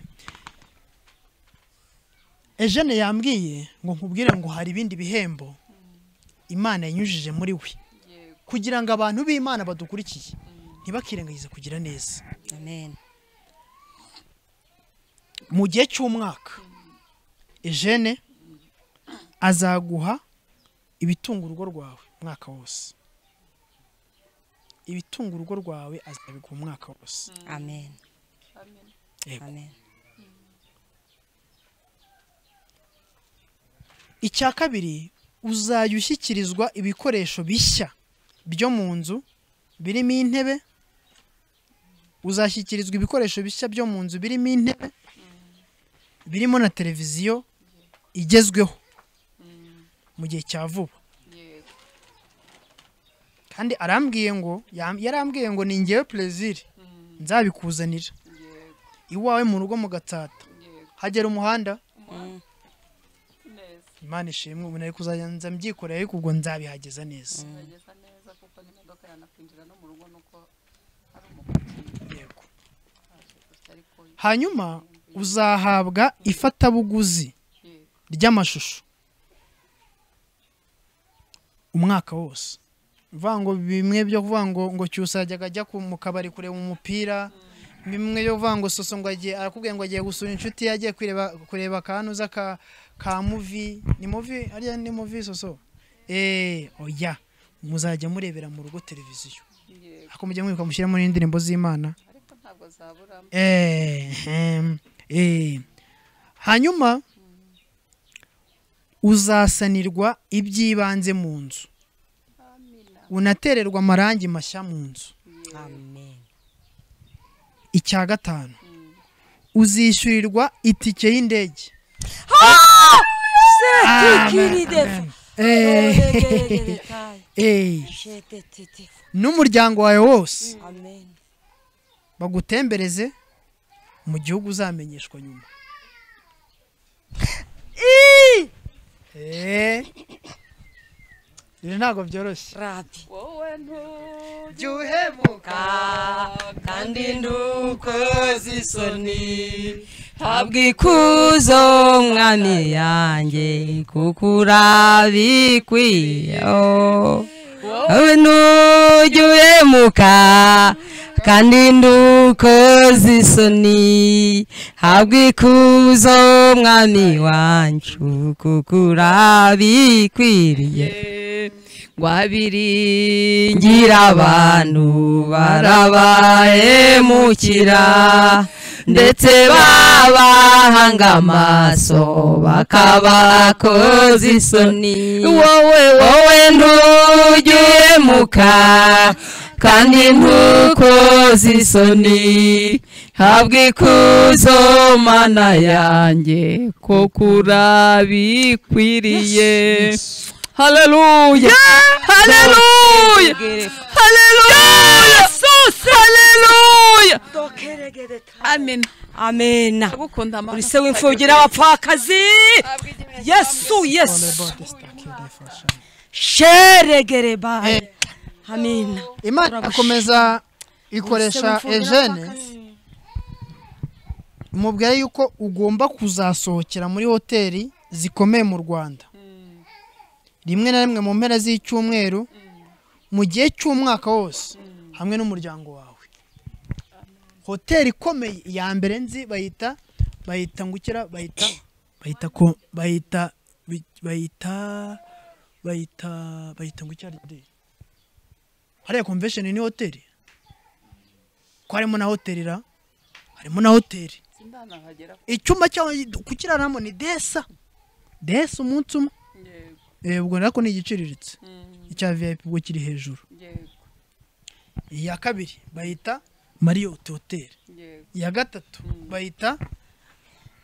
Eugene yambwiye ngo nkubwire ngo hari ibindi bihembo Imana yanyujije muri we kugira ngo abantu b'Imana badukurikiye ntibakirengagize kugira neza amen mu gihe cy'umwaka Eugene azaguha ibitunga urugo rwawe umwaka wose ibitunga urugo rwawe azabiguha umwaka wose amen Yego. amen icya kabiri uzajya ushyikirizwa ibikoresho bishya byo mu nzu birimo intebe uzashyikirizwa ibikoresho bishya byo mu nzu birimo intebe birimo na televiziyo igezweho mu gihe cya vuba kandi arambwiye ngo yam- yarambwiye ngo ni ngewe perezida nzabikuzanira iwawe mu rugo mu gatata hagera umuhanda imana ishimwe ubu nari kuzajya nza mbyikorera ariko ubwo nzabihageza neza Nageza neza kuko n'imodoka yanakwinjira no mu rugo nuko hari Yego. hanyuma uzahabwa ifatabuguzi ry'amashusho umwaka wose uvuga ngo bimwe byo kuvuga ngo ngo cyusajyaga ajya ku- mu kabari kureba umupira bimwe byo kuvuga ngo soso ngo agiye arakubwiye ngo agiye gusura inshuti ye agiye kureba kureba akanuza ka ka muvi ni muvi ariya ni muvi soso eh oya muzajya murebera mu rugo televiziyo ako mujya mwibuka mushyiramo n'indirimbo z'imana ntabwo zaburamo Ehem, eh. hanyuma uzasanirwa iby'ibanze mu nzu unatererwa amarangi mashya mu nzu icya gatanu uzishyurirwa itike y'indege Eh. n'umuryango wawe wose bagutembereze mu gihugu uzamenyeshwa nyuma Eh. rero ntabwo byoroshye wowe ntujya uhebuka kandi ndukoze isoni ntabwo ikuzo mwami yanjye kuko urabikwiye oh. wowe ntujya uhemuka kandi ndukoze isoni ntabwo ikuzo mwami wancu kuko urabikwiriye wabiringira abantu barabahemukira ndetse babahanga amaso bakabakoza isoni wowe wowe ntujye muka kandi ntukoze isoni habwa ikuzo mana yanjye kuko urabikwiriye haleluya haleluya haleluya haleluya amen amen agukunda amahoro uri se w'imfubyi n'abapfakazi yesu yesu sheregere baye amina imana akomeza ikoresha Ubuse bumfubira ejene mubwire yuko ugomba kuzasohokera muri hoteli zikomeye mu rwanda rimwe na rimwe mu mpera z'icyumweru mu gihe cy'umwaka wose hamwe n'umuryango wawe hoteli ikomeye iya mbere nzi bayita bayita ngukira bayita bayita ko bayita bi- bayita bayita bayita ngukira de hariya convention ni hoteli ko harimo na hoteli ra harimo na hoteli icyuma cyawe kukiraramo ni desa desa umunsi umwe Eh, ubwo nako ni igiciriritse icya vip ubwo kiri hejuru iya kabiri bayita marriott hotel iya gatatu bayita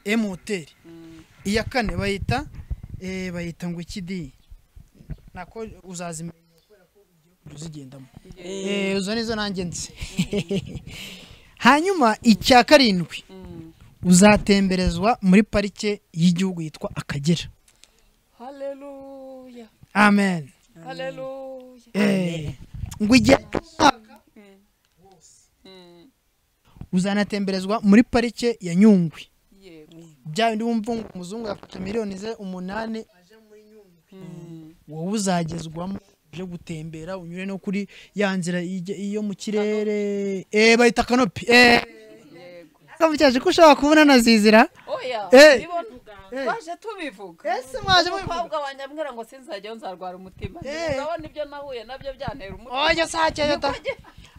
m hotel iya kane bayita eh, bayita ngo ikidi nako uzazimenya uzigendamo Eh, uzo nizo nanjye nzi hanyuma icya karindwi uzatemberezwa muri parike y'igihugu yitwa akagera haleluya amen haleluya Eh, ngo igihe cy'umwaka uzanatemberezwa muri parike ya nyungwe bya bindi wumva ngo umuzungu yafata miliyoni ze umunani aje muri nyungwe wowe uzagezwamo uje gutembera unyure no kuri ya nzira ijya- iyo mu kirere eh bahita kanopi eh kamutyaje ko ushobora kubona na zizira oya Eh. nibona twaje tubivuga ese mwaje mubivuga umukobwa wanjye ambwira ngo sinzajyayo nzarwara umutima urabona ibyo nahuye nabyo byantera umutima oya sake yota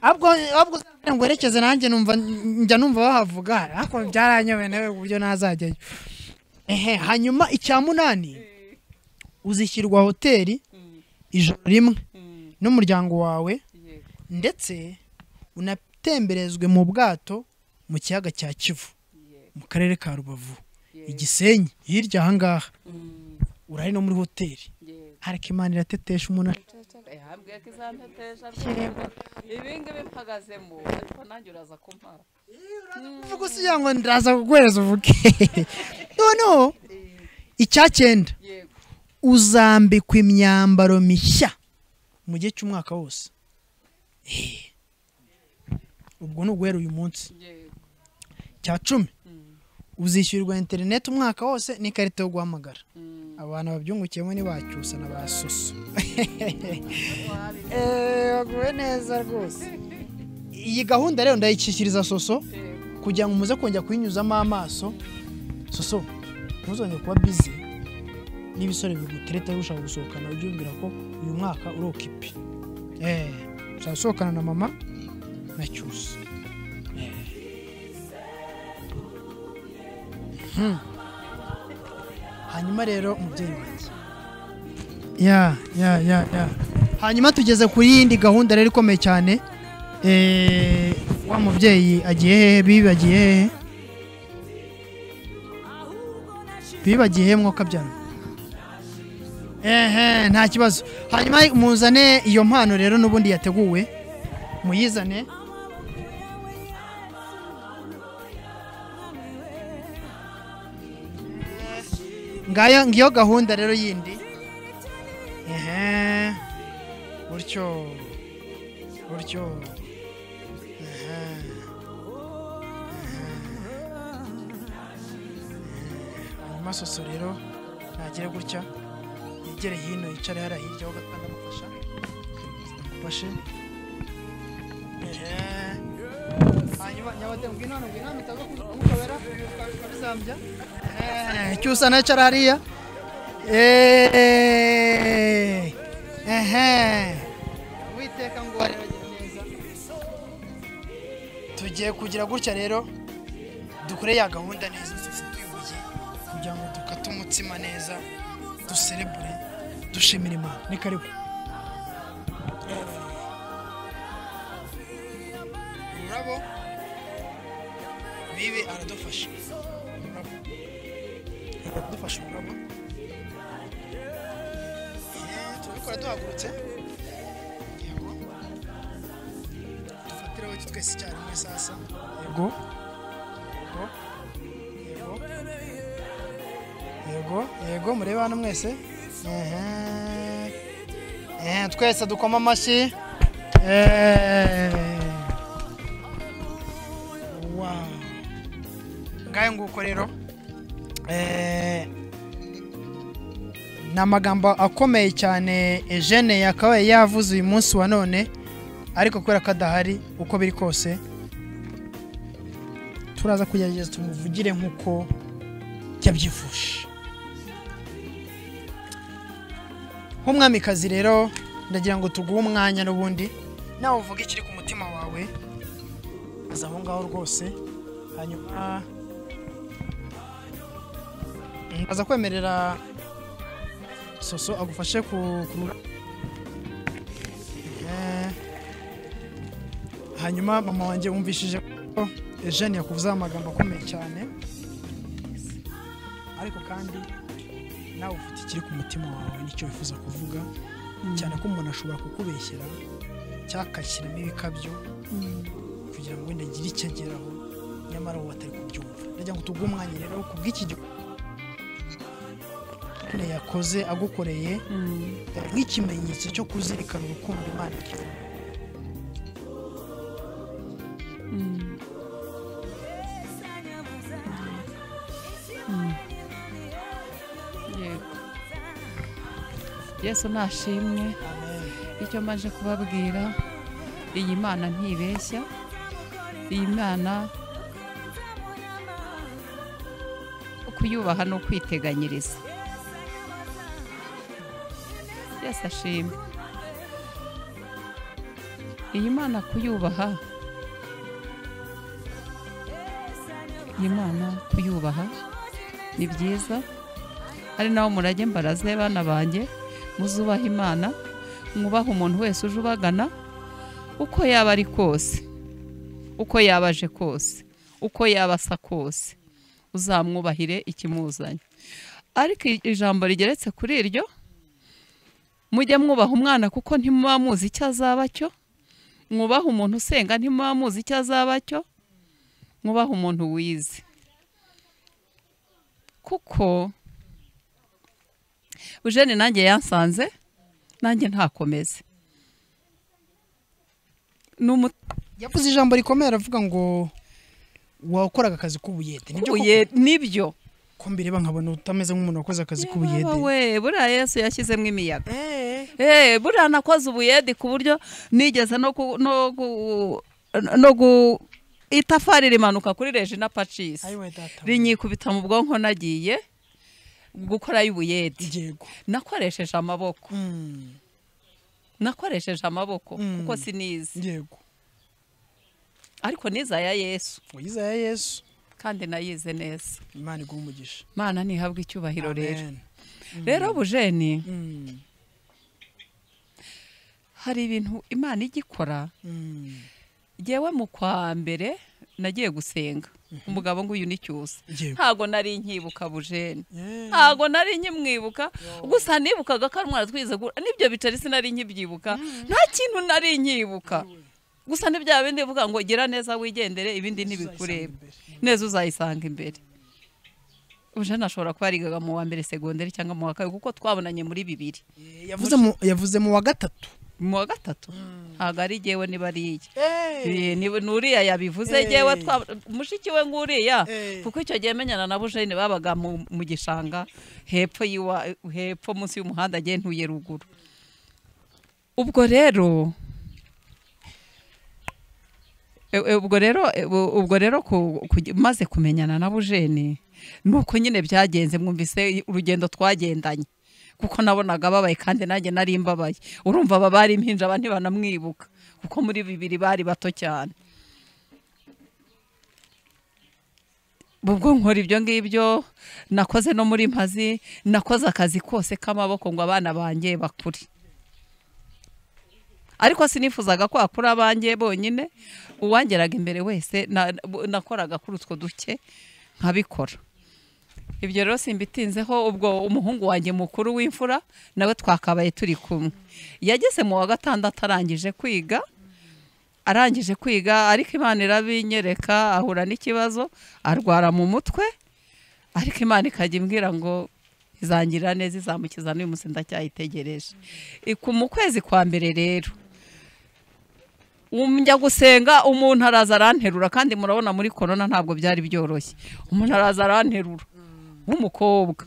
ahubwo ahubwo uzambwira ngo werekeze nanjye numva njya numva bahavuga ariko byaranyobewe nawe ku buryo ntazajyayo ehe hanyuma icya munani uzishyirwa hoteli ijoro rimwe n'umuryango wawe ndetse unatemberezwe mu bwato mu kiyaga cya kivu mu karere ka rubavu igisenyi hirya aha ngaha urari no muri hoteli ariko imana iratetesha umuntu hambwiye ko izantetesha rwose ibingibi mpagazemo ariko nanjye uraza kumpara uvuga usigira ngo ndaza kuguhereza uvuge noneho icya cyenda uzambikwa imyambaro mishya mu gihe cy'umwaka wose Eh. ubwo ni uguhera uyu munsi cya cumi uzishyurirwa interineti umwaka wose n'ikarita yo guhamagara abantu babyungukiyemo ni bacyusa na ba soso Eh, baguwe neza rwose iyi gahunda rero ndayikishyiriza soso kugira ngo muze kongera kuyinyuzamo amaso soso ntuzongere kuba bizi n'ibisore bigutereta ushaka gusohokana ujye wibwira ko uyu mwaka uri okipi eee ushaka gusohokana na mama na cyusa Eh. Hmm. hanyuma rero umubyeyi wanjye ya ya ya ya hanyuma tugeze ku yindi gahunda rero ikomeye cyane Eh, wa mubyeyi agiye hehe bibagiye hehe bibagiye hehe mwuka byano ehe nta kibazo hanyuma muzane iyo mpano rero n'ubundi yateguwe muyizane ngayo ngiyo gahunda rero yindi ehe gutyo gutyo ehe hanyuma soso rero nagere gutya yegere hino yicare hariya hirya ho gato ndamufasha mufashe Ehe. hanyuma nyabatemu ngwino hano ngwino hano utaza kumukobera ukabizambya Eh, cyusa na carariya ehe witeka ngo wareragira neza tugiye kugira gutya rero dukore ya gahunda neza twese tuyihuye kugira ngo dukate umutsima neza duserebure dushimira imana ni karibu ururabo bibi aradufasha ururabo aradufasha ururabo Eh, turabikora duhagurutse yego dufatiraho iki twese icyarimwe sasa yego yego yego yego yego murebe hano mwese ehe Eh, twese dukoma amashyi eee Wow. ngayo nguko rero Eh, ni amagambo akomeye cyane Eugene yakabaye yavuze uyu munsi wa none ariko kubera ko adahari uko biri kose turaza kugerageza tumuvugire nk'uko yabyifuje nk'umwamikazi rero ndagira ngo tuguhe umwanya n'ubundi nawe uvuge ikiri ku mutima wawe aza aho ngaho rwose hanyuma aza kwemerera soso agufashe ku ku- Eh, hanyuma mama wanjye wumvishije ko jane yakuvuzeho amagambo akomeye cyane ariko kandi nawe ufite ikiri ku mutima wawe nicyo wifuza kuvuga cyane ko umuntu ashobora kukubeshyera cyangwa akashyiramo ibikabyo kugira ngo wenda agire icyo ageraho nyamara wowe atari kubyumva ndagira ngo tuguhe umwanya rero wo kubw'iki gikorwa yakoze agukoreye nk'ikimenyetso cyo kuzirikana urukundo imana igira yego yesu nashimwe icyo maje kubabwira iyi mana ntibeshya iyi mana kuyubaha ni ukwiteganyiriza yesu ashimwe iyi mana kuyubaha iyi mana kuyubaha ni byiza ari naho murage mbaraze bana banjye muzubaha imana mwubahe umuntu wese uje ubagana uko yaba ari kose uko yaba aje kose uko yaba asa kose uzamwubahire ikimuzanye ariko ijambo rigeretse kuri iryo mujye mwubaha umwana kuko ntimuba muzi icyo azaba cyo mwubahe umuntu usenga ntimuba muzi icyo azaba cyo mwubahe umuntu wize kuko Eugene nanjye yansanze nanjye ntakomeze yavuze ijambo rikomeye aravuga ngo wakoraga akazi k'ubuyede nibyo koko? Ubuye- nibyo ko mbireba nkabona utameze nk'umuntu wakoze akazi Baba k'ubuyede we buriya yesu yashyizemo imiyaga Eh, buriya nakoze ubuyedi ku buryo nigeze no ku no gu- no gu itafari rimanuka kuri regina pacisi rinyikubita mu bwonko nagiye gukora y'ubuyedi nakoresheje amaboko nakoresheje amaboko kuko sinizi yego ariko nize aya yesu yize aya yesu kandi nayize neza imana iguha umugisha mana ntihabwe icyubahiro rero Amen. rero bujeni Mm. hari ibintu imana ijya ikora Mm. ngewe mu kwa mbere nagiye gusenga umugabo ngo uyu ni cyusa Yego. ntago nari nkibuka bujeni ntago nari nkimwibuka gusa nibukaga ko ari umwana twize gura nibyo bitari sinari nkibyibuka nta kintu nari nkibuka gusa ni bya bindi bivuga ngo gira neza wigendere ibindi ntibikureba neza uzayisanga imbere bujeni ashobora kuba yarigaga mu wa mbere segonderi cyangwa mu wa kabiri kuko twabonanye muri bibiri yavuze mu- yavuze mu wa gatatu mu wa gatatu ntabwo ari jyewe niba ari iye Ni- ni uriya yabivuze jyewe twa- mushiki we nguriya kuko icyo gihe menyana na bujeni babaga mu mu gishanga hepfo y'iwa hepfo munsi y'umuhanda agiye ntuye ruguru ubwo rero e- e- ubwo rero e- u- ubwo rero ku- ku- maze kumenyana na bujeni ni uko nyine byagenze mwumvise urugendo twagendanye kuko nabonaga ababaye kandi nanjye nari mbabaye urumva aba bari impinja aba ntibanamwibuka kuko muri bibiri bari bato cyane ubwo nkora ibyo ngibyo nakoze no muri mpazi nakoze akazi kose k'amaboko ngo abana banjye bakure ariko sinifuzaga ko hakura abanjye bonyine uwangeraga imbere wese na- bu- nakoraga kuri utwo duke nkabikora ibyo rero simbitinzeho ubwo umuhungu wanjye mukuru w'imfura nawe twakabaye turi kumwe yageze mu wa gatandatu arangije kwiga arangije kwiga ariko imana irabinyereka ahura n'ikibazo arwara mu mutwe ariko imana ikajya imbwira ngo izangira neza izamukiza n'uyu munsi ndacyayitegereje Iku- mu kwezi kwa mbere rero njya gusenga umuntu araza aranterura kandi murabona muri korona ntabwo byari byoroshye umuntu araza aranterura w'umukobwa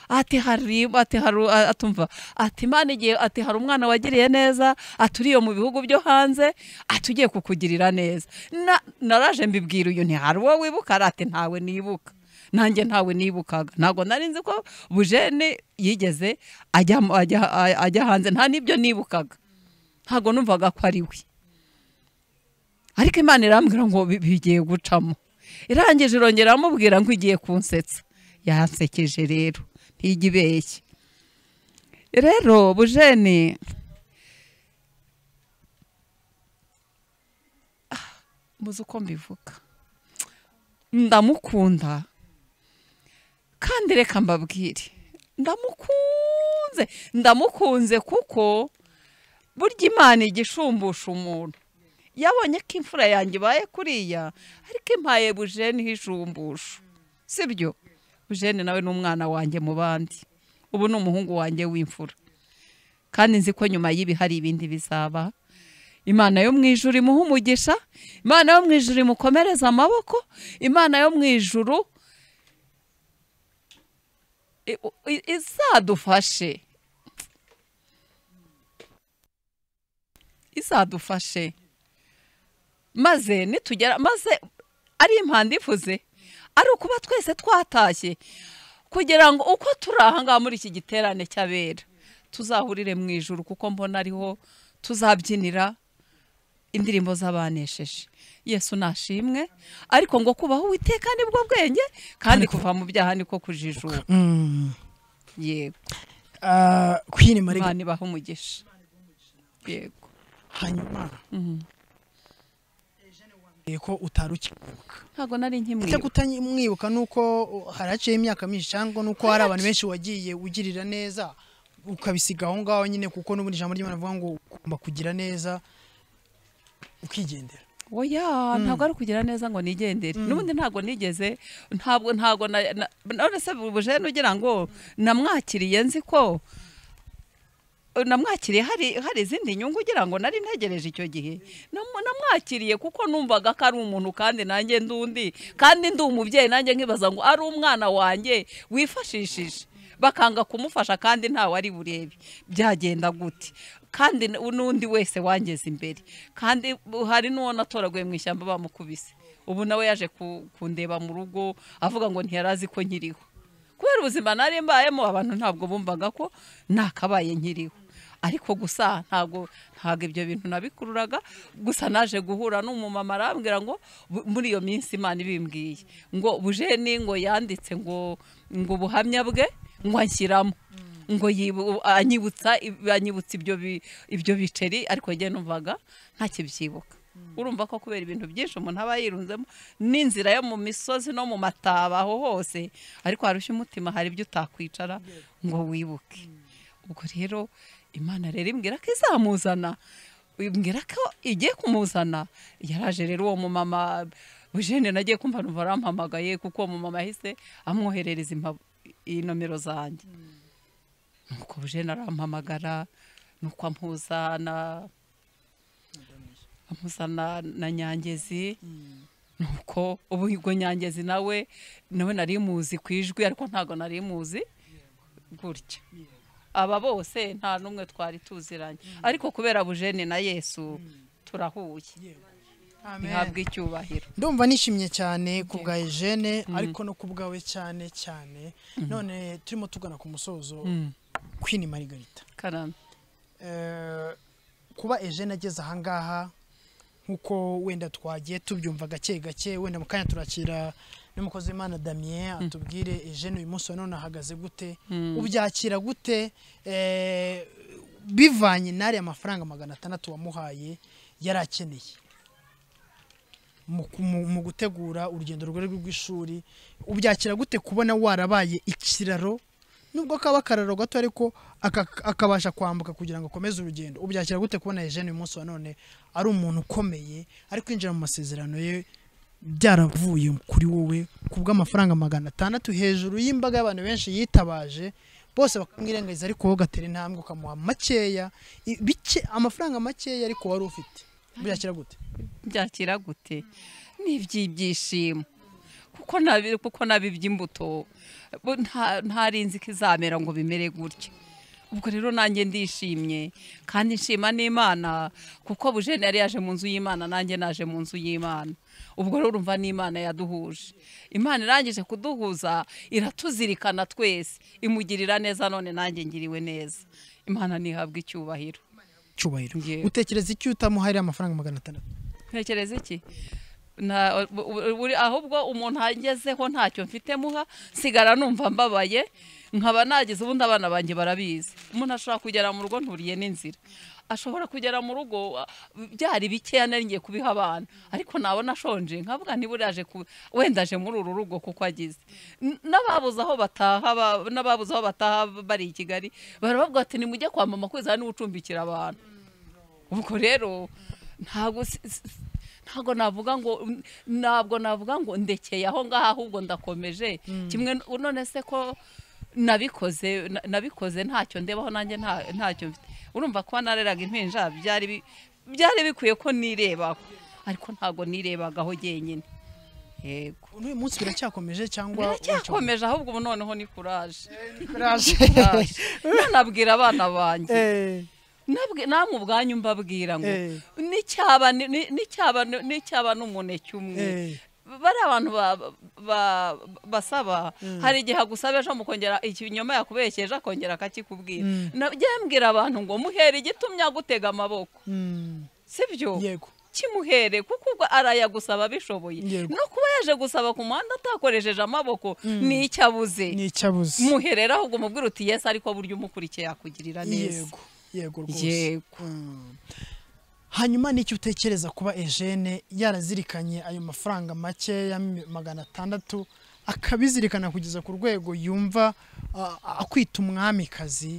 ati hari ati haru atumva ati imana igiye ati hari umwana wagiriye neza aturiye mu bihugu byo hanze ati ugiye kukugirira neza Na- naraje mbibwira uyu ntihari uwo wibuka ari ati ntawe nibuka nanjye ntawe nibukaga ntabwo nari nzi ko bujene yigeze ajya mu- ajya- ajya hanze nta n'ibyo nibukaga ntabwo numvaga ko ari we ariko imana irambwira ngo bi- bigiye gucamo irangije irongera aramubwira ngo igiye kunsetsa yahasekeje rero ntijya ibeshya rero bujeni Ah, mbuze uko mbivuga ndamukunda kandi reka mbabwire ndamukunze ndamukunze kuko burya imana igishumbusha umuntu yabonye ko imfura yanjye ibaye kuriya ariko impaye bujeni hijumbusha si byo bujeni nawe ni umwana wanjye mu bandi ubu ni umuhungu wanjye w'imfura kandi nzi ko nyuma y'ibi hari ibindi bizaba imana yo mu ijuru imuhe umugisha imana yo mu ijuru imukomereze amaboko imana yo mu ijuru i- i- izadufashe izadufashe maze nitugera maze ari impanda ivuze ari ukuba twese twatashye kugira ngo uko turi aha ngaha muri iki giterane cy'abera tuzahurire mu ijuru kuko mbona ariho tuzabyinira indirimbo z'abanesheje yesu nashimwe ariko ngo kubaho uwiteka nibwo bwenge kandi kuva mu byaha niko kujijuka Mm. yego Ah, Queen Mariga- imana ibaha umugisha yego hanyuma ko utari ukibuka ntabwo nari ese nkimwibuka kutamwibuka ni uko hari haciyeho imyaka myinshi cyangwa ni uko hari abantu benshi wagiye ugirira neza ukabisiga aho ngaho nyine kuko n'ubundi ijambo ry'imana rivuga ngo ugomba kugira neza ukigendera oya Mm. ntabwo ari ukugira neza ngo nigendere n'ubundi ntabwo nigeze ntabwo ntabwo na- na- none se buje nugira ngo namwakiriye nzi ko namwakiriye hari hari izindi nyungu ugira ngo nari ntegereje icyo gihe Namu- namwakiriye kuko numvaga ko ari umuntu kandi nanjye ndi undi kandi ndi umubyeyi nanjye nkibaza ngo ari umwana wanjye wifashishije bakanga kumufasha kandi ntawe ari burebe byagenda gute kandi n- n'undi wese wangeze imbere kandi hari n'uwo natoraguye mu ishyamba bamukubise ubu nawe yaje ku- kundeba mu rugo avuga ngo ntiyari azi ko nkiriho kubera ubuzima nari mbayemo abantu ntabwo bumvaga ko nakabaye nkiriho ariko gusa ntabwo ntabwo ibyo bintu nabikururaga gusa naje guhura n'umumama arambwira ngo "Bu- muri iyo minsi imana ibimbwiye ngo bujeni ngo yanditse ngo ngo ubuhamya bwe ngo anshyiramo ngo yibu- anyibutsa anyibutsa ibyo bi- ibyo biceri ariko njye numvaga ntakibyibuka urumva ko kubera ibintu byinshi umuntu aba yirunzemo n'inzira yo mu misozi no mu mataba aho hose ariko harushya umutima hari ibyo utakwicara ngo wibuke ubwo rero imana rero imbwira ko izamuzana imbwira ko igiye kumuzana yaraje rero uwo mumama bujene nagiye kumva numva arampamagaye kuko uwo mumama yahise amwoherereza impap- inomero zanjye nuko bujene arampamagara nuko ampuza na amuzana na nyangezi nuko ubu ubwo nyangezi nawe nawe nari muzi ku ijwi ariko ntabwo nari muzi gutya aba bose nta n'umwe twari tuziranye ariko kubera bujene na yesu turahuye ihabwa icyubahiro ndumva nishimye cyane ku bwa Eugene ariko no ku bwawe cyane cyane Mm. none turimo tugana ku musozo Mm. Queen Margarita karame kuba Eugene ageze ahangaha nk'uko wenda twagiye tubyumva gake gake wenda mu kanya turakira n'umukozi w'imana damien atubwire Eugene uyu munsi wa none ahagaze gute Mm. ubyakira gute Eh, bivanye n'ariya mafaranga magana atandatu wamuhaye yari akeneye mu- mu mu gutegura urugendo rwe rw'ishuri ubyakira gute kubona warabaye ikiraro nubwo kaba akararo gato ariko aka- akabasha kwambuka kugira ngo akomeze urugendo ubyakira gute kubona Eugene uyu munsi wa none ari umuntu ukomeye ari kwinjira mu masezerano ye byaravuye kuri wowe ku bw'amafaranga magana atandatu hejuru y'imbaga y'abantu benshi yitabaje bose bakamwirengagiza ariko wowe ugatera intambwe ukamuha makeya i- bike amafaranga makeya ariko wari ufite ubyakira gute byakira gute ni iby'ibyishimo kuko nabi kuko nabi iby'imbuto bo nta- ntarinzi ko izamera ngo bimere gutya ubwo rero nanjye ndishimye kandi nshima n'imana kuko bujene yari yaje mu nzu y'imana nanjye naje mu nzu y'imana ubwo rero urumva n'imana yaduhuje imana irangije kuduhuza iratuzirikana twese imugirira neza none nanjye ngiriwe neza imana ntihabwe icyubahiro cyubahiro Ngewe. utekereza iki utamuharira amafaranga magana atandatu ntekereza iki nta bu- bu- buri- ahubwo umuntu agezeho ntacyo mfite muha sigara numva mbabaye nkaba nagize ubundi abana banjye barabizi umuntu ashobora kugera mu rugo nturiye n'inzira ashobora kugera mu rugo ah, byari bikeya nari ngiye kubiha abana ariko nabona ashonje nkavuga nibura yaje ku wenda aje muri uru rugo kuko agize N- n'ababuze aho bataha ba- n'ababuze aho bataha bari i kigali barabavuga bati nimujye kwa mama kwizana niwe ucumbikira abantu ubwo rero ntabwo si- si- ntabwo navuga ngo ntabwo navuga ngo ndekeye aho ngaho ahubwo ndakomeje kimwe n- none se ko nabikoze na- nabikoze ntacyo ndebaho nanjye nta- ntacyo mfite urumva kuba nareraga impinja byari bi- byari bikwiye ko nirebaho ariko ntabwo nirebagaho jyenyine yego n'uyu munsi biracyakomeje cyangwa biracyakomeje ahubwo ubu noneho ni kuraje kuraje. nabwira abana banjye Nabwi- namwe ubwanyu mbabwira ngo Eh. n'icyaba ni- ni- n'icyaba ni- n'icyaba n'umuneke Eh. umwe bari abantu ba- ba- basaba Mm. hari igihe agusaba ejo mukongera ikinyoma yakubesheje akongera akakikubwira Mm. nabyo mbwira abantu ngo muhere igitumye agutega amaboko sibyo yego kimuhere kuko ubwo arayagusaba abishoboye no kuba yaje gusaba ku muhanda atakoresheje amaboko ni icyo abuze ni icyo abuze muherera ahubwo mubwire uti yesi ariko burya umukurikiye yakugirira neza yego yego rwose Yego. Mm. hanyuma n'icyo utekereza kuba ejene yarazirikanye ayo mafaranga make ya mi- magana atandatu akabizirikana kugeza ku rwego yumva ah, akwita umwamikazi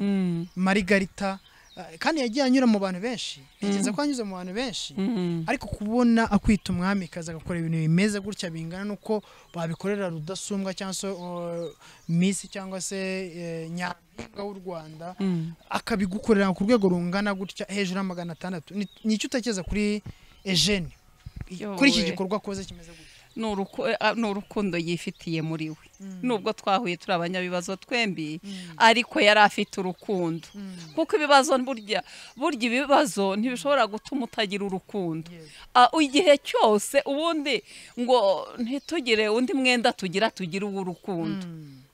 marigarita ah, kandi yagiye anyura mu bantu benshi ntekereza ko anyuze mu bantu benshi Mhm. ariko kubona akwita umwamikazi agakora ibintu bimeze gutya bingana n'uko babikorera rudasumbwa cyangwa se uh, misi cyangwa se eh, nyampinga w'u rwanda akabigukorera ku rwego rungana gutya hejuru ya magana atandatu Ni- ni icyo utekereza kuri ejene kuri iki Yowe. gikorwa koze kimeze gutya ni uruku- eh, ah, ni urukundo yifitiye muri we nubwo twahuye turi abanyabibazo twembi ariko yari afite urukundo kuko ibibazo burya burya ibibazo ntibishobora gutuma utagira urukundo Ah, igihe cyose ubundi ngo ntitugire undi mwenda tugira tugira uw'urukundo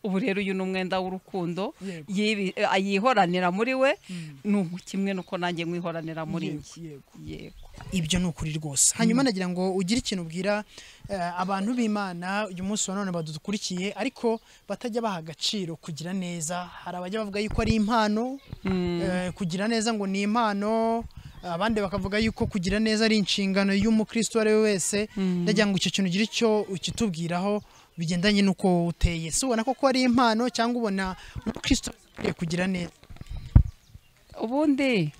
ubu rero uyu ni umwenda w'urukundo Yego. yibi- eh, yihoranira muri we ni umu- kimwe nuko nanjye mwihoranira muri Yego, njye yego ibyo ni ukuri rwose hanyuma nagira ngo ugire ikintu ubwira eh, abantu b'imana uyu munsi wa none badukurikiye ariko batajya baha agaciro kugira neza hari abajya bavuga yuko ari impano eh, kugira neza ngo ni impano abandi bakavuga yuko kugira neza ari inshingano y'umukristo uwo ari we wese ndagira ngo icyo kintu ugire icyo ukitubwiraho bigendanye n'uko wowe uteye si ubona koko ari impano cyangwa ubona umukristo akwiye kugira neza ubundi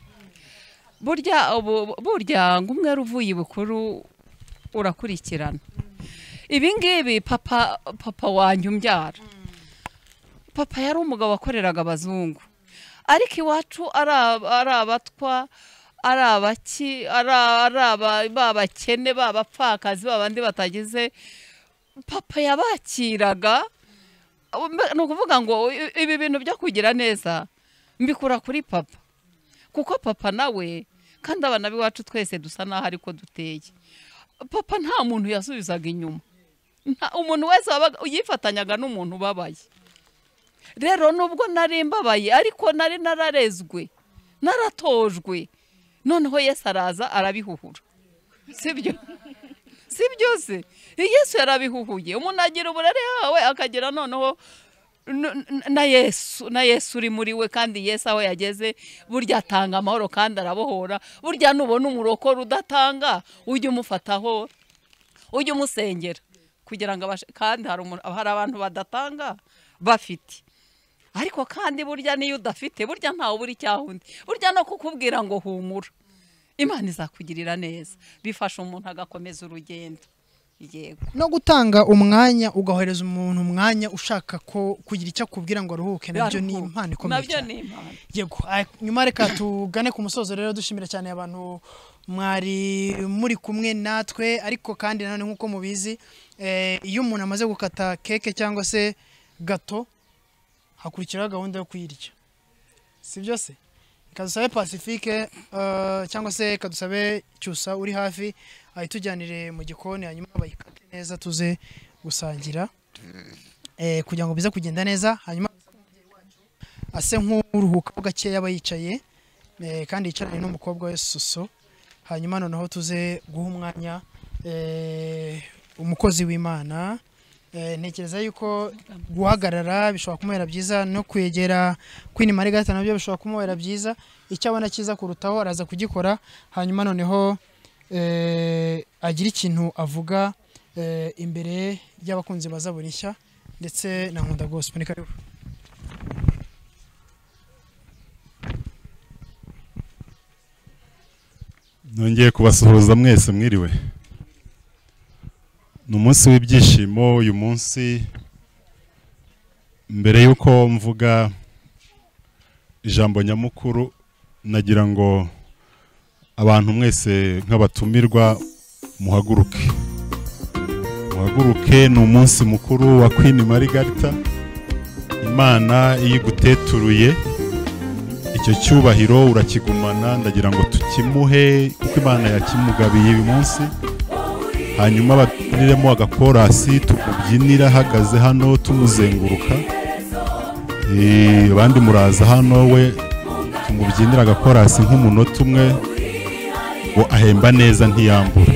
burya ubu- burya ngo umwe uvuye ibukuru urakurikirana ibi ngibi papa papa wanjye umbyara papa yari umugabo wakoreraga abazungu ariko iwacu ari aba- ari abatwa ari abaki ari ari aba- b'abakene b'abapfakazi b'abandi batagize papa yabakiraga Mbe- ni ukuvuga ngo i- ibi bintu byo kugira neza mbikura kuri papa kuko papa nawe kandi abana b'iwacu twese dusa n'aho ariko duteye papa nta muntu yasubizaga inyuma Nta- umuntu wese wabaga yifatanyaga n'umuntu ubabaye rero nubwo nari mbabaye ariko nari nararezwe naratojwe noneho yesu araza arabihuhura sibyo si byose yesu yarabihuhuye umuntu agira uburere yawe akagira noneho n- n- na yesu na yesu uri muri we kandi yesu aho yageze burya atanga amahoro kandi arabohora burya nubona umurokoro udatanga ujye umufataho ujye umusengera kugira ngo abashe kandi hari umuntu- hari abantu badatanga bafite ariko kandi burya niyo udafite burya ntawe ubura icyaha undi burya no kukubwira ngo humura imana izakugirira neza bifasha umuntu agakomeza urugendo yego no gutanga umwanya ugahereza umuntu umwanya ushaka ko kugira icyo akubwira ngo aruhuke nabyo ni impano ikomeye nabyo cyane ni impano yego ah, nyuma reka tugane ku musozo rero dushimira cyane abantu mwari muri kumwe natwe ariko kandi nanone nk'uko mubizi eh, iyo umuntu amaze gukata keke cyangwa se gato hakurikiraho gahunda yo kuyirya si byo se reka dusabe pacifique eh, cyangwa se reka dusabe cyusa uri hafi ayitujyanire mu gikoni hanyuma bayikate neza tuze gusangira eh, kugira ngo bize kugenda neza hanyuma ase nk'uruhukaho gakeya aba yicaye eh, kandi yicaranye n'umukobwa we suso hanyuma noneho tuze guha umwanya eh, umukozi w'imana Eh, ntekereza yuko guhagarara bishobora kumubera byiza no kwegera kwini marigarita nabyo bishobora kumubera byiza icyo abona cyiza kurutaho araza kugikora hanyuma noneho eh, agira ikintu avuga eh, imbere y'abakunzi baza buri nshya ndetse na nkunda gospel ni karibu nongeye kubasuhuza mwese mwiriwe ni umunsi w'ibyishimo uyu munsi mbere y'uko mvuga ijambo nyamukuru nagira ngo abantu mwese nk'abatumirwa muhaguruke muhaguruke ni umunsi mukuru wa Queen Margarita imana iyo iguteturuye icyo cyubahiro urakigumana ndagira ngo tukimuhe kuko imana yakimugabiye uyu munsi hanyuma babyiniremo agakorasi tukubyinira ahagaze hano tumuzenguruka Eh, abandi muraza hano we tumubyinira agakorasi nk'umunota umwe ngo ahemba neza ntiyambure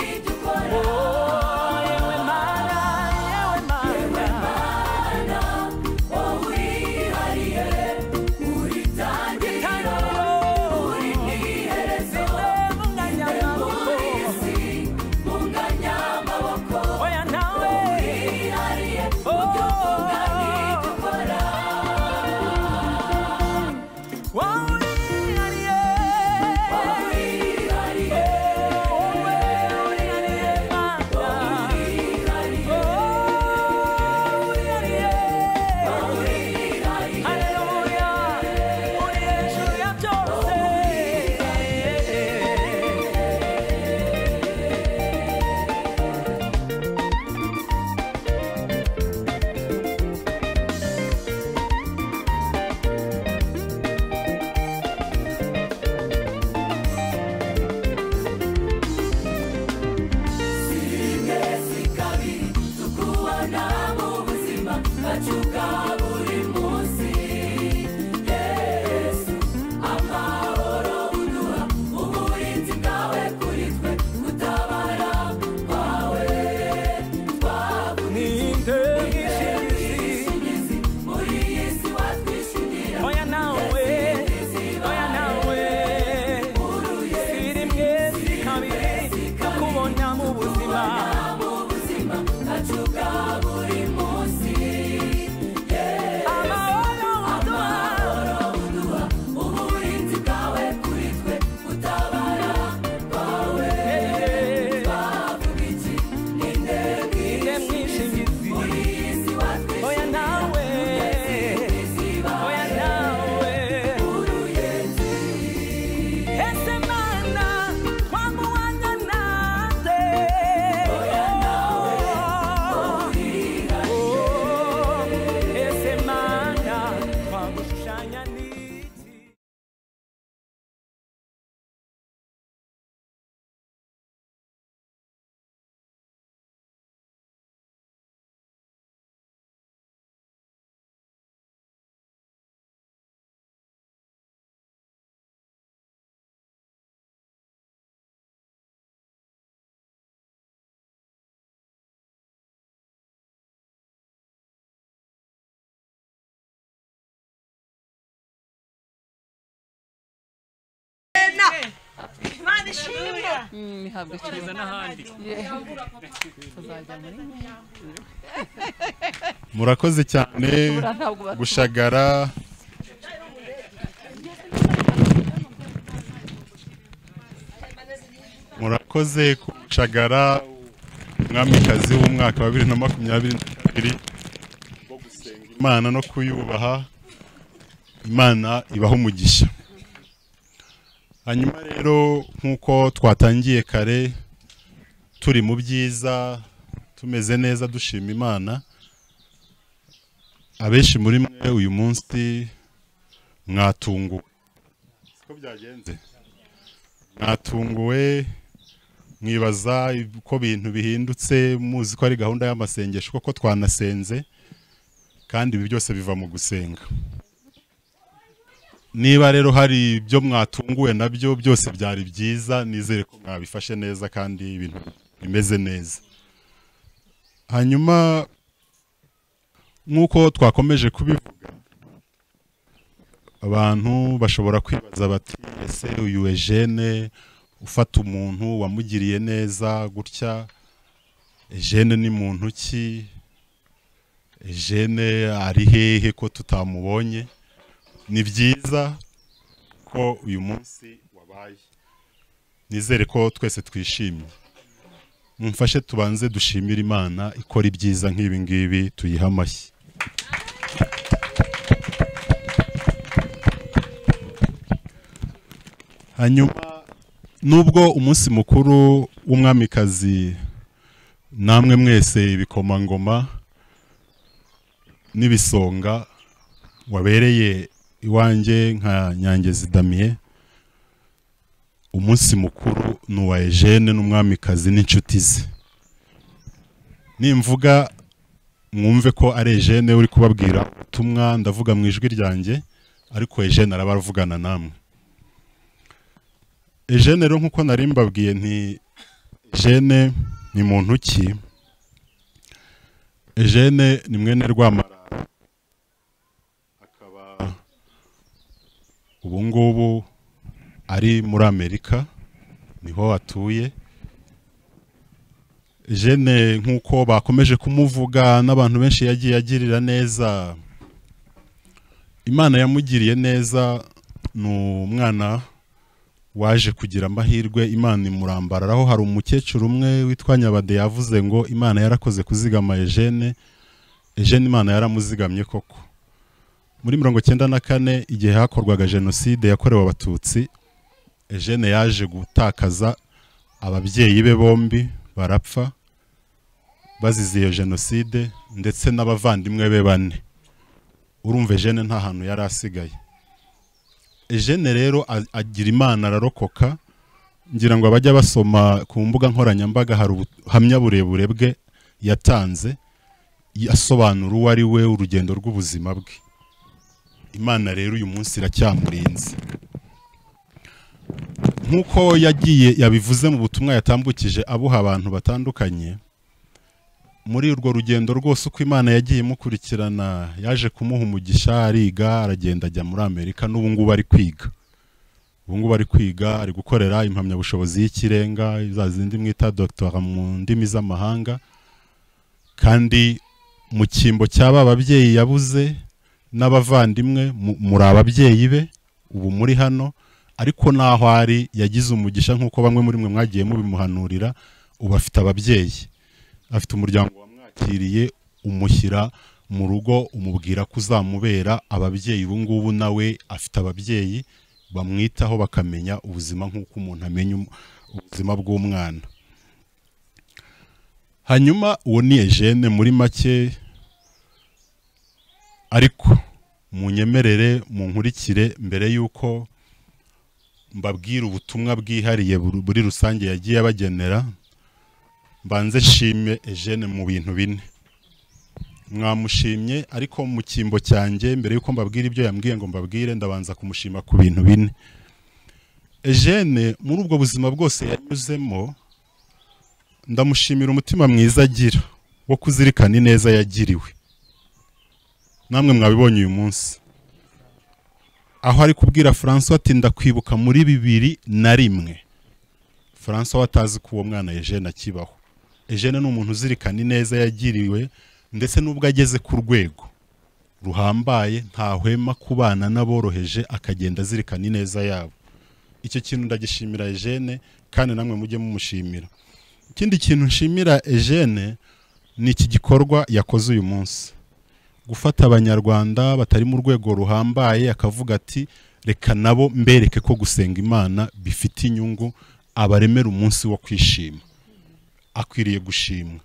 Imana ishimwe mihabwa Kugeza n'ahandi. tuzajya muri murakoze cyane gushagara murakoze gushagara umwamikazi w'umwaka wa bibiri na makumyabiri na kabiri imana no kuyubaha imana ibaha umugisha hanyuma rero nk'uko twatangiye kare turi mu byiza tumeze neza dushima imana abenshi muri mwe uyu munsi mwatunguwe siko byagenze mwatunguwe mwibaza uko ibintu bihindutse muzi ko ari gahunda y'amasengesho koko twanasenze kandi ibi byose biva mu gusenga niba rero hari ibyo mwatunguwe nabyo byose byari byiza nizere ko mwabifashe neza kandi ibintu imeze neza hanyuma nk'uko twakomeje kubivuga abantu bashobora kwibaza bati ese uyu ejene ufata umuntu wamugiriye neza gutya ejene ni muntu ki ejene ari hehe ko tutamubonye ni byiza ko uyu munsi wabaye nizere ko twese twishimye mumfashe tubanze dushimire imana ikora ibyiza nk'ibi ngibi tuyihe amashyi hanyuma nubwo umunsi mukuru w'umwamikazi namwe mwese ibikomangoma n'ibisonga wabereye iwanjye nka nyangezi damiye umunsi mukuru ni uwa ejene n'umwamikazi n'inshuti ze nimvuga mwumve ko ari ejene uri kubabwira ubutumwa ndavuga mu ijwi ryanjye ariko ejene araba aravugana namwe ejene rero nk'uko nari mbabwiye nti ejene ni muntu ki ejene ni mwene rwamara akaba ubu ngubu ari muri amerika niho atuye jene nk'uko bakomeje kumuvuga n'abantu benshi yagiye agirira neza imana yamugiriye neza ni umwana waje kugira amahirwe imana imurambararaho hari umukecuru umwe witwa nyabade yavuze ngo imana yarakoze kuzigama ejene ejene imana yaramuzigamye koko muri mirongo icyenda na kane igihe hakorwaga jenoside yakorewe abatutsi ejene yaje gutakaza ababyeyi be bombi barapfa bazize iyo jenoside ndetse n'abavandimwe be bane urumva ejene nta hantu yari asigaye ejene rero agira imana ararokoka ngira ngo abajya basoma ku mbuga nkoranyambaga hari ubuhamya burebure bwe yatanze asobanura uwo ari we urugendo rw'ubuzima bwe imana rero uyu munsi iracyamurinze nk'uko yagiye yabivuze mu butumwa yatambukije abuha abantu batandukanye muri urwo rugendo rwose uko imana yagiye imukurikirana yaje kumuha umugisha ariga aragenda ajya muri amerika n'ubu ngubu ari kwiga ubu ngubu ari kwiga ari gukorera impamyabushobozi y'ikirenga za zindi mwita dogitora mu ndimi z'amahanga kandi mu cyimbo cy'aba babyeyi yabuze n'abavandimwe muri ababyeyi be ubu muri hano ariko n'aho ari yagize umugisha nk'uko bamwe muri mwe mwagiye mubimuhanurira ubu afite ababyeyi afite umuryango wamwakiriye umushyira mu rugo umubwira ko uzamubera ababyeyi ubu ngubu nawe afite ababyeyi bamwitaho bakamenya ubuzima nk'uko umuntu amenya ubuzima bw'umwana hanyuma uwo ni ejene muri make ariko munyemerere munkurikire mbere y'uko mbabwire ubutumwa bwihariye buri rusange yagiye abagenera mbanze nshime ejene mu bintu bine mwamushimye ariko mu cyimbo cyanjye mbere y'uko mbabwira ibyo yambwiye ngo mbabwire ndabanza kumushima ku bintu bine ejene muri ubwo buzima bwose yanyuzemo ndamushimira umutima mwiza agira wo kuzirikana ineza yagiriwe namwe mwabibonye uyu munsi aho ari kubwira francois ati ndakwibuka muri bibiri na rimwe francois atazi ko uwo mwana ejene akibaho ejene ni umuntu uzirikana ineza yagiriwe ndetse n'ubwo ageze ku rwego ruhambaye ntahwema kubana n'aboroheje akagenda azirikana ineza yabo icyo kintu ndagishimira ejene kandi namwe mujye mumushimira ikindi kintu nshimira ejene ni iki gikorwa yakoze uyu munsi gufata abanyarwanda batari mu rwego ruhambaye akavuga ati reka nabo mbereke ko gusenga imana bifite inyungu abaremera umunsi wo kwishima akwiriye gushimwa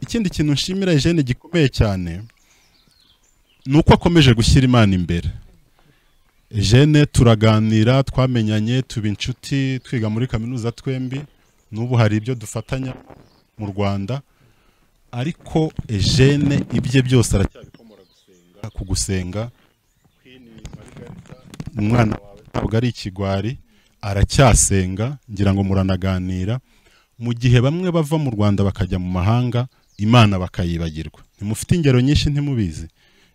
ikindi kintu nshimira ejene gikomeye cyane ni uko akomeje gushyira imana imbere ejene turaganira twamenyanye tuba inshuti twiga muri kaminuza twembi n'ubu hari ibyo dufatanya mu rwanda ariko ejene ibye byose aracyabikomora gusenga ku gusenga umwana wawe ntabwo ari ikigwari aracyasenga ngira ngo muranaganira mu gihe bamwe bava mu rwanda bakajya mu mahanga imana bakayibagirwa ntimufite ingero nyinshi ntimubizi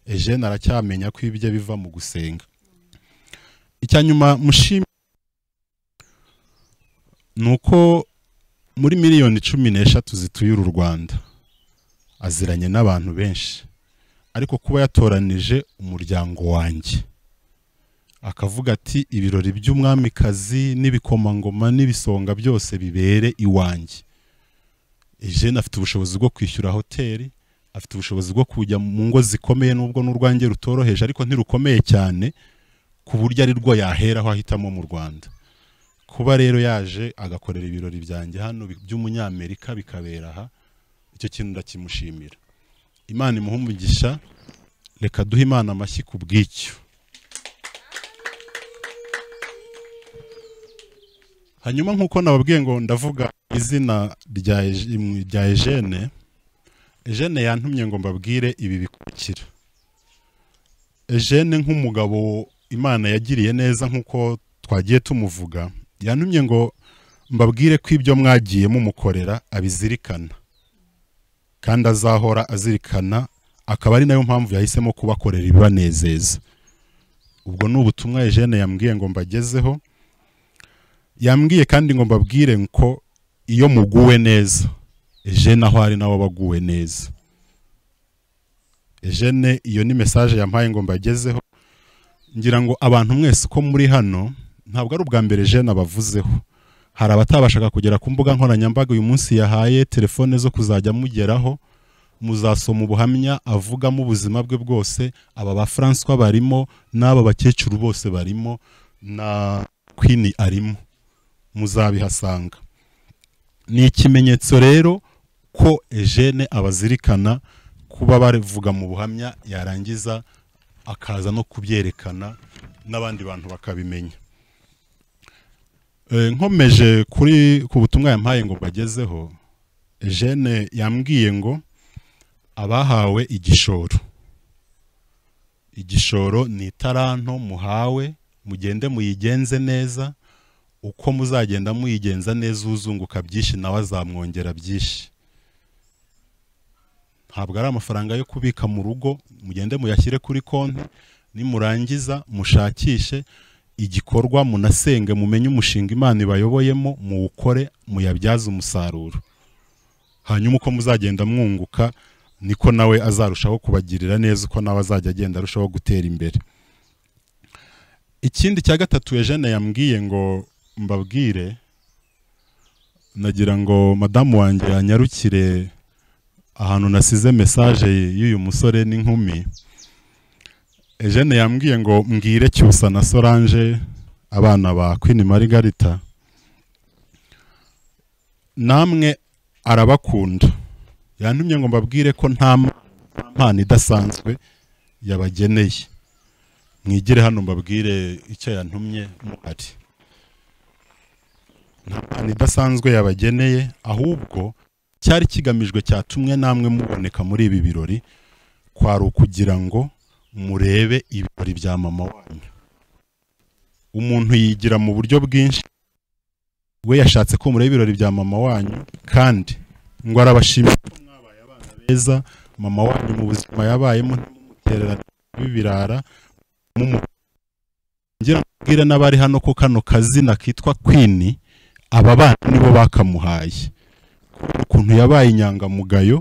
ejene aracyamenya ko ibye biva mu gusenga icya nyuma mushime ni uko muri miliyoni cumi n'eshatu zituye uru rwanda aziranye n'abantu benshi ariko kuba yatoranije umuryango wanjye akavuga ati ibirori by'umwamikazi n'ibikomangoma n'ibisonga byose bibere iwanjye ejene afite ubushobozi bwo kwishyura hoteli afite ubushobozi bwo kujya mu ngo zikomeye nubwo n'urwange rutoroheje ariko ntirukomeye cyane ku buryo ari rwo yaheraho ahitamo mu rwanda kuba rero yaje agakorera ibirori byanjye hano bi- by'umunyamerika bikabera aha icyo kintu ndakimushimira imana imuhe umugisha reka duhe imana amashyi ku bw'icyo hanyuma nk'uko nababwiye ngo ndavuga izina rya Ege- rya ejene ejene yantumye ngo mbabwire ibi bikurikira ejene nk'umugabo imana yagiriye neza nk'uko twagiye tumuvuga yantumye ngo mbabwire ko ibyo mwagiye mumukorera abizirikana kandi azahora azirikana akaba ari nayo mpamvu yahisemo kubakorera ibibanezeza ubwo ni ubutumwa ejene yambwiye ngo mbagezeho yambwiye kandi ngo mbabwire ko iyo muguwe neza ejene aho ari nawe aba aguwe neza ejene iyo ni mesaje yampaye ngo mbagezeho ngira ngo abantu mwese uko muri hano ntabwo ari ubwa mbere jene abavuzeho hari abatabashaga kugera ku mbuga nkoranyambaga uyu munsi yahaye telefone zo kuzajya mugeraho muzasoma ubuhamya avugamo ubuzima bwe bwose aba ba Francois barimo n'aba bakecuru bose barimo na Queen arimo muzabihasanga ni ikimenyetso rero ko ejene abazirikana kuba bavuga mu buhamya yarangiza akaza no kubyerekana n'abandi bantu bakabimenya Eh, nkomeje kuri ku butumwa yampaye ngo bagezeho ejene yambwiye ngo abahawe igishoro igishoro ni itaranto muhawe mugende muyigenze neza uko muzagenda muyigenza neza uzunguka byinshi nawe azamwongera byinshi ntabwo ari amafaranga yo kubika mu rugo mugende muyashyire kuri konti nimurangiza mushakishe igikorwa munasenge mumenye umushinga imana ibayoboyemo muwukore muyabyaze umusaruro hanyuma uko muzagenda mwunguka niko nawe azarushaho kubagirira neza uko nawe azajya agenda arushaho gutera imbere ikindi cya gatatu Eugene yambwiye ngo mbabwire nagira ngo madamu wanjye yanyarukire ahantu nasize mesaje y'uyu musore n'inkumi Eugene yambwiye ngo mbwire cyusa na Solange abana ba Queen Margarita namwe arabakunda yantumye ngo mbabwire ko nta mpano idasanzwe yabageneye mwigire hano mbabwire icyo yantumye muhari nta mpano idasanzwe yabageneye ahubwo cyari kigamijwe cyatumwe namwe muboneka muri ibi birori kwari ukugira ngo murebe ibirori bya mama wanyu umuntu yigira mu buryo bwinshi we yashatse ko mureba ibirori bya mama wanyu kandi ngo arabashimira ko mwabaye abana beza mama wanyu mu buzima yabayemo ntibumutererane bibirara ngira ngo mbwire n'abari hano ko kano kazina kitwa kwini aba bana nibo bakamuhaye Kubera ukuntu yabaye inyangamugayo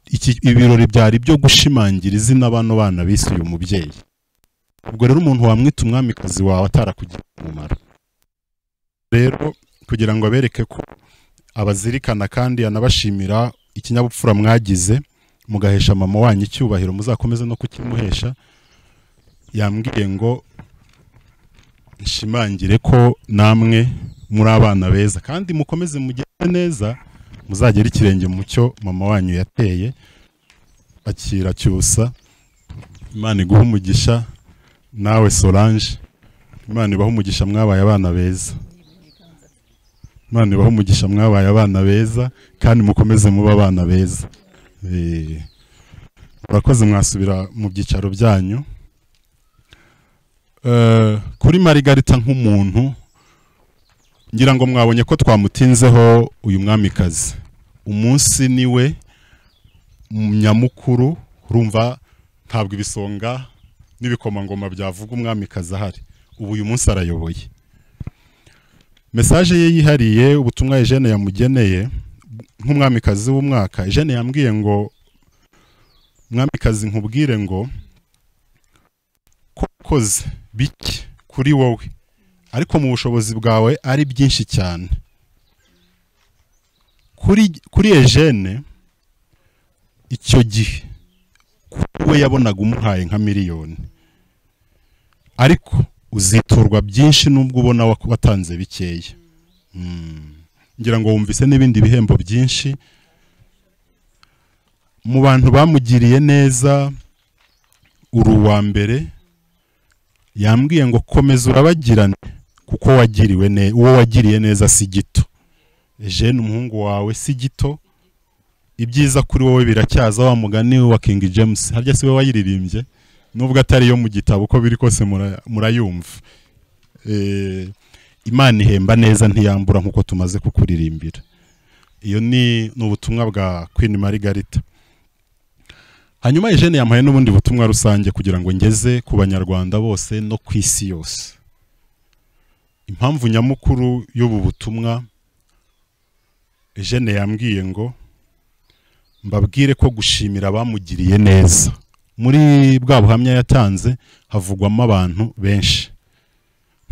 iki- ibirori byari byo gushimangira izina bano bana bise uyu mubyeyi ubwo rero umuntu wamwita umwamikazi wawe atarakugira umumaro rero kugira ngo abereke ko abazirikana kandi anabashimira ikinyabupfura mwagize mugahesha mama wanyu icyubahiro muzakomeze no kukimuhesha yambwiye ngo nshimangire ko namwe muri abana beza kandi mukomeze mugende neza muzagere ikirenge mu cyo mama wanyu yateye akira cyusa imana iguhe umugisha nawe solange imana ibahe umugisha mwabaye abana beza imana ibahe umugisha mwabaye abana beza kandi mukomeze muba abana beza Eh, murakoze mwasubira mu byicaro byanyu Eh, kuri marigarita nk'umuntu ngira ngo mwabonye ko twamutinzeho uyu mwamikazi umunsi niwe nyamukuru urumva ntabwo ibisonga n'ibikomangoma byavuga umwamikazi ahari ubu uyu munsi arayoboye mesaje ye yihariye ubutumwa Eugene yamugeneye nk'umwamikazi w'umwaka Eugene yambwiye ngo mwamikazi nkubwire ngo ko ukoze bike kuri wowe ariko mu bushobozi bwawe ari byinshi cyane kuri kuri Eugene icyo gihe we yabonaga umuhaye nka miliyoni ariko uziturwa byinshi n'ubwo ubona wa- watanze bikeya Mm. ngira ngo wumvise n'ibindi bihembo byinshi mu bantu bamugiriye neza uri uwa mbere yambwiye ngo komeza urabagirane kuko wagiriwe ne uwo wagiriye neza si gito Eugene umuhungu wawe si gito ibyiza kuri wowe biracyaza wa mugani wa King James harya si we wayiririmbye nubwo atari yo mu gitabo uko biri kose mura- murayumva Eh, imana ihemba neza ntiyambura nk'uko tumaze kukuririmbira iyo ni ni ubutumwa bwa Queen Margarita hanyuma Eugene yampaye n'ubundi butumwa rusange kugira ngo ngeze ku banyarwanda bose no ku isi yose impamvu nyamukuru y'ubu butumwa Eugene yambwiye ngo mbabwire ko gushimira abamugiriye neza muri bwa buhamya yatanze havugwamo abantu benshi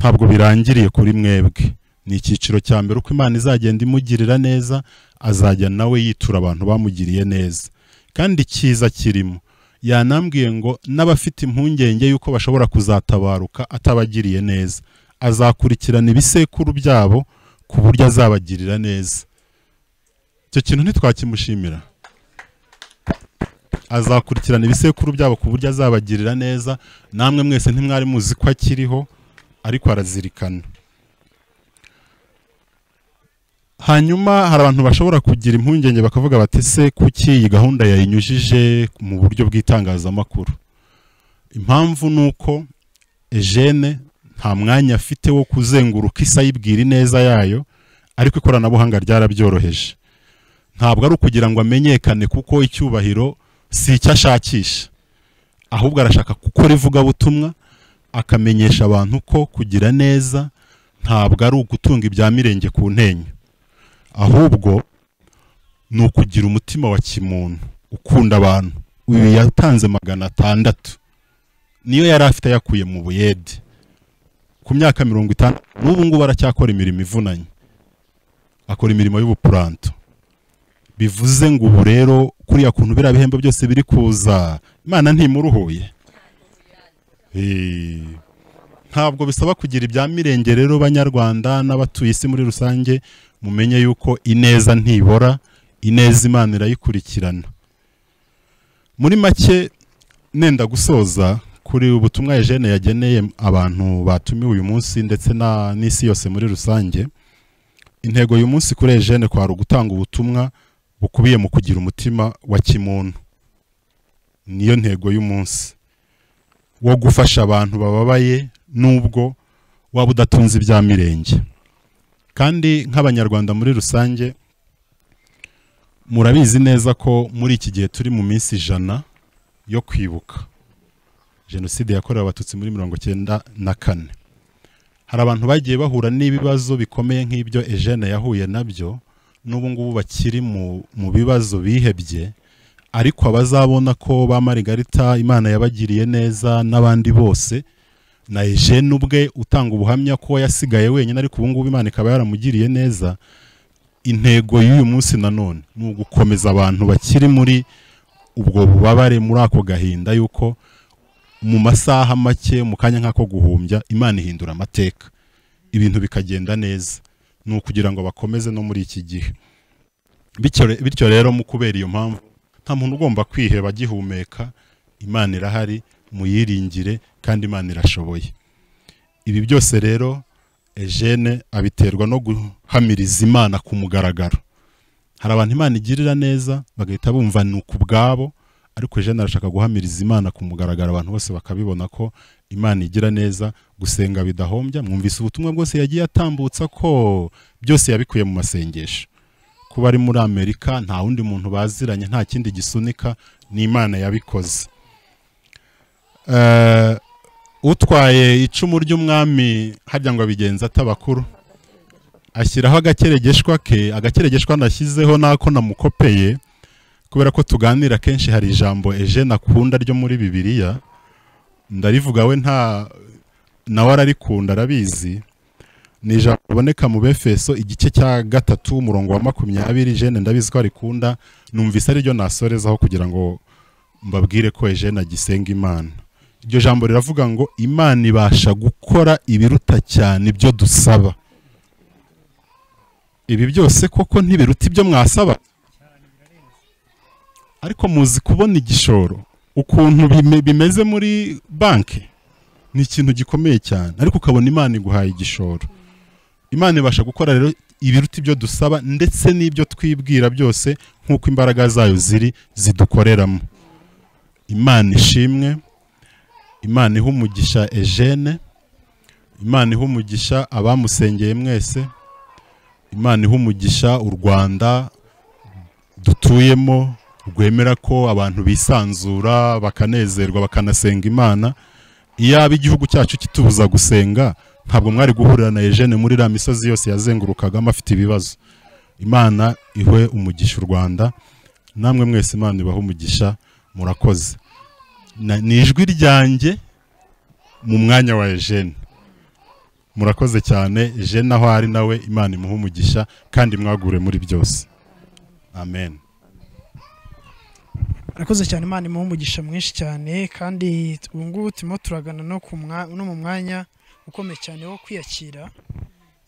ntabwo birangiriye kuri mwebwe ni icyiciro cya mbere uko imana izagenda imugirira neza azajya nawe yitura abantu bamugiriye neza kandi cyiza kirimo yanambwiye ngo n'abafite impungenge y'uko bashobora kuzatabaruka atabagiriye neza azakurikirana ibisekuru byabo ku buryo azabagirira neza icyo kintu ntitwakimushimira azakurikirana ibisekuru byabo ku buryo azabagirira neza namwe mwese ntimwari muzi ko akiriho ariko arazirikana hanyuma hari abantu bashobora kugira impungenge bakavuga bati se kuki iyi gahunda yayinyujije mu buryo bw'itangazamakuru impamvu ni uko Eugene nta mwanya afite wo kuzenguruka isi ayibwira ineza yayo ariko ikoranabuhanga ryarabyoroheje ntabwo ari ukugira ngo amenyekane kuko icyubahiro si icyo ashakisha ahubwo arashaka gukora ivugabutumwa akamenyesha abantu ko kugira neza ntabwo ari ugutunga ibya mirenge ku ntenyo ahubwo ni ukugira umutima wa kimuntu ukunda abantu uyu yatanze magana atandatu niyo yari afite yakuye mu buyede ku myaka mirongo itandatu n'ubu ngubu aracyakora imirimo ivunanye akora imirimo y'ubupuranto bivuze ngo ubu rero kuriya kuntu biriya bihembo byose biri kuza imana ntimuruhuye Eh, ntabwo bisaba kugira ibya mirenge rero banyarwanda n'abatuye isi muri rusange mumenye yuko ineza ntibora ineza imana irayikurikirana muri make nenda gusoza kuri ubutumwa Eugene yageneye abantu batumiwe uyu munsi ndetse na- n'isi yose muri rusange intego uyu munsi kuri Eugene kwari ugutanga ubutumwa bukubiye mu kugira umutima wa kimuntu niyo ntego y'umunsi wo gufasha abantu bababaye nubwo waba udatunze ibya mirenge kandi nk'abanyarwanda muri rusange murabizi neza ko muri iki gihe turi mu minsi ijana yo kwibuka jenoside yakorewe abatutsi muri mirongo cyenda na kane hari abantu bagiye bahura n'ibibazo bikomeye nk'ibyo Eugene yahuye nabyo n'ubu ngubu bakiri mu mu bibazo bihebye ariko abazabona ko ba Margarita Imana yabagiriye neza n'abandi bose na Eugene ubwe utanga ubuhamya ko yasigaye wenyine ariko ubu ngubu Imana ikaba yaramugiriye neza intego y'uyu munsi nanone ni ugukomeza abantu bakiri muri ubwo bubabare muri ako gahinda yuko mu masaha make mu kanya nk'ako guhumbya imana ihindura amateka ibintu bikagenda neza ni ukugira ngo bakomeze no muri iki gihe bityo re- bityo rero mu kubera iyo mpamvu nta muntu ugomba kwiheba agihumeka imana irahari muyiringire kandi imana irashoboye ibi byose rero Eugene abiterwa no guhamiriza imana ku mugaragaro hari abantu imana igirira neza bagahita bumva ni ukubwabo ariko Jeanne arashaka guhamiriza imana ku mugaragaro abantu bose bakabibona ko imana igira neza gusenga bidahombya mwumvise ubutumwa bwose yagiye atambutsa ko byose yabikuye mu masengesho kuba ari muri amerika nta wundi muntu baziranye nta kindi gisunika ni imana yabikoze Eh, utwaye icumu ry'umwami harya ngo abigenza atabakuru ashyiraho agakeregeshwa ke agakeregeshwa nashyizeho n'ako namukopeye kubera ko tuganira kenshi hari ijambo Eugene akunda ryo muri bibiliya ndarivuga we nta nawe ararikunda arabizi ni ijambo riboneka mu befeso igice cya gatatu umurongo wa makumyabiri Eugene ndabizi ko arikunda numvise ariryo nasorezaho kugira ngo mbabwire ko Eugene agisenga imana iryo jambo riravuga ngo imana ibasha gukora ibiruta cyane ibyo dusaba ibi byose koko ntibiruta ibyo mwasaba ariko muzi kubona igishoro ukuntu bime- bimeze muri banki ni ikintu gikomeye cyane ariko ukabona imana iguhaye igishoro imana ibasha gukora rero ibiruta ibyo dusaba ndetse n'ibyo twibwira byose nk'uko imbaraga zayo ziri zidukoreramo imana ishimwe imana iha umugisha Eugene imana iha umugisha abamusengeye mwese imana iha umugisha u rwanda dutuyemo rwemera ko abantu bisanzura bakanezerwa bakanasenga imana iyaba igihugu cyacu kitubuza gusenga ntabwo mwari guhurira na Eugene muri iriya misozi yose yazengurukagamo afite ibibazo imana ihe umugisha u rwanda namwe mwese imana ibahe umugisha murakoze Na- ni ijwi ryanjye mu mwanya wa Eugene murakoze cyane Eugene aho ari nawe imana imuhe umugisha kandi mwagure muri byose amen arakoze cyane imana imuha umugisha mwinshi cyane kandi ubu ngubu turimo turagana no ku mwa- no mu mwanya ukomeye cyane wo kwiyakira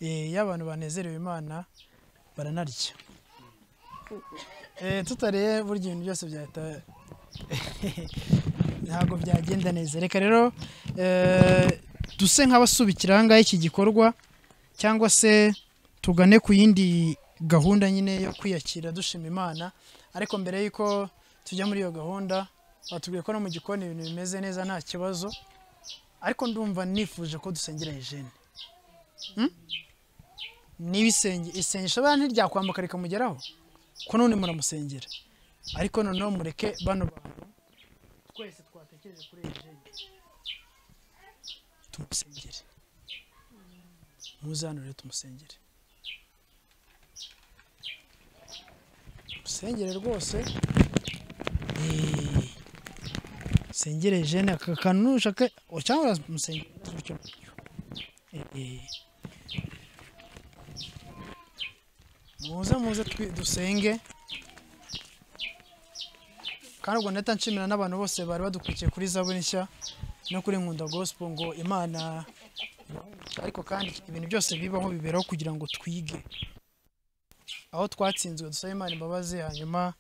Eh, iyo abantu banezerewe imana baranarya Eh, tutariye burya ibintu byose byahita ntabwo byagenda neza reka rero eh, duse nk'abasubikira aha ngaha iki gikorwa cyangwa se tugane ku yindi gahunda nyine yo kwiyakira dushima imana ariko mbere y'uko tujya muri iyo gahunda batubwiye ko no mu gikoni ibintu bimeze neza nta kibazo ariko ndumva nifuje ko dusengera Eugene Hmm? niba isenge isengesho abana ntiryakwambuka rikamugeraho ko none muramusengera ariko noneho mureke bano bantu twese twatekereje kuri Eugene tumusengere muze hano rero tumusengere musengere rwose Eh, sengere Eugene aka kantu nushaka cyangwa uramusengera gutyo gutyo. Eh, muze muze twi- dusenge kandi ubwo ndahita nshimira n'abantu bose bari badukurikiye kuri zaburi nshya no kuri nkunda gospel ngo imana ariko kandi ibintu byose bibaho biberaho kugira ngo twige aho twatsinzwe dusaba imana imbabazi hanyuma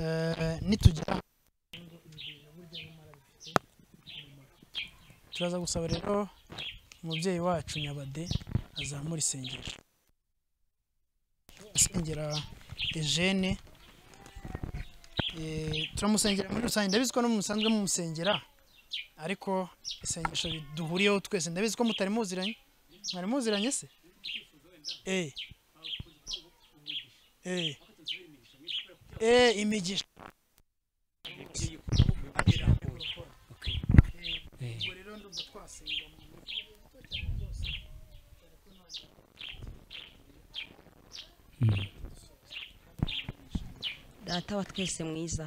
eh, nitugera turaza gusaba rero umubyeyi wacu nyabade azamura isengero asengera Eugene Eh, turamusengera muri rusange ndabizi ko no mu musanzwe mumusengera ariko isengesho duhuriyeho twese ndabizi ko mutari muziranye mwari muziranye se eh eh eh imigisha data wa twese mwiza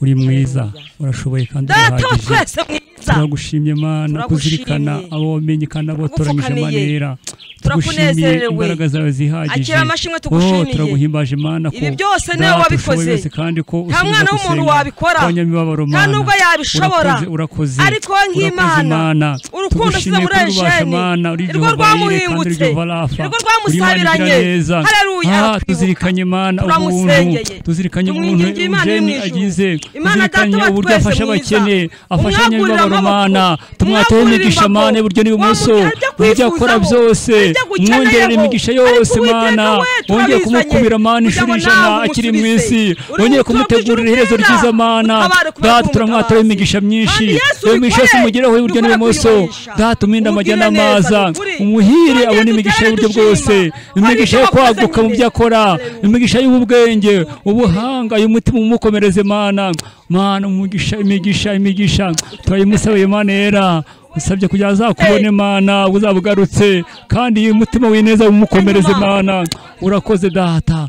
uri mwiza Haleluya. urashoboye kandi Data wa urahagije twese mwiza. turagushimye mana Turagushimye. kuzirikana abo wamenye kandi abo watoranyije Ugupfukamiye. mana yera tugushimiye Turakunezerewe. imbaraga zawe zihagije Akira amashimwe Oh, tugushimiye. turaguhimbaje mana ko Ibi byose data nawe wabikoze. ushoboye byose kandi ko Nta ushobora mwana w'umuntu gusenga wabikora. abanyamibabaro Nta mana nubwo yabishobora. Urakoze, urakoze Ariko Urakoze, nk'Imana, Mana. urukundo Tugushimiye usize muri kandi ubasha, Eugene. mana uri Ni rwo Jehova Yire kandi uri rwamuhingutse. Jehova Rafa. Ni rwo Uri Imana igira rwamusabiranye. neza. Haleluya. Ah, tuzirikanye Imana ubuntu Turamusengeye. tuzirikanye ubuntu Tumwiringiye Imana iri mu Eugene ijuru. agize Imana Data tuzirikanye wa uburyo twese afasha mwiza. abakene afasha Umwagurire nyabibabaro amaboko. mana tumwatoye Umwagurire imigisha imbago. mana iburyo n'ibumoso mujye akora byose mwongerera imigisha yose mana wongeye kumukubira mana inshuro ijana akiri mu isi wongeye kumutegurira iherezo ryiza mana data turamwatoye imigisha myinshi iyo migisha yose umugeraho iburyo n'ibumoso data umwinde amajya n'amaza umuhire abona imigisha y'uburyo bwose imigisha yo kwaguka mu byo akora imigisha y'ubwenge ubuhanga umutima umukomereze mana mana umugisha imigisha imigisha turayimusabiye mana yera usabye kugira azakubone mana uzaba ugarutse kandi iyo umutima w'ineza umukomereze mana urakoze data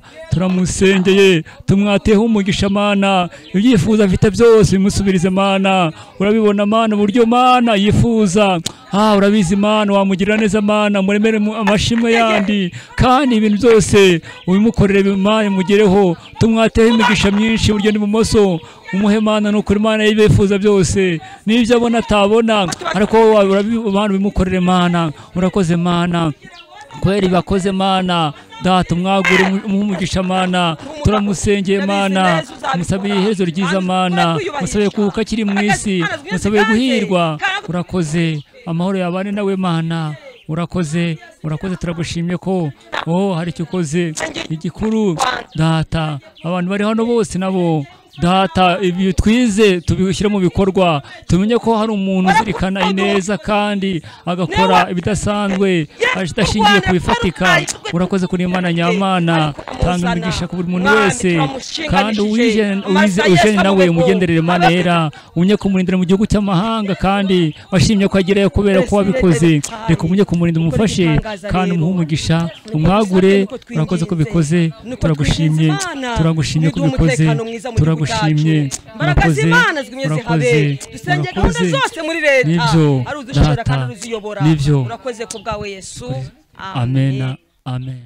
turamusengeye tumwateho umugisha mana ibyifuzo afite byose bimusubirize mana urabibona mana uburyo mana yifuza ah urabizi mana wamugirira neza mana muremere mu- amashimwe yandi kandi ibintu byose ubimukorere mana mugereho tumwateho imigisha myinshi iburyo n'ibumoso umuhe mana ni ukuri mana yibifuza byose n'ibyo abona atabona ariko wowe urabi- mana ubimukorere mana urakoze mana kubera ibakoze mana data umwagure umugisha mana turamusengeye mana musabiye iherezo ryiza mana musabiye kubuka akiri mu isi musabiye guhirwa urakoze amahoro yabane nawe mana urakoze urakoze turagushimye ko oh hari icyo ukoze igikuru data abantu bari hano bose nabo data ibi twize tubishyire mu bikorwa tumenye ko hari umuntu uzirikana ineza kandi agakora ibidasanzwe adashingiye ku bifatika urakoze kuri imana nyamana tanga imigisha ku buri muntu wese kandi uwije uwize eugene nawe umugenderere mana yera unye kumurindira mu gihugu cy'amahanga kandi washimye ko agerayo kubera ko wabikoze reka umunye kumurindira umufashe kandi umuhe umugisha umwagure urakoze ko bikoze turagushimye turagushimye ko bikoze turagushimye Imbaraga urakoze z'Imana zigumye urakoze zihabe dusenge gahunda urakoze zose muri leta nibyo ari udushobora data kandi ruziyobora nibyo urakoze ku bwawe yesu amena amen